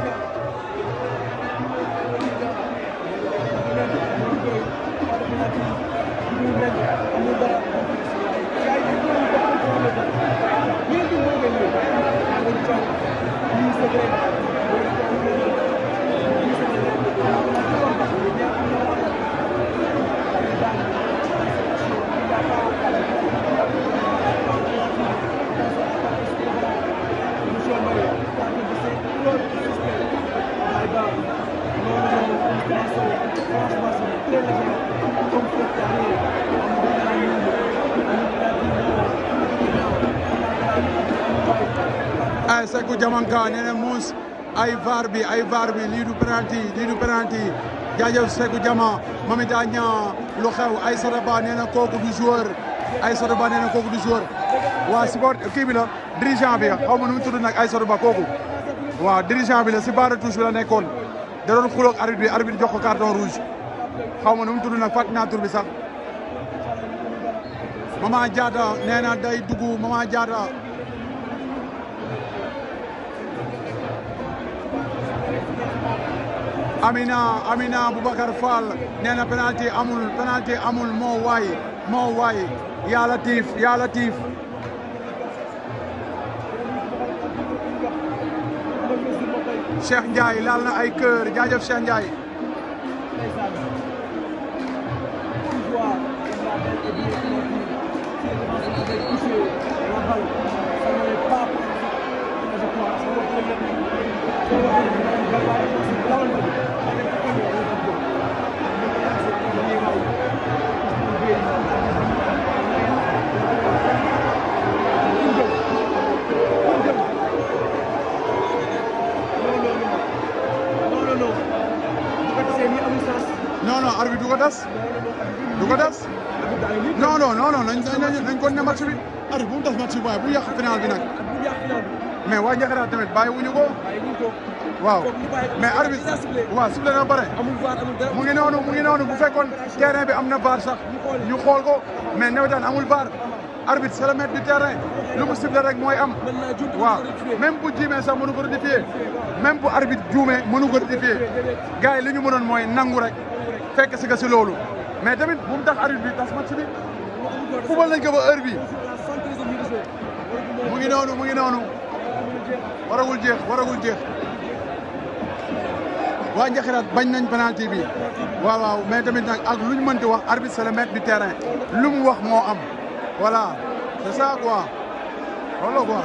ay Seku Jamanka nee na muus ay VAR bi ay VAR bi lii du penalty lii du penalty jaajëf Seku Jama mami daa ñaa lu xew ay Sadaba nee na kooku du joueur ay Sadaba nee na kooku du joueur waa support kii bi la dirigeant bi xaw ma nu mu tudd nag ay Sadaba kooku waaw dirigeant bi la si barre touche bi la nekkoon da doon xuloog arbitre bi arbitre jox ko carton rouge xaw ma nu mu tudd nag fàttali naa tur bi sax Mama Diatta nee na day dugg Mama Diatta Amina Amina Boubacar Fall nee na penalty amul penalty amul moo waay moo waay yaa Latif yaa Latif Cheikh Ndiaye laal na ay kër jaajëf Cheikh Ndiaye non non arbitre du ko des du ko des non non non non nañ nañ nañ ko ne match bi arbitre bu mu des match bi waaye bu yàq final bi nag mais waa Njaxiraat tamit bàyyi wuñu ko waaw mais arbitre waaw sifflé na ba pare mu ngi noonu mu ngi noonu bu fekkoon terrain bi am na VAR sax ñu xool ko mais nawetaan amul VAR arbitre c'est le maître du terrain lu mu sifflé rek mooy am waaw même bu jiimee sax mënu ko rectifier même bu arbitre juumee mënu ko rectifier gars yi li ñu mënoon mooy nangu rek fekk si ka si loolu mais tamit bu mu tax arbitre bi tas match bi fubal nañ ko ba heure bi mu ngi noonu mu ngi noonu waragul jeex waragul jeex waa Njaxiraat bañ nañ penalty bi waaw waaw mais tamit nag ak lu ñu mënti wax arbitre c'est le maître du terrain lu mu wax moo am voilà c'est ça quoi loolu quoi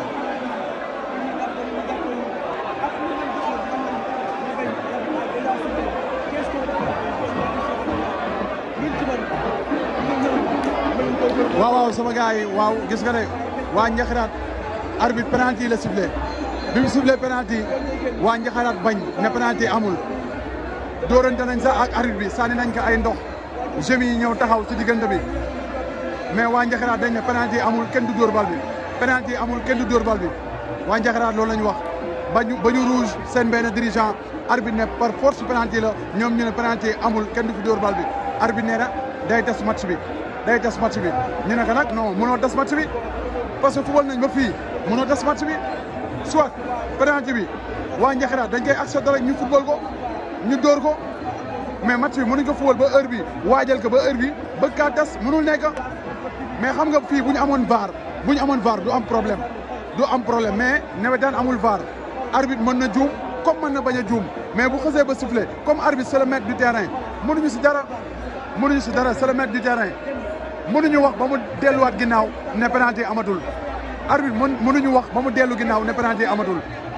waaw waaw sama gars yi waaw gis nga ne waa Njaxiraat arbitre penalty la sifflé bi mu sifflé penalty waa Njaxiraat bañ ne penalty amul dóorante nañ sax ak arbitre bi sànni nañ ko ay ndox jeunes yi ñëw taxaw ci diggante bi mais waa Njaxiraat dañ ne penalty amul kenn du dóor bal bi penalty amul kenn du dóor bal bi waa Njaxiraat loolu la ñu wax bañu ba ñu rouge seen benn dirigeant arbitre ne par force penalty la ñoom ñu ne penalty amul kenn du fi dóor bal bi arbitre nee na day tas match bi day tas match bi ñu ne ko nag non mënoo tas match bi parce que football nañ ba fii mënoo tas match bi soit penalty bi waa Njaxiraat dañ koy accepté rek ñu football ko ñu dóor ko mais match bi mënuñ ko football ba heure bi waajal ko ba heure bi ba kaa tas mënul nekk mais xam nga fii bu ñu amoon VAR bu ñu amoon VAR du am problème du am problème mais nawetaan amul VAR arbitre mën na juum comme comme mën na bañ a juum mais bu xasee ba sifflé comme arbitre c'est le maître du terrain mënuñu si dara mënuñu si dara c'est le maître du terrain mënuñu wax ba mu delluwaat ginnaaw ne penalty amatul arbitre mën mënuñu wax ba mu dellu ginnaaw ne penalty amatul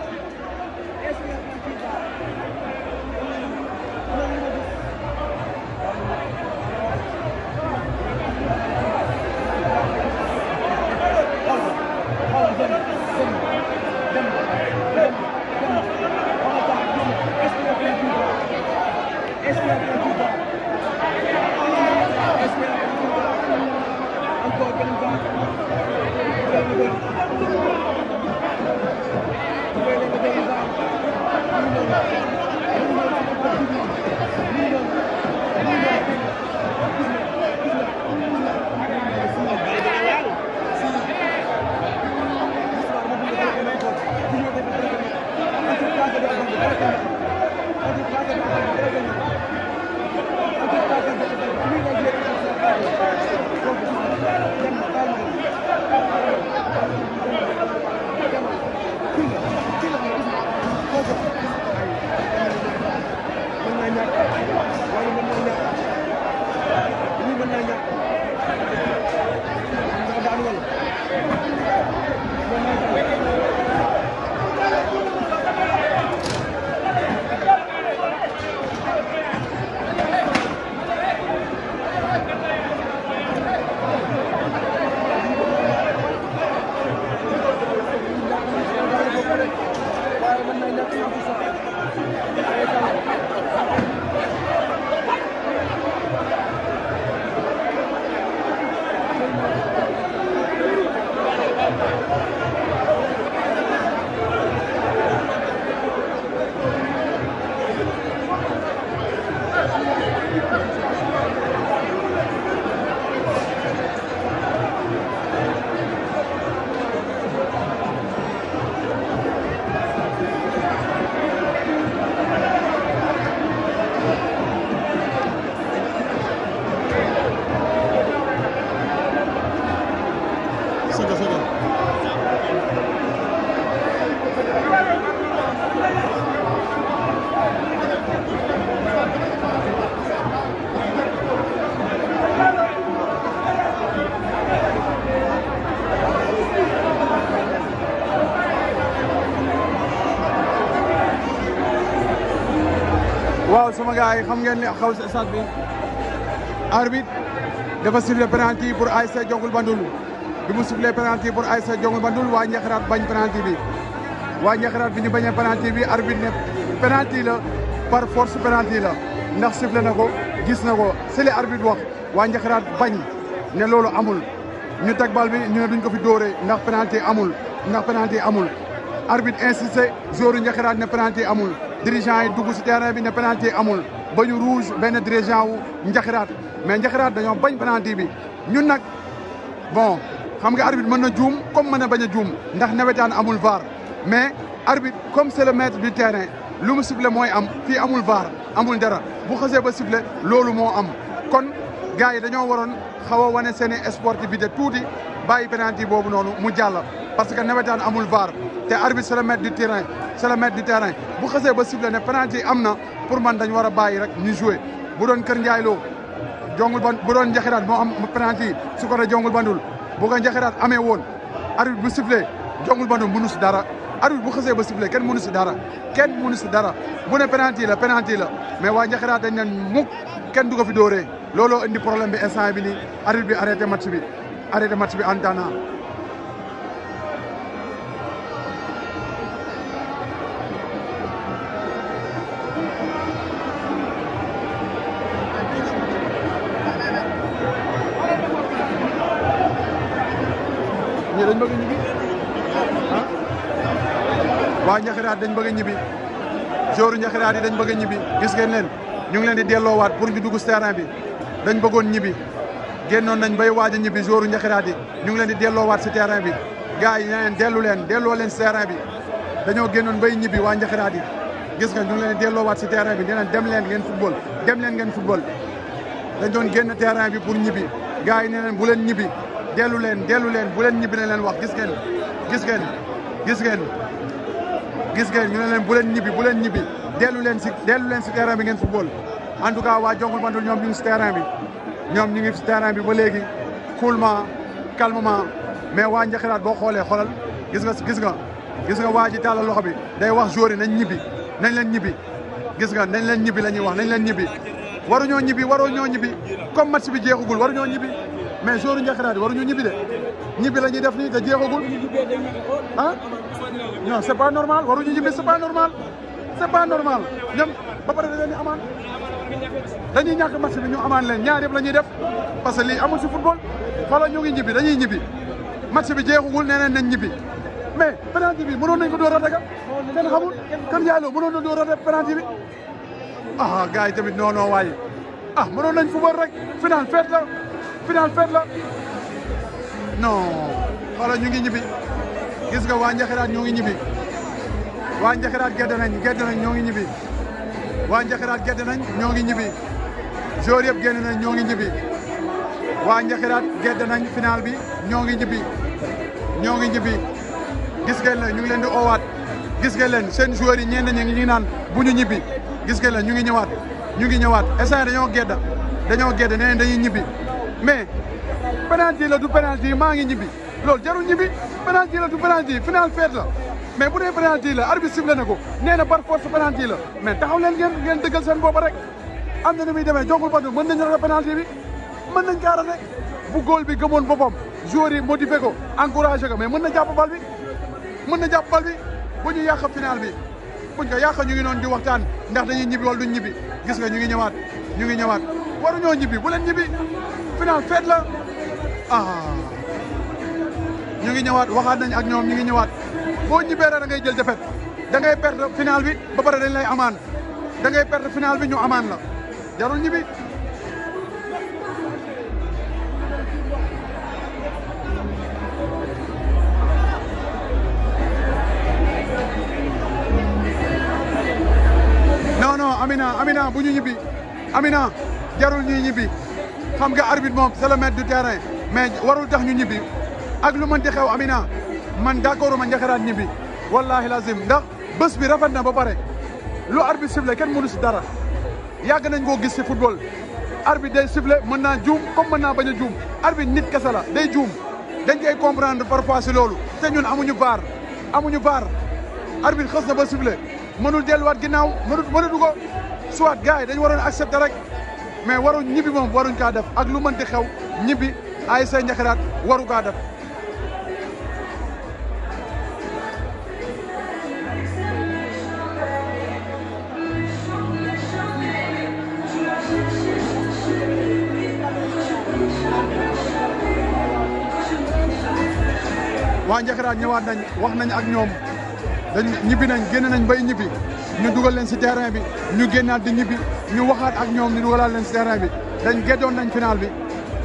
waaw sama gars yi xam ngeen li xaw si stade bi arbitre dafa sifflé penalty pour ASC Jongul Bandul bi mu sifflé penalty pour ASC Jongul Bandul waa Njaxiraat bañ penalty bi waa Njaxiraat bi ñu bañee penalty bi arbitre ne penalty la par force penalty la ndax sifflé na ko gis na ko si li arbitre wax waa Njaxiraat bañ ne loolu amul ñu teg bal bi ñu ne duñ ko fi dóoree ndax penalty amul ndax penalty amul arbitre insisté joueur Njaxiraat ne penalty amul dirigeant yi dugg si terrain bi ne penalty amul ba ñu rouge benn dirigeant wu njaxiraat mais njaxiraat dañoo bañ penalty bi ñun nag bon xam nga arbitre mën na juum comme mën na bañ a juum ndax nawetaan amul VAR mais arbitre comme c'est le maître du terrain lu mu sifflé mooy am fii amul VAR amul dara bu xasee ba sifflé loolu moo am kon gars yi dañoo waroon xaw a wane seen i sportivité tuuti bàyyi penalty boobu noonu mu jàll parce que nawetaan amul VAR te arbitre c'est le maître du terrain c'est le maître du terrain bu xasee ba sifflé ne penalty am na pour man dañ war a bàyyi rek ñu jouer bu doon Kër Ndiaye Lo jongul ban bu doon njaxiraat moo am penalty su ko jongul bandul bu ko njaxiraat amee woon arbitre bu sifflé jongul bandul mënu si dara arbitre bu xasee ba sifflé kenn mënu si dara kenn mënu si dara bu ne penalty la penalty la mais waa njaxiraat dañ ne mukk kenn du ko fi dóoree looloo indi problème bi instant bi nii arbitre bi arrêté match bi arrêté match bi en temps ñii dañ bëgg a ñibbi ah waa Njaxiraat dañ bëgg a ñibbi jouru Njaxiraat yi dañ bëgg a ñibbi gis ngeen leen ñu ngi leen di delloowaat pour ñu dugg si terrain bi dañ bëggoon ñibbi génnoon nañ bay waaj a ñibbi jouru Njaxiraat yi ñu ngi leen di delloowaat si terrain bi gars yi ne leen dellu leen delloo leen si terrain bi dañoo génnoon bay ñibbi waa Njaxiraat yi gis nga ñu ngi leen di delloowaat si terrain bi ne leen dem leen ngeen football dem leen ngeen football dañ doon génn terrain bi pour ñibbi gars yi ne leen bu leen ñibbi dellu leen dellu leen bu leen ñibbi ne leen wax gis ngeen gis ngeen gis ngeen gis ngeen ñu ne leen bu leen ñibbi bu leen ñibbi dellu leen si dellu leen si terrain bi ngeen football en tout cas waa Jongul Bandul ñoom ñu ngi si terrain bi ñoom ñu ngi si terrain bi ba léegi coolement calmement mais waa Njaxiraat boo xoolee xoolal gis nga gis nga gis nga waa ji tàllal loxo bi day wax joueur yi nañ ñibbi nañ leen ñibbi gis nga nañ leen ñibbi la ñuy wax nañ leen ñibbi waruñoo ñibbi waruñoo ñibbi comme match bi jeexagul waruñoo ñibbi mais joueur Njaxiraat yi waruñu ñibbi de ñibbi la ñuy def nii te jeexagul ah non c'est pas normal waruñu ñibbi c'est pas normal c'est pas normal ñoom ba pare da leen di amaan dañuy ñàkk match bi ñu amaan leen ñaar yëpp la ñuy def parce que lii amul si football xoolal ñu ngi ñibbi dañuy ñibbi match bi jeexagul nee nañ ñibbi mais penalty bi mënoon nañ ko door a daga kenn xamul kan yàlla mënoon na door a def penalty bi ah gars yi tamit non non waaye ah mënoon nañ football rek final fête la final fête la non xoolal ñu ngi ñibbi gis nga waa Njaxiraat ñoo ngi ñibbi waa Njaxiraat gedd nañ gedd nañ ñoo ngi ñibbi waa Njaxiraat gedd nañ ñoo ngi ñibbi joueur yëpp génn nañ ñoo ngi ñibbi waa Njaxiraat gedd nañ final bi ñoo ngi ñibbi ñoo ngi ñibbi gis ngeen leen ñu ngi leen di oowaat gis ngeen leen seen joueurs yi ñenn ñi ngi naan bu ñu ñibbi gis ngeen leen ñu ngi ñëwaat ñu ngi ñëwaat instant dañoo gedd dañoo gedd nee dañuy ñibbi mais penalty la du penalty maa ngi ñibbi loolu jarul ñibbi penalty la du penalty final fête la mais bu dee penalty la arbitre sifflé na ko nee na par force penalty la mais taxaw leen ngeen ngeen dëggal seen bopp rek am na ni muy demee Jongul Bandul mën nañu rafet penalty bi mën nañ kaa rafet bu góol bi gëmoon boppam joueurs yi motivé ko encouragé ko mais mën na jàpp bal bi mën na jàpp bal bi bu ñu yàq final bi buñ ko yàq ñu ngi noonu di waxtaan ndax dañuy ñibbi wala duñ ñibbi gis nga ñu ngi ñëwaat ñu ngi ñëwaat waruñoo ñibbi bu leen ñibbi final fête la ah ñu ngi ñëwaat waxaat nañ ak ñoom ñu ngi ñëwaat boo ñibbee rek da ngay jël defet da ngay perdre final bi ba pare dañ lay amaan da ngay perdre final bi ñu amaan la jarul ñibbi non non Amina Amina bu ñu ñibbi Amina jarul ñuy ñibbi xam nga arbitre moom c'est le maître du terrain mais warul tax ñu ñibbi ak lu mënti xew Amina man d'accord ma Njaxiraat ñibbi wallahi lazim ndax bés bi rafet na ba pare lu arbitre sifflé kenn mënu si dara yàgg nañ koo gis si football arbitre day sifflé mën naa juum comme mën naa bañ a juum arbitre nit kese la day juum dañ koy comprendre parfois si loolu te ñun amuñu baar amuñu baar arbitre xës na ba sifflé mënul delluwaat ginnaaw mënut mënutu ko soit gars yi dañu waroon accepter rek mais waruñ ñibbi moom waruñ kaa def ak lu mënti xew ñibbi ay say Njaxiraat waru kaa def waa Njaxiraat ñëwaat nañ wax nañ ak ñoom dañ ñibbi nañ génn nañ bay ñibbi ñu dugal leen si terrain bi ñu génnaat di ñibbi ñu waxaat ak ñoom ñu dugalaat leen si terrain bi dañ geddoon nañ final bi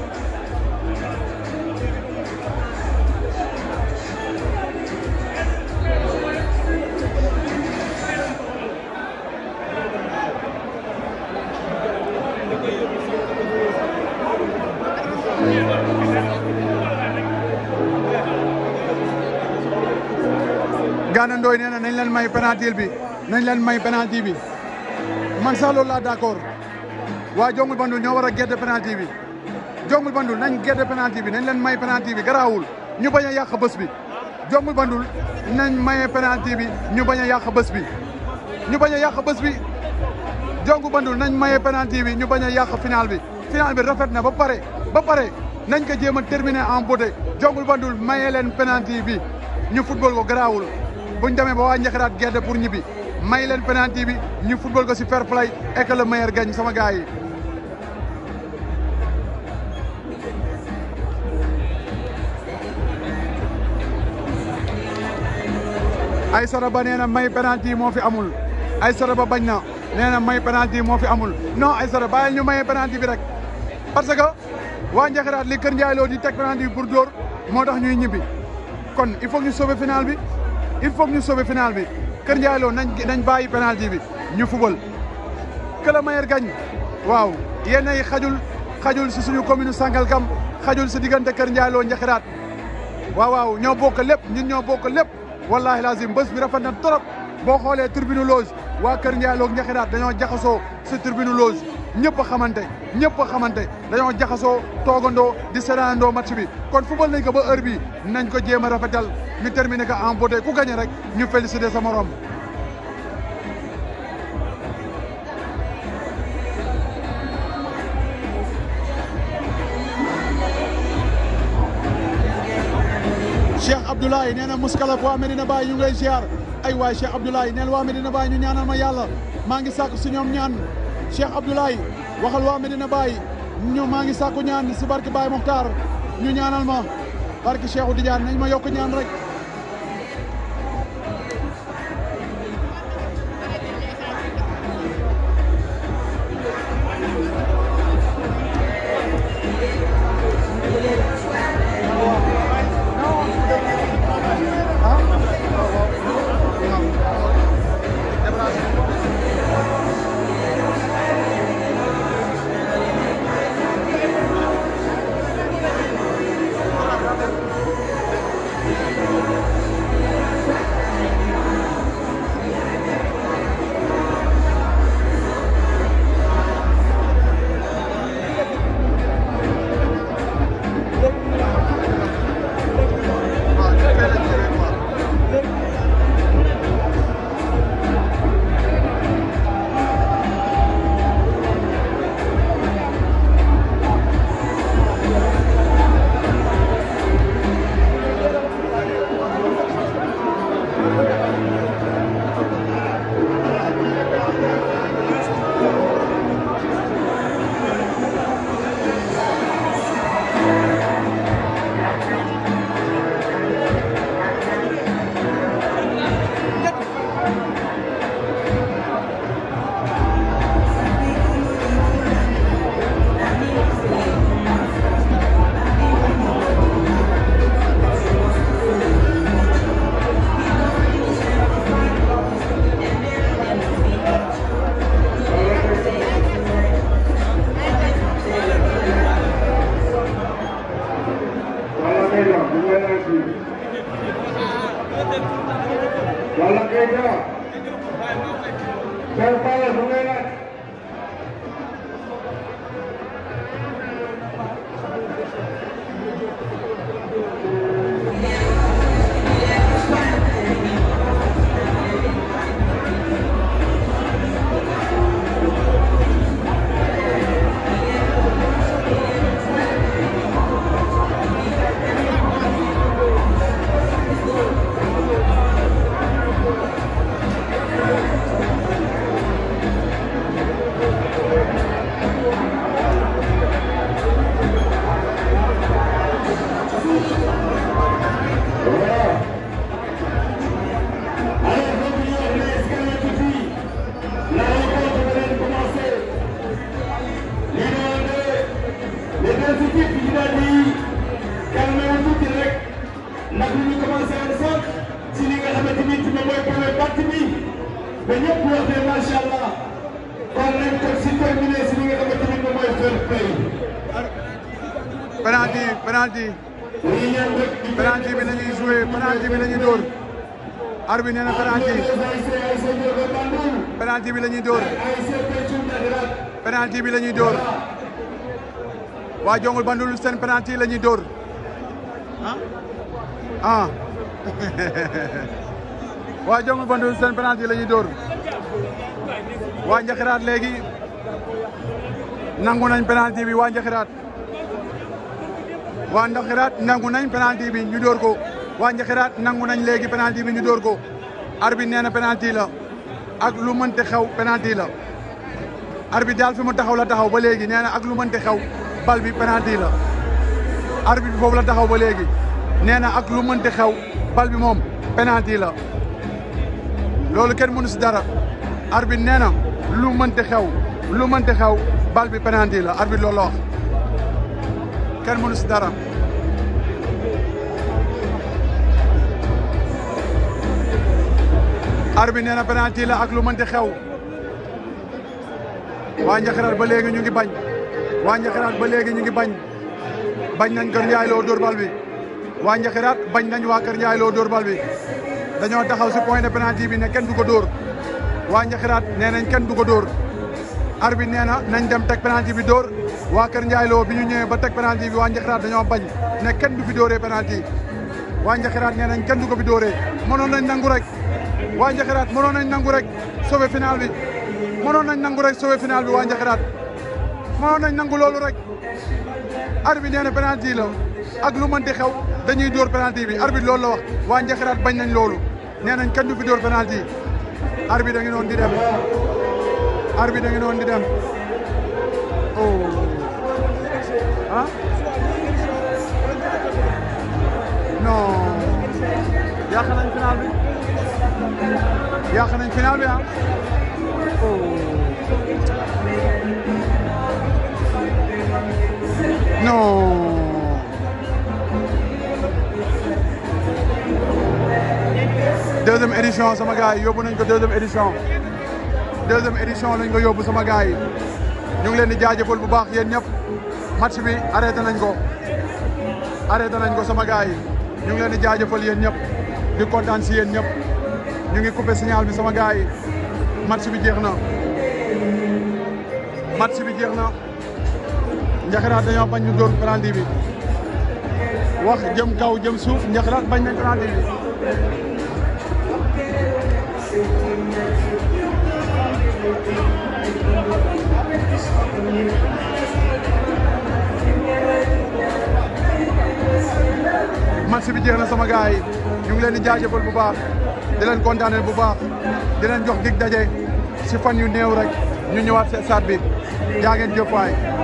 Gana Ndoye nee na nañ leen may penalty bi nañ leen may penalty bi man sax loolu laa d'accord waa Jongul Bandul ñoo war a gedd penalty bi Jongul Bandul nañ gedd penalty bi nañ leen may penalty bi garaawul ñu bañ a yàq bés bi Jongul Bandul nañ maye penalty bi ñu bañ a yàq bés bi ñu bañ a yàq bés bi Jongul Bandul nañ maye penalty bi ñu bañ a yàq final bi final bi rafet na ba pare ba pare nañ ko jéem a terminer en beauté Jongul Bandul maye leen penalty bi ñu football ko garaawul buñ demee ba waa Njaxiraat gedd pour ñibbi may leen penalty bi ñu football ko si fair play et que le meilleur gagne sama gars yi. Aïssata Ba nee na may penalty moo fi amul Aïssata Ba bañ na nee na may penalty moo fi amul non Aïssata bàyyil ñu maye penalty bi rek parce que waa Njaxiraat li Kër Ndiaye Lo di teg penalty bi pour dóor moo tax ñuy ñibbi kon il faut ñu sauver final bi. il faut ñu sauver final bi Kër Ndiaye Lo nañ nañ bàyyi penalty bi ñu fubal que le meilleur gagne waaw yéen ay xajul xajul si suñu commune Sangalkam xajul si diggante Kër Ndiaye Lo Njaxiraat waaw waaw ñoo bokk lépp ñun ñoo bokk lépp wallahi lazim bés bi rafet na trop boo xoolee tribune loge waa Kër Ndiaye loog Njaxiraat dañoo jaxasoo si tribune loge ñëpp a xamante ñëpp a xamante dañoo jaxasoo toogandoo di seetaanandoo match bi kon football nañ ko ba heure bi nañ ko jéem a rafetal ñu terminé ko en beauté ku gagné rek ñu félicité sa morom. Cheikh Abdoulaye nee na Mouskalaf waa Medina Baye ñu ngi lay ziar ay waay Cheikh Abdoulaye neen waa Medina Baye ñu ñaanal ma yàlla maa ngi sàkku si ñoom ñaan Cheikh Abdoulaye waxal waa Medina Baye ñu maa ngi sàkku ñaan si barke Baye Mokhtar ñu ñaanal ma barke Cheikhou Tidiane nañ ma yokk ñaan rek Wala Keita. Père Pala mu ngay laaj. penalty penalty penalty bi la ñuy joué penalty bi la ñuy dóor arbitre nee na penalty penalty bi la ñuy dóor penalty bi la ñuy dóor waa Jongul Bandul seen penalty la ñuy dóor ah waa Jongul Bandul seen penalty la ñuy dóor waa Njaxiraat léegi nangu nañ penalty bi waa Njaxiraat waa Njaxiraat nangu nañ penalty bi ñu dóor ko waa Njaxiraat nangu nañ léegi penalty bi ñu dóor ko arbitre nee na penalty la ak lu mënti xew penalty la arbitre daal fi mu taxaw la taxaw ba léegi nee na ak lu mënti xew bal bi penalty la arbitre bi foofu la taxaw ba léegi nee na ak lu mënti xew bal bi moom penalty la loolu kenn mënu si dara arbitre nee na lu mënti xew lu mënti xew bal bi penalty la arbitre loolu la wax kenn mënu si dara arbitre nee na penalty la ak lu mënti xew waa Njaxiraat ba léegi ñu ngi bañ waa Njaxiraat ba léegi ñu ngi bañ bañ nañ Kër Ndiaye Lo dóor bal bi waa Njaxiraat bañ nañ waa Kër Ndiaye Lo dóor bal bi dañoo taxaw si point de penalty bi ne kenn du ko dóor waa Njaxiraat nee nañ kenn du ko dóor arbitre nee na nañ dem teg penalty bi dóor waa Kër Ndiaye Lo bi ñu ñëwee ba teg penalty bi waa Njaxiraat dañoo bañ ne kenn du fi dóoree penalty waa Njaxiraat nee nañ kenn du ko fi dóoree mënoon nañ nangu rek waa Njaxiraat mënoon nañ nangu rek sauver final bi mënoon nañ nangu rek sauver final bi waa Njaxiraat mënoon nañ nangu loolu rek arbitre nee na penalty la ak lu mënti xew dañuy dóor penalty bi arbitre loolu la wax waa Njaxiraat bañ nañ loolu nee nañ kenn du fi dóor penalty arbitre da ngi noonu di dem arbitre da ngi noonu di dem oh ah non yàq nañ final bi yàq nañ final bi ah oh non deuxième édition sama gars yi yóbbu nañ ko deuxième édition deuxième édition lañ ko yóbbu sama gars yi ñu ngi leen di jaajëfal bu baax yéen ñëpp match bi arrêté nañ ko arrêté nañ ko sama gars yi ñu ngi leen di jaajëfal yéen ñëpp di kontaan si yéen ñëpp ñu ngi coupé signal bi sama gars yi match bi jeex na match bi jeex na Njaxiraat dañoo bañ ñu dóor penalty bi wax jëm kaw jëm suuf Njaxiraat bañ nañ penalty bi match bi jeex na sama gars yi ñu ngi leen di jaajëfal bu baax di leen kontaaneel bu baax di leen jox dig daje si fan yu néew rek ñu ñëwaat si stade bi jaa ngeen jëf waay